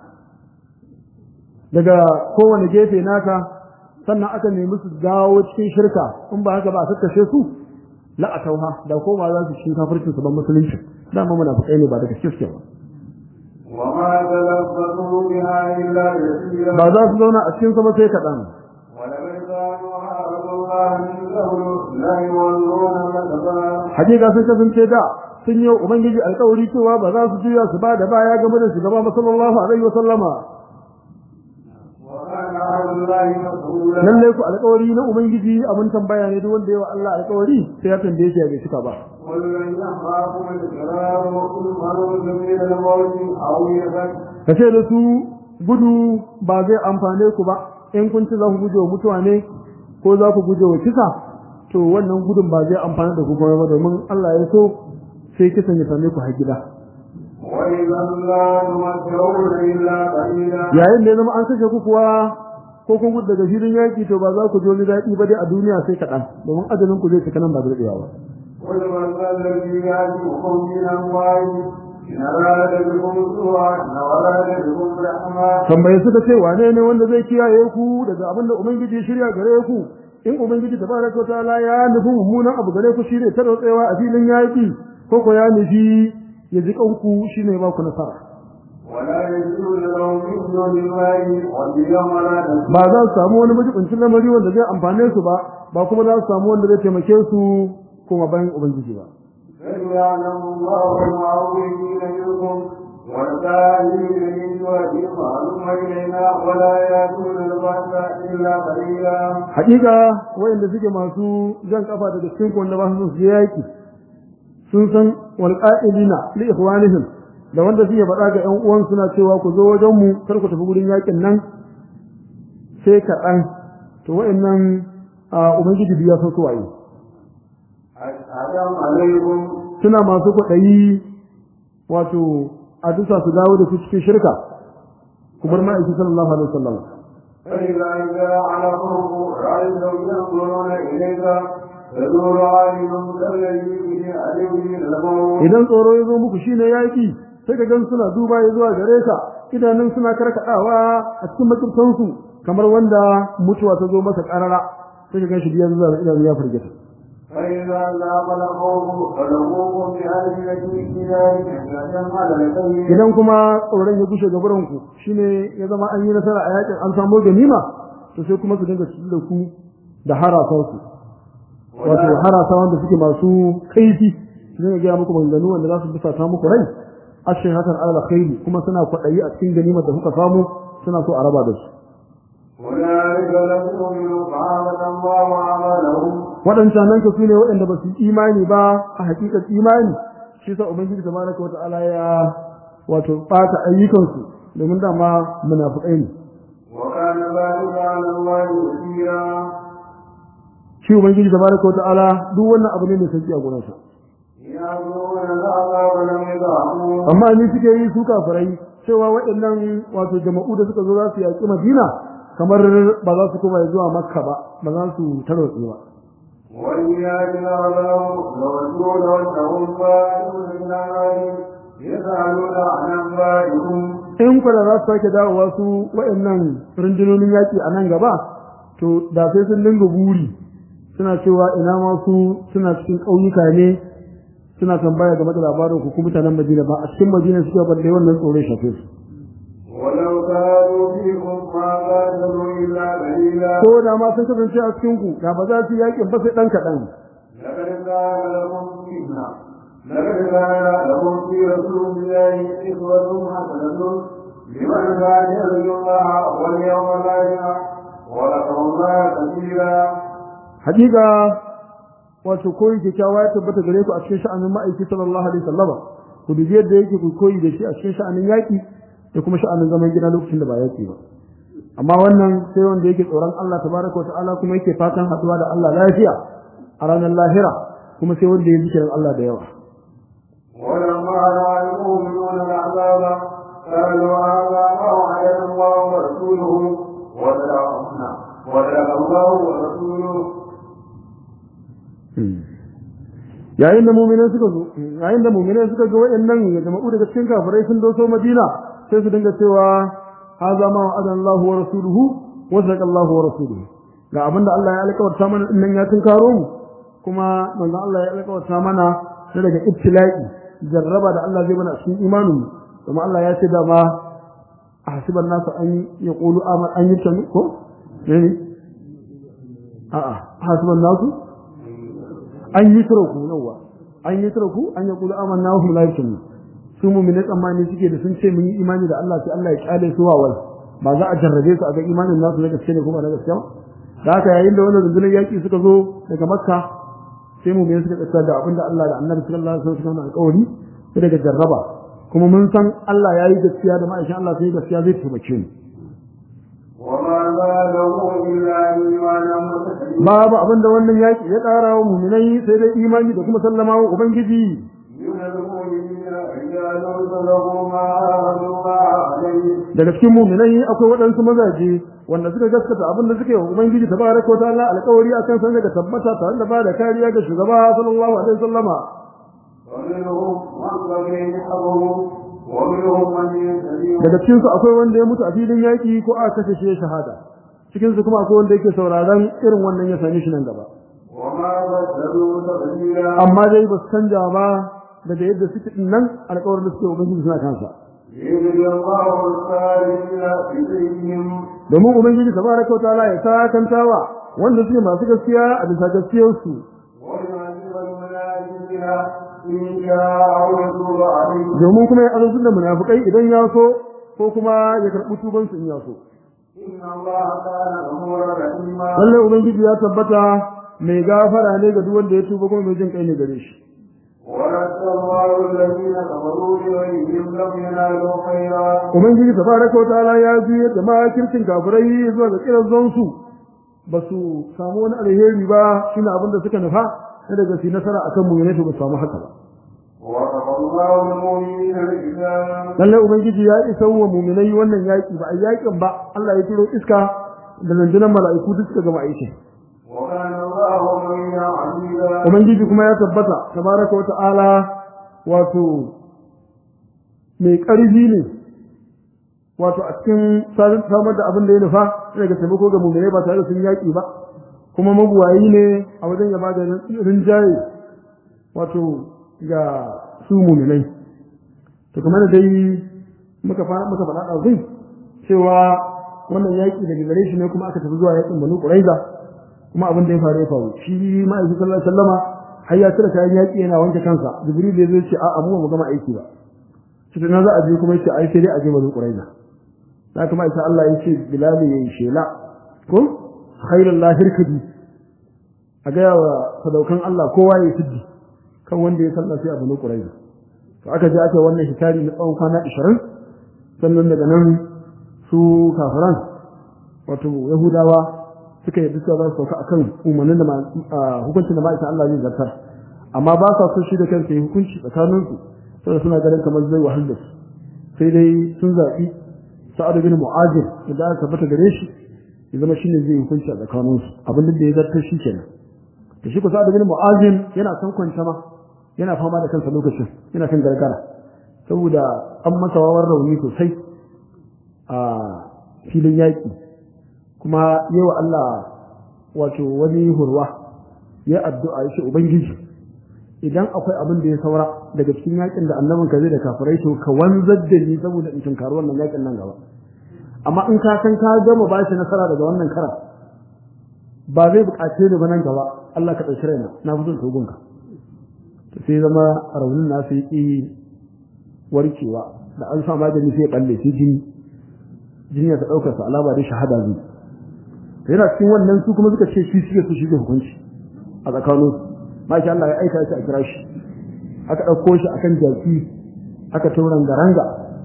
daga kowane gefe naka sannan aka nemi su dawo cikin shirka in ba haka ba a kakkashe su la a tauha da koma za su cikin kafircin su ban musulunci dama munafiqai ne ba daga cikin ba وما تلفظوا بها إلا يسيرا ba za su zauna a cikin sama sai kaɗan ولقد كانوا عاهدوا الله من قبل لا يولون الأدبار hakika sun kasance da sun yi wa ubangiji alkawari cewa ba za su juya su ba da baya game da shugaba sallallahu alaihi wa sallama وكان عهد الله مسؤولا lallai ku alkawari na ubangiji abin tambaya ne duk wanda yawa Allah alkawari sai ya tambaye shi ya bai cika ba قل لن ينفعكم الفرار إن مرضتم من الموت أو يفت kace da su gudu ba zai amfane ku ba in kun ci za ku guje wa mutuwa ne ko za ku guje wa kisa to wannan gudun ba zai amfane da ku kuma ba domin Allah ya so sai kisan ya same ku har gida وإذا لا تمتعون إلا قليلا yayin da ya zama an kashe ku kuwa ko kun gudu daga filin yaƙi to ba za ku ji wani daɗi ba dai a duniya sai kaɗan domin ajalin ku zai cika nan ba da daɗewa ba قل من ذا الذي يعجبكم من أموال إن أراد بكم سوءا إن أراد بكم رحمة tambaye suka ce wane ne wanda zai kiyaye ku daga abin da ubangiji ya shirya gare ku in ubangiji tabaraka wataala ya nufi mummunan abu gare ku shine tarwatsewa a filin yaƙi ko ko ya nufi ya ji kanku shine ba ku nasara ولا يجدون لهم من دون الله وليا ولا نصيرا ba za su samu wani majibincin lamari wanda zai amfane su ba ba kuma za su samu wanda zai taimake su kuma bayan ubangiji ba بل يعلم الله المعوقين منكم والكاذبين من وجههم هلم إلينا ولا يأتون البأس إلا قليلا hakika wayanda suke masu jan kafa daga cikin ku wanda ba su su yaki sun san wal qa'ilina li ikhwanihim da wanda suke faɗa ga ƴan uwan suna cewa ku zo wajen mu kar ku tafi gurin yakin nan sai kaɗan to wayannan a ubangiji biya san su waye أسلام عليكم suna masu kwaɗayi wato a dusa su dawo da su cikin shirka ku bar ma'aiki sallallahu alaihi wasallam فإذا جاء على قرب رأيتهم ينظرون إليك تدور عينهم كالذي به عليه من الموت idan tsoro ya zo muku shine yaki sai ka gan suna duba ya zuwa gare ka idanun suna karkadawa a cikin makirtansu kamar wanda mutuwa ta zo masa karara sai ka gan shi biyan zuwa idanu ya firgita فإذا ذاق الخوف فلقوكم بألسنة كتاب كتاب على الكيد idan kuma tsoron ya gushe gaburan ku shine ya zama an yi nasara a yakin an samu ganima to sai kuma su dinga cikin da ku da harasan su wato harasa wanda suke masu kaifi su dinga gaya muku maganganu wanda za su bisa ta muku rai ashin hakan ala khairi kuma suna kwaɗayi a cikin ganimar da kuka samu suna so a raba da su هنالك لم يؤمنوا فعبد الله عملهم waɗancan nan ka su ne waɗanda ba su yi imani ba a hakikar imani shi sa ubangiji tabaraka wa ta'ala ya wato ɓata ayyukansu domin dama munafukai ne وكان ذلك على الله يسيرا shi ubangiji tabaraka wa ta'ala duk wannan abu ne mai sauki a gurinsa يأمرون العذاب ولم يدعموا amma ni suke yi su kafirai cewa waɗannan wato jama'u da suka zo za su yaƙi madina kamar ba za su koma zuwa makka ba ba za su tarwatse ba وإياك نعلم ورسول وأنهم فاعلون من أعمالهم يسألون عن أنبائهم in ku da za su sake dawowa su waɗannan rundunonin yaƙi a nan gaba to da sai sun dinga buri suna cewa ina ma su suna cikin ƙauyuka ne suna tambaya game da labarin ku kuma mutanen Madina ba a cikin Madina suke balle wannan tsoron shafe su ولو كانوا فيكم ما قاتلوا إلا قليلا ko da ma sun kasance a cikin ku da ba za su yaƙin ba sai ɗan kaɗan لقد كان لكم فتنة لقد كان لكم في رسول الله إسوة حسنة لمن كان يرجو الله واليوم الآخر وذكر الله كثيرا hakika wato koyi kyakkyawa ya tabbata gare ku a cikin sha'anin ma'aiki sallallahu alaihi wasallama ku dubi yadda yake ku koyi da shi a cikin sha'anin yaki da kuma sha'anin zaman gida lokacin da ba yaki ba amma wannan sai wanda yake tsoron Allah tabaraka wata'ala kuma yake fatan haduwa da Allah lafiya a ranar lahira kuma sai wanda ya zikirin Allah da yawa ولما رأى المؤمنون العذاب قالوا هذا ما وعدنا الله ورسوله وصدقنا وصدق الله ورسوله yayin da mu'minai suka zo yayin da mu'minai suka ga wayannan ya jama'u daga cikin kafirai sun doso Madina sai su dinga cewa haza ma wa'ada Allah wa rasuluhu wa sadaqa Allah wa rasuluhu ga abinda Allah ya alƙawarta mana din nan ya tunkaro mu kuma manzon Allah ya alƙawarta mana sai daga ibtila'i jarraba da Allah zai mana a cikin imanin mu kuma Allah ya ce da ma ahsiban nasu an yaqulu aman an yutanu ko ne a'a ahsiban nasu an yi turaku nawa an yi turaku an ya kula amanna wa hum la yu'minun su mu'mini tsammani suke da sun ce mun yi imani da Allah sai Allah ya kyale su wawal ba za a jarrabe su a ga imanin nasu na gaske ne kuma na gaske ba da haka yayin da wannan rundunar yaki suka zo daga makka sai mu'mini suka tsaya da abinda Allah da Annabi sallallahu alaihi wasallam suka alƙawari sai daga jarraba kuma mun san Allah ya yi gaskiya da ma'aikin Allah sai gaskiya zai taimake mu وما زاده إلا إيمانا متسلما babu abinda wannan yaki ya ƙara wa mu'minai sai dai imani da kuma sallama wa ubangiji من المؤمنين رجال صدقوا ما عاهدوا الله عليه daga cikin mu'minai akwai waɗansu mazaje wanda suka gaskata abin da suka yi wa ubangiji tabaraka wa ta'ala alƙawari akan san daga tabbata tare da ba da kariya ga shugaba sallallahu alaihi wasallama ومنهم من بقي نحبه ومنهم من يستجيب daga cikin su akwai wanda ya mutu a filin yaki ko aka kashe shi ya shahada cikin su kuma akwai wanda yake sauraron irin wannan ya same shi nan gaba وما بدلوا تبديلا amma dai ba su canja ba daga yadda suke din nan alƙawarin da suke wa ubangiji suna kansa يجزي الله الصالحين بسيهم domin ubangiji tabaraka wa ta'ala ya sakantawa wanda suke masu gaskiya a bisa gaskiyarsu ويعذب المنافقين إن شاء أو يتوب عليهم domin kuma ya azabtar da munafikai idan ya so ko kuma ya karɓi tubansu in ya so إن الله كان غفورا رحيما lallai ubangiji ya tabbata mai gafara ne ga duk wanda ya tuba kuma mai jin kai ne gare shi ورد الله الذين كفروا بغيرهم لم ينالوا خيرا ubangiji tabaraka wa ta'ala ya juyar da makircin kafirai zuwa ga kiran su ba su samu wani alheri ba shine abin da suka nufa na daga su nasara akan mu ne to ba su samu haka ba وكفى الله المؤمنين الإسلام lallai ubangiji ya isa wa muminai wannan yaki ba a yakin ba Allah ya turo iska da rundunar mala'iku duk suka gama aikin وكان الله مؤمنا عزيزا ubangiji kuma ya tabbata tabaraka wa ta'ala wato mai ƙarfi ne wato a cikin samar da abin da ya nufa daga taimako ga muminai ba tare da sun yaƙi ba kuma mabuwayi ne a wajen ya bada rinjaye wato ga su muminai to kamar da dai muka fara muka faɗa ɗazun cewa wannan yaƙi daga gare shi ne kuma aka tafi zuwa yaƙin banu ƙuraiza kuma abin da ya faru ya faru shi ma'aikin sallallahu alaihi wasallama har ya cire kayan yaƙi yana wanke kansa jibril ya zo ce a'a mu ba mu gama aiki ba cikin na za a je kuma yace ai sai dai a je banu quraiza da kuma ita Allah ya ce bilal ya yi shela ko khairul lahir kadi a ga wa sadaukan Allah kowa ya siddi kan wanda ya salla sai a banu quraiza to aka je aka wannan hitari na tsawon kwana 20 sannan daga nan su kafiran wato yahudawa suka yi duka za su sauka akan umarnin da hukuncin da ma'aikatan Allah zai zartar amma ba sa so shi da kansa yi hukunci tsakaninsu saboda suna ganin kamar zai wahal da su sai dai sun zaɓi sa'ad bin mu'azir idan aka tabbata gare shi ya zama shine zai hukunci a tsakaninsu abin da ya zartar shi kenan to shi ko sa'ad bin mu'azir yana san kwanta ma yana fama da kansa lokacin yana kan gargara saboda an masa wawar rauni sosai a filin yaƙi kuma yawa Allah wato wani hurwa ya addu'a ya ce ubangiji idan akwai abin da ya saura daga cikin yakin da annabin ka zai da kafirai to ka wanzar da ni saboda in tunkari wannan yakin nan gaba amma in ka san ka gama ba shi nasara daga wannan kara ba zai buƙace ni ba nan gaba Allah ka ɗauki raina na fi son togonka sai zama raunin nasu ya ƙi warkewa da an sa magani sai ya balle sai jini jini ya ɗaukar sa alama da shahada zai yana cikin wannan su kuma suka ce shi suke su shi hukunci a tsakanin su maki Allah ya aika shi a kira shi aka ɗauko shi akan jaki aka tauran garanga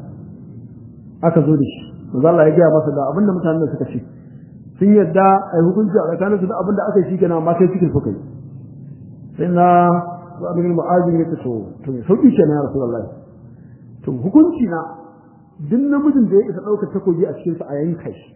aka zo da shi manzo Allah ya gaya masa da abinda mutanen suka ce sun yadda a yi hukunci a tsakanin su da abinda aka yi shi kenan amma sai cikin suka yi sai na su abin mu'ajin ya ce to to sauki kenan ya rasulullahi to hukunci na duk namijin da ya isa ɗaukar takobi a cikinsa a yanka shi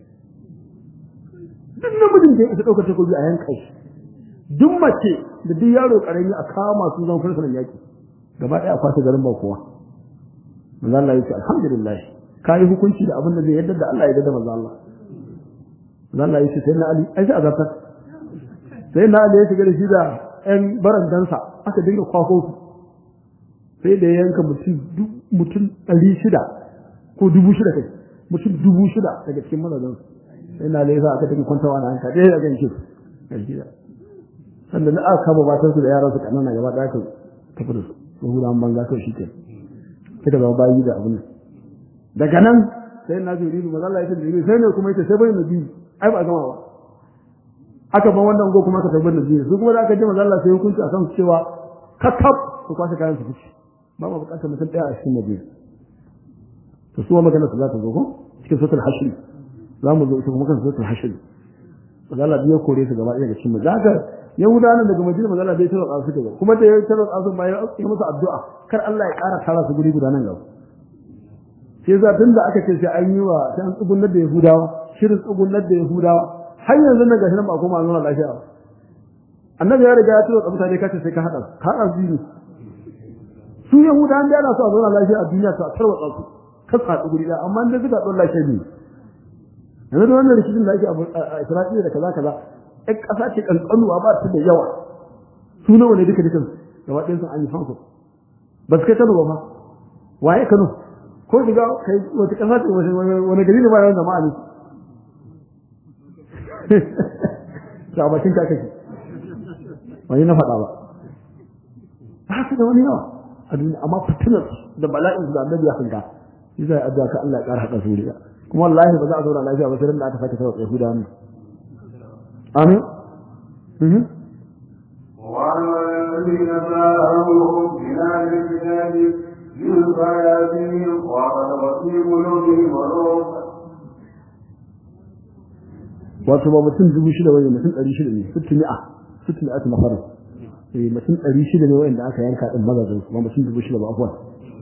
duk namijin da ya isa ɗaukar takobi a yanka shi duk mace da duk yaro ƙarami a kama su zan fursunan yaƙi gaba ɗaya a kwasa garin ba kowa manzo Allah ya ce alhamdulillah ka yi hukunci da abin da zai yadda da Allah ya yadda da manzo Allah manzo Allah ya ce sai na Ali ai sai azabtar sai na Ali ya shiga da shi da ƴan barandansa aka dinga kwafo su sai da ya yanka mutum mutum ɗari shida ko dubu shida kai mutum dubu shida daga cikin mazazan sai na laifa aka tafi kwantawa na hanka ɗaya daga yankin gida sannan na aka kama matan su da yaran su kanana gaba ɗaya ka tafi da su su hura an banza kawai shi ke suka zama bayi da abin daga nan sai na zuri mu mazalla ya tafi sai ne kuma ita sai bai na biyu ai ba gama ba aka ban wannan go kuma ka tabbar da biyu su kuma da aka ji mazalla sai hukunci akan cewa kakkab su kwashe kayan su fice ba ma bukatar mutum ɗaya a cikin madina to su magana su za ta zo ko cikin suratul hashr za mu zo ita kuma kan suratul hashr magana biyo kore su gaba ɗaya ga cikin madina haka yahudawa daga madina magana bai tarwa su gaba kuma da ya tarwa su ma ya yi musu addu'a kar Allah ya ƙara tara su guri guda nan gaba sai za tun da aka ce sai an yi wa sai an tsugunnar da yahudawa shirin tsugunnar da yahudawa har yanzu nan gashi nan ba kuma an nuna lafiya ba annabi ya riga ya tarwa mutane kace sai ka haɗa ka haɗa biyu su yahudawan da ana so a zauna lafiya a duniya to a tarwatsa su kan haɗu guri ɗaya amma da suka ɗora lafiya ne yanzu da wannan rikicin da ake a isra'ila da kaza kaza ɗan ƙasa ce ƙanƙanuwa ba ta da yawa su nawa ne duka dukan gaba ɗayan sun an yi fanko ba su kai kano ba fa waye kano ko shiga kai wata ƙasa ce wani gari ne ba yawan jama'a ne ta bakin ta kake wani na faɗa ba ba su da wani yawa a duniya amma fitinar da bala'in da annabi ya hanga shi zai addu'a ka Allah ya ƙara haɗa su da kuma wallahi ba za a zauna lafiya ba sai da aka sake sauka Yahuda ne amin mhm وعلى الذين باهوا بلا الكتاب بالبياتهم وقد في قلوبهم مرض wato ba mutum dubu shida wani mutum ɗari shida ne sittin mi'a sittin mi'a na farin eh mutum ɗari shida ne wanda aka yanka ɗin mazajin ba mutum dubu shida ba afuwa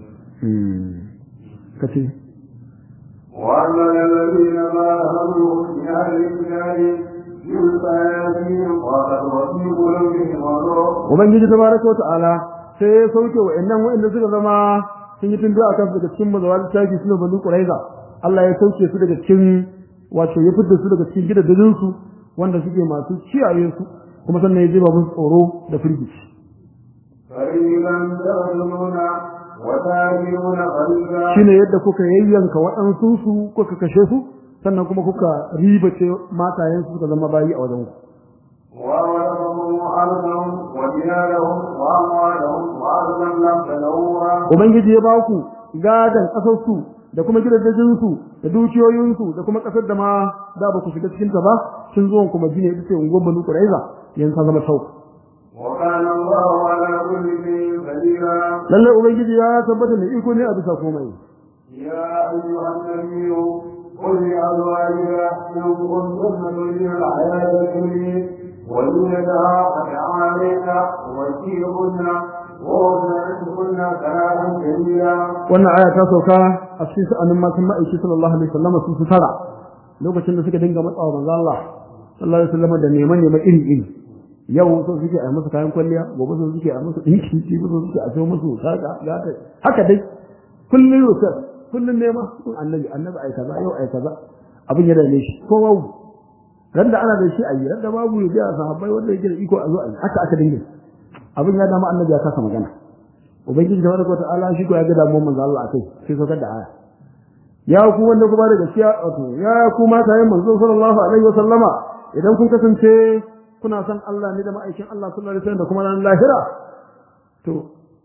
kace وأما الذين باهوا من أهل الكتاب بالبياتهم وقد في قلوبهم مرض ubangiji tabaraka wa ta'ala sai ya sauke wa'annan wa'anda suka zama sun yi tundu akan daga cikin mazawa littafi suna banu quraiza Allah ya sauke su daga cikin wato ya fitar su daga cikin gidajen su wanda suke masu kiyaye su kuma sannan ya jiba musu tsoro da firgici فريقا تغلبون وتاكلون قليلا shine yadda kuka yayyanka waɗansu su kuka kashe su sannan kuma kuka ribace matayen su suka zama bayi a wajen ku وأورثهم أرضهم وديارهم وأموالهم وأرضا لم تنوها ubangiji ya ba ku gadan ƙasar su da kuma gidajen su da dukiyoyin su da kuma ƙasar da ma da ba ku shiga cikin ta ba sun zo kuma gine ita ce unguwar Banu Quraiza yanzu ta zama sauka وكان الله على كل شيء قديرا lalle ubangiji ya tabbata da iko ne a bisa komai يا أيها النبي قل لأزواجك إن كنتن تريدن الحياة الدنيا وزينتها فتعالين ومتيعهن وأسرعهن كلام جميلا wannan aya ta sauka a cikin sa'anin matan ma'aiki sallallahu alaihi wasallam su su tara lokacin da suka dinga matsawa manzo Allah sallallahu alaihi wasallam da neman neman iri iri yau so suke a musu kayan kwalliya gobe so suke a musu dinki jibi so suke a so musu saka gata haka dai kullun yusuf kullun nema kun annabi annabi ai kaza yau ai kaza abin ya dame shi ko babu ran da ana da shi ayi ran da babu ya ga sahabbai wanda yake da iko a zo ayi haka aka dinga abin ya dama annabi ya kasa magana ubangiji tabaraka wa ta'ala shi ko ya ga damuwar manzo Allah akai sai saukar da aya ya ku wanda ku ba da gaskiya wato ya ku mata yin manzo sallallahu alaihi wa sallama idan kun kasance kuna san Allah ne da ma'aikin Allah sallallahu alaihi wasallam da kuma ran lahira to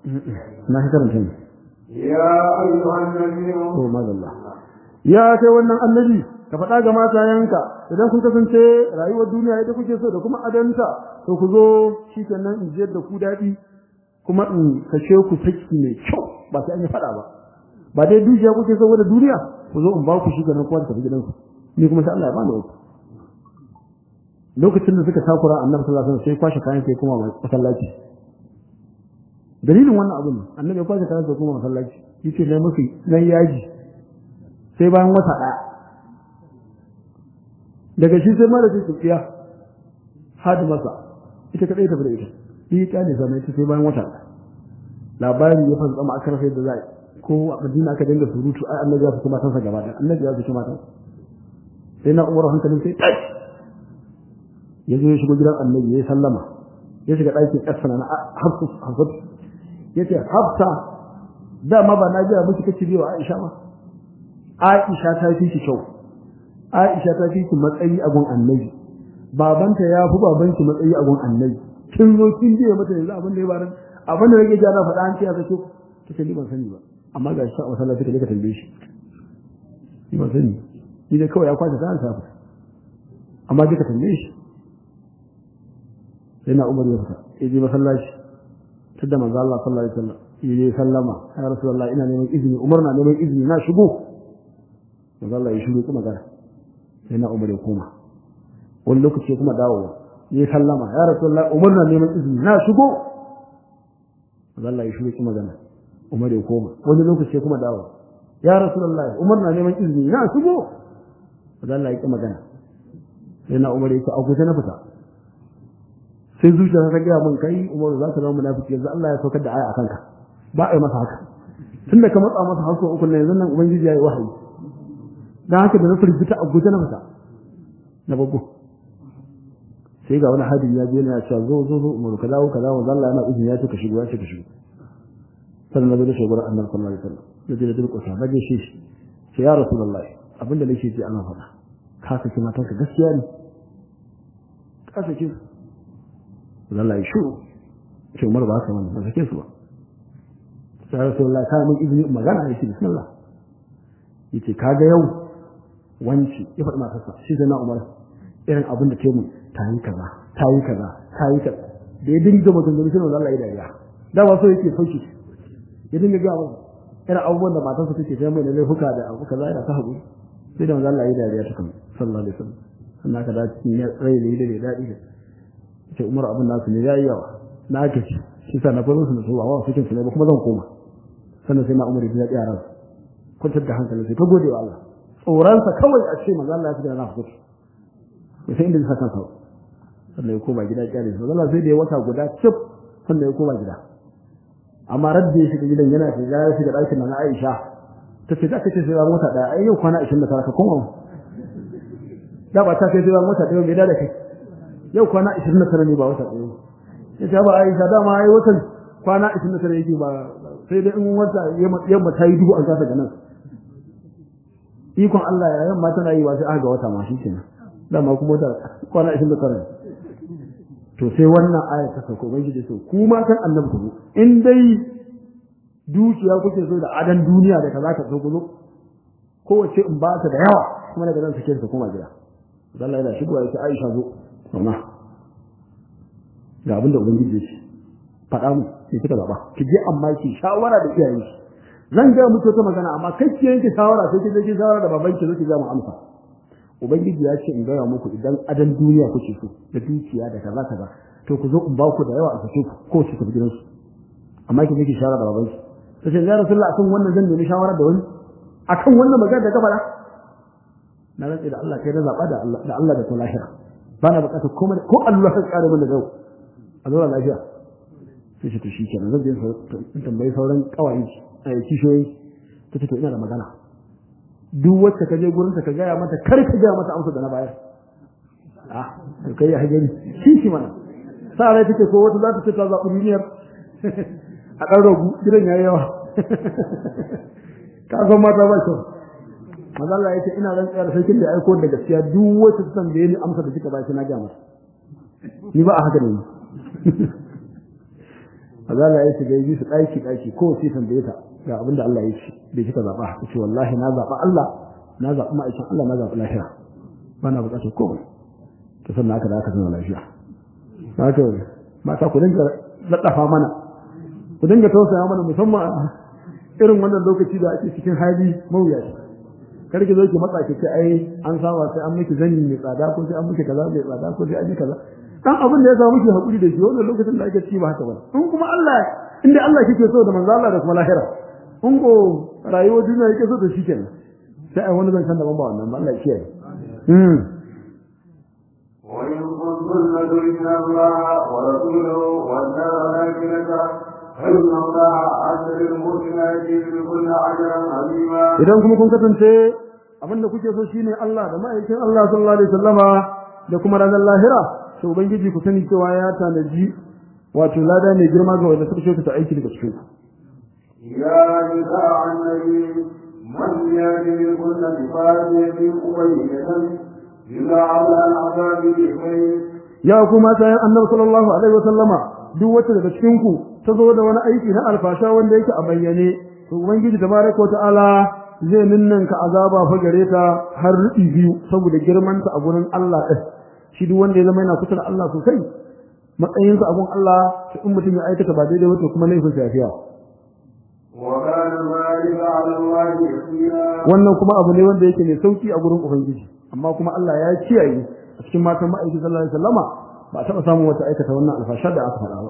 na ka karanta ne يا أيها النبي to madalla ya kai wannan annabi ka faɗa ga matayenka idan kun kasance rayuwar duniya ita kuke so da kuma adanta to ku zo shikenan in jiyar da ku daɗi kuma in kashe ku saki mai kyau ba sai an yi faɗa ba ba dai dukiya kuke so da duniya ku zo in ba ku shikenan kowa da tafi gidanku ni kuma sai Allah ya bani uku lokacin da suka takura annabi sallallahu alaihi wasallam sai kwashe kayan sai kuma masallaci dalilin wannan abin annabi ya kwashe kayan sai kuma masallaci yace na musu nan yaji sai bayan wata ɗaya daga shi sai mara sai tsiya hadi masa ita kadai ta bude ita yi ta ne zama ita sai bayan wata ɗaya labari ya fasa tsama aka rasa da zai ko a madina aka dinga surutu ai annabi ya fi matansa gaba ɗaya annabi ya fi matansa sai na umar hankalin sai tashi ya zo ya shigo gidan annabi ya sallama ya shiga ɗakin ƙasa na hafsa ya ce hafsa dama ba na jira miki kace biyo Aisha ba Aisha ta fi ki kyau Aisha ta fi ki matsayi a gun annabi babanta ya fi babanki matsayi a gun annabi kin zo kin biye mata yanzu abin da ya barin abin da nake ja na faɗa an ce ya sake kace ni ban sani ba amma ga shi a masallaci ka je ka tambaye shi ni ban sani ni dai kawai ya kwace ta sa amma je ka tambaye shi sai na Umar ya fita ya je masallaci tunda manzo Allah sallallahu alaihi wasallam ya sallama ya rasulullahi ina neman izini Umar na neman izini na shigo manzo Allah ya shigo kuma gara sai na Umar ya koma wani lokaci kuma dawowa ya sallama ya rasulullahi Umar na neman izini na shigo manzo Allah ya shigo kuma gana Umar ya koma wani lokaci kuma dawowa ya rasulullahi Umar na neman izini na shigo manzo Allah ya ki magana sai na Umar ya ce a guje na fita sai zuciya ta gaya min kai Umar za ka zama munafiki yanzu Allah ya saukar da aya akan ka ba a yi masa haka tunda ka matsa masa hasu uku ne yanzu nan ubangiji ya yi wahayi dan haka da na firgita a guje na fita na babu sai ga wani hadin ya je ya cewa zo zo zo Umar ka dawo ka dawo Allah yana izini ya ce ka shigo ya ce ka shigo sannan na zo da shugaban Annabi sallallahu alaihi wasallam da je da durƙusa na je shi sai ya rasulullahi abinda nake ji ana faɗa ka saki matanka gaskiya ne ka saki Allah ya shuru ce Umar ba ka wannan ba sake su ba sai Rasulullah ka mun izini magana yake bismillah yace kaga yau wanci ya faɗi matarsa shi sai na Umar irin abin da ke mun ta yi kaza ta yi kaza ta yi kaza da ya dinga mutum da shi Allah ya dariya da ba so yake sauki ya dinga ga mun irin abubuwan da matarsa take sai mai da laifuka da abu kaza yana ta haƙuri sai da Allah ya dariya ta kan sallallahu alaihi wasallam sannan ka da cikin rai da da daɗi da ce umar abin nasu ne yayi yawa na ake shi shi sa na faro su da su ba cikin su ne ba kuma zan koma sannan sai na umar ya ji yaran kwantar da hankali sai ta gode wa Allah tsoronsa kawai a ce manzo Allah ya fi da na fito ya sai inda zai saka sa sannan ya koma gida kyale su Allah sai da ya wata guda cif sannan ya koma gida amma radda ya shiga gidan yana shiga ya shiga ɗakin na Aisha ta ce za ka ce sai ran wata ɗaya ai yau kwana 29 ka koma da ba ta kai sai ran wata ɗaya mai da kai yau kwana 29 ne ba wata ɗaya ya ce ba Aisha dama ai watan kwana 29 yake ba sai dai in wata yamma ta yi dubu an kasa ganin ikon Allah ya yamma tana yi wa sai aka ga wata ma shikenan dama kuma wata kwana 29 to sai wannan aya ta sauko ban shi so ku ma kan annabi ku in dai dukiya kuke so da adan duniya da kaza ka so ku zo kowace in ba ta da yawa kuma daga nan sake ta koma gida Allah yana shigowa ya ce Aisha zo amma ga abin da ubangiji ya ce faɗa mu sai kika zaba ki je amma ki shawara da iyayen ki zan ga muku ta magana amma kai ki yanke shawara sai ki je ki shawara da babanki zo ki ga mu amsa ubangiji ya ce in gaya muku idan adan duniya kuke so da dukiya da kaza kaza to ku zo in ba ku da yawa a sake ku ko ki tafi gidansu amma ki je ki shawara da babanki sai ce ya rasulullah akan wannan zan nemi shawara da wani akan wannan magana da ka faɗa na rantsi da Allah kai na zaba da Allah da Allah da ta lahira ba na bukatar komai ko Allah ka kare min da gau a zuwa lafiya sai ce to shi kenan zan je in tambayi sauran kawai a kishoyi ta ce to ina da magana duk wacce ka je gurin ka gaya mata kar ka gaya mata amsa da na bayar ah to kai ya gani shi shi mana sa rai take ko wata za ta ce ta zaɓi duniyar a ɗan ragu gidan yayi yawa ka san mata ba kyau maza Allah ya ce ina rantsuwa da sarkin da ya aiko da gaskiya duk wacce ta tambaye ni amsa da kika ba shi na gaya mata ni ba a haka ne azala ya shiga yi su daki daki ko sai tambaye ta ga abin da Allah ya ce bai kika zaba ce wallahi na zaba Allah na zabi ma'aikin Allah na zabi lafiya ba na bukatar komai to sannan aka da aka zama lafiya haka mata ku dinga laddafa mana ku dinga tausaya mana musamman irin wannan lokaci da ake cikin hali mawuyaci kar ki zo ki matsa ki ce ai an saba sai an miki zani mai tsada ko sai an miki kaza mai tsada ko sai an yi kaza dan abin da ya samu ki hakuri da shi wannan lokacin da ake ciki ba haka ba in kuma Allah inda Allah kike so da manzo Allah da kuma lahira in ko rayuwar duniya yake so da shi kenan sai ai wani zancen daban ba wannan ba Allah ya kiyaye mm وإن كنتن تردن الله ورسوله والدار الآخرة فإن الله أجر المحسنات بكل أجرا عظيما idan kuma kun kasance abin da kuke so shine Allah da ma'aikin Allah sallallahu alaihi wasallama da kuma ranar lahira to ubangiji ku sani cewa ya tanaji wato lada mai girma ga wanda suka kyautata aiki daga cikin ku يا نساء النبي من يأتي كل بفاحشة مبينة يضاعف لها العذاب ضعفين ya ku mata yan annabi sallallahu alaihi wasallama duk wacce daga cikin ku ta zo da wani aiki na alfasha wanda yake a bayyane to ubangiji tabaraka wa ta'ala zai ninninka azaba fa gare ta har rubi biyu saboda girman ta a gurin Allah din shi duk wanda ya zama yana kusa da Allah sosai matsayinsa a gurin Allah to in mutum ya aikata ba daidai ba to kuma laifin sa yafiya وكان ذلك على الله يسيرا wannan kuma abu ne wanda yake mai sauki a gurin ubangiji amma kuma Allah ya kiyaye a cikin matan ma'aikin sallallahu alaihi wasallama ba a taɓa samun wata aikata wannan alfashar da aka faɗa ba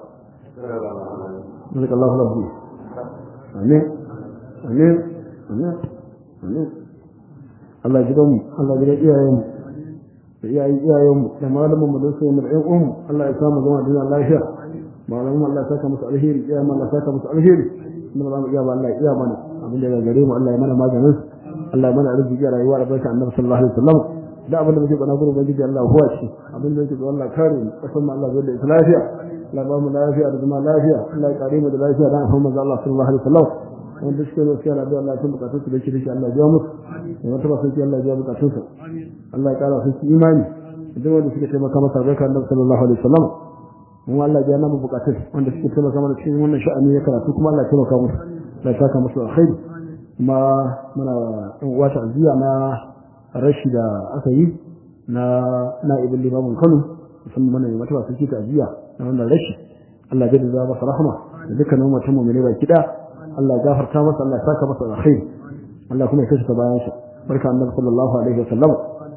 جزاك الله خير فيه آمين آمين آمين آمين Allah ji mu Allah ji iyayen mu da iyayen iyayen mu da malamin mu da su mu da ƴan uwan mu Allah ya samu zama da lafiya malamin Allah ya saka musu alheri iyayen Allah ya saka musu alheri mun ba mu iya ba Allah ya iya mana abin da ya gare mu Allah ya mana maganin Allah ya mana arziki a rayuwa da barka annabi sallallahu alaihi wasallam da abin da muke bana gurin ubangiji Allah huwa shi abin da yake da Allah kare mu kasan mu Allah zai da lafiya Allah ba mu lafiya da zama lafiya Allah ya kare mu da lafiya da afan manzo Allah sallallahu alaihi wasallam wanda suke da gaskiya da Allah ya bukatun su da shi da shi Allah ya biya musu da wata ba sai Allah ya biya bukatun su Allah ya kara su imani idan wanda suke taimaka masa barka annabi sallallahu alaihi wasallam mu Allah ya namu bukatun wanda suke taimaka mana cikin wannan sha'ani ya karatu kuma Allah ya taimaka musu Allah ya saka musu alkhairi kuma muna wata aziya na rashi da aka yi na na'ibin limamin Kano musamman mana mai matawa suke ta'aziyya na wannan rashi Allah ya jaddada masa rahama da dukkanin mutum mu'mini baki da Allah ya gafarta masa Allah ya saka masa alkhairi Allah kuma ya kashe ta bayan shi barka annabi sallallahu alaihi wasallam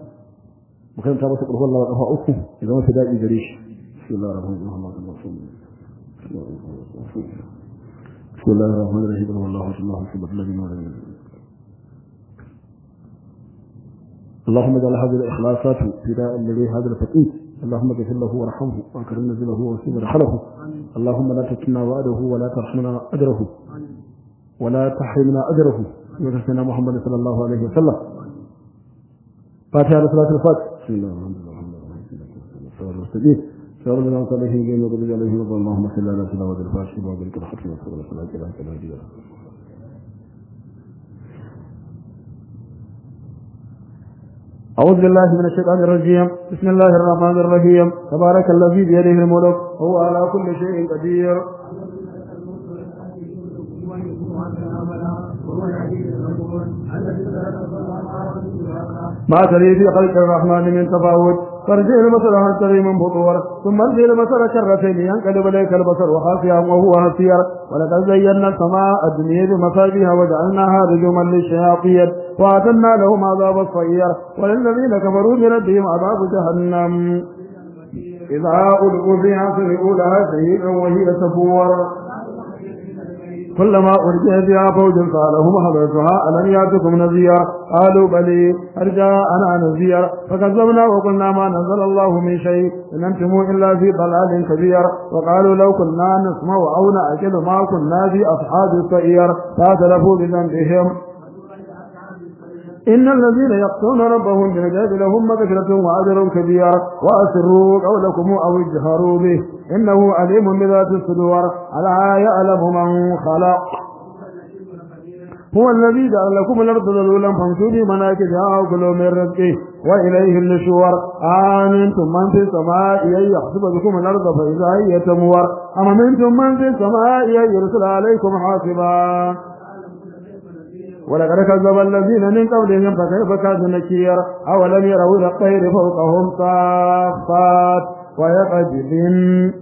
mu karanta masa qur'an Allah kafa uku idan wata dadi gare shi bismillahir rahmanir rahim بسم الله الرحمن الرحيم والله الله سبحانه الذي اللهم اجعل هذه الاخلاصات فداء الذي هذا الفقيه اللهم اغفر له وارحمه واكرم نزله وسيب رحله اللهم لا تكلنا وعده ولا ترحمنا اجره ولا تحرمنا اجره وكفنا محمد صلى الله عليه وسلم فاتحه صلاه الفاتح بسم الله الرحمن الرحيم المستقيم شر من صالحه بين وضرب عليه وضل اللهم صل على سيدنا وذل الفاشل وذلك الحق وصلى الله عليه وسلم أعوذ بالله من الشيطان الرجيم بسم الله الرحمن الرحيم تبارك الذي بيده الملك هو على كل شيء قدير ما تري في خلق الرحمن من تفاوت فارجع البصر هل تري من فطور ثم ارجع البصر كرتين ينقلب اليك البصر وخاسئا وهو هسير ولقد زينا السماء الدنيا بمصابيها وجعلناها رجوما للشياطين واعتدنا لهم عذاب الصير وللذين كفروا بربهم عذاب جهنم إذا ألقوا فيها سمعوا لها شهيدا وهي تفور كلما أرجع بها فوج قالهم حضرتها ألم يأتكم نذير قالوا بلي أرجاءنا نذير فكذبنا وقلنا ما نزل الله من شيء إن أنتم إلا في ضلال كبير وقالوا لو كنا نسمع أو نأكل ما كنا في أصحاب السعير فاعترفوا بذنبهم إن الذين يقتلون ربهم بالعجاب لهم مغفرة وأجر كبير وأسروا قولكم أو اجهروا به إنه عليم بذات الصدور ألا يعلم من خلق هو الذي جعل لكم الأرض ذلولا فامشوا في مناكبها وكلوا من رزقه وإليه النشور آمنتم من في السماء أن يخسف بكم الأرض فإذا هي تمور أم منتم من في السماء أن يرسل عليكم حاصبا ولقد كذب الذين من قبلهم فكيف كان نكير أولم يروا إلى الطير فوقهم صافات ويقذفن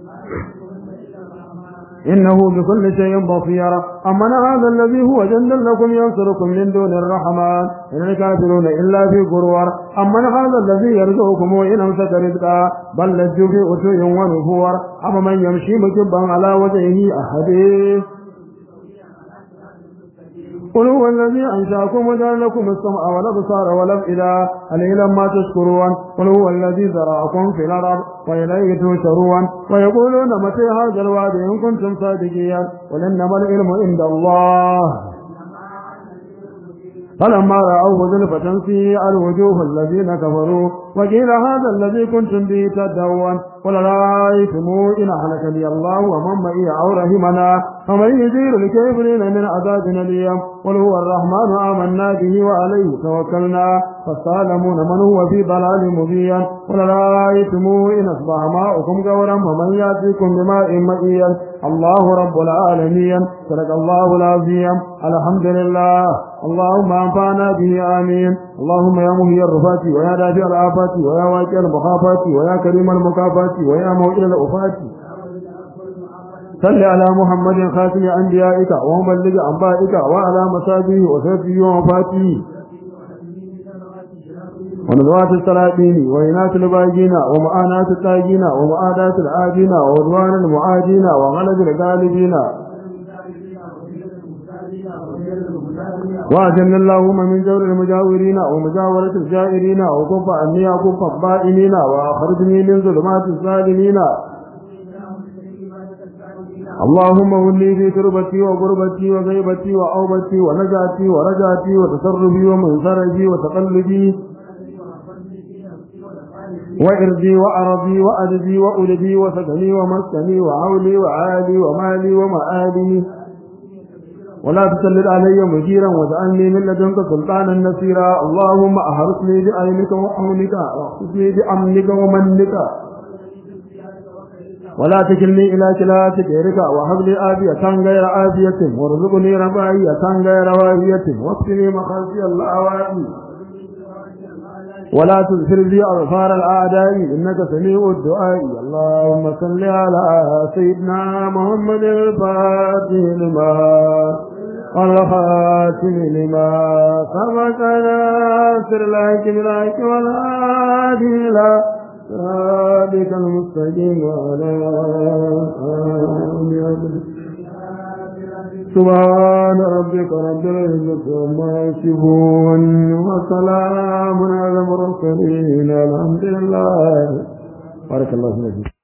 إنه بكل شيء بصير أمن هذا الذي هو جند لكم ينصركم من دون الرحمن إن الكافرون إلا في غرور أمن هذا الذي يرزقكم وإن أمسك رزقا بل لجوا في أتو ونفور أما من يمشي مكبا على وجهه أحدث قل هو الذي أنشأكم وجعل لكم السمع والأبصار والأفئدة قليلا ما تشكرون قل هو الذي ذرأكم في الأرض وإليه تشرون ويقولون متى هذا الوعد إن كنتم صادقين قل إنما العلم عند الله فلما رأوه زلفة سيئ الوجوه الذين كفروا وقيل هذا الذي كنتم به تدعون قل رأيتم إن أهلكني الله ومن معي أو رحمنا فمن يجير الكافرين من عذاب أليم قل هو الرحمن آمنا به وعليه توكلنا فالظالمون من هو في ضلال مبين قل رأيتم إن أصبح ماؤكم غورا فمن يأتيكم بماء مئين الله رب العالمين صدق الله العظيم الحمد لله اللهم أنفعنا به آمين اللهم يا مهي الرفات ويا دافع الآفات ويا واجع المخافات ويا كريم المكافات ويا موئل الأفات صل على محمد خاتم أنبيائك ومبلغ أنبائك وعلى مصابيه وسيفه ومفاته ونزوات السلاطين وإناث الباجين ومعاناة التاجين ومعاداة العاجين وعدوان المعادين وغلب الغالبين وأجل اللهم من جور المجاورين ومجاورة الجائرين وكف عني وكف الضائمين وأخرجني من ظلمات الظالمين اللهم ولي في تربتي وغربتي وغيبتي وأوبتي ونجاتي ورجاتي وتصرفي ومنصرفي وتقلبي وإرضي وأرضي وأدبي وأدبي وسكني ومسكني وعولي وعالي ومالي ومآلي ولا تسلل علي مجيرا واجعلني من لدنك سلطانا نصيرا اللهم أحرسني بعينك وحولك واحرسني بأمنك ومنك ولا تكلني إلى كلاتك إرك وهب لي آبية غير آبية وارزقني رفاهية غير واهية واكفني مخافي الأوائي ولا تذكر لي أظفار الأعداء إنك سميع الدعاء اللهم صل على سيدنا محمد الفاتح لما والخاتم لما سبق ناصر لك بلاك والهادي إلى صراطك المستقيم وعلى آله سبحان ربك رب العزة عما يصفون وسلام على المرسلين الحمد لله بارك الله فيك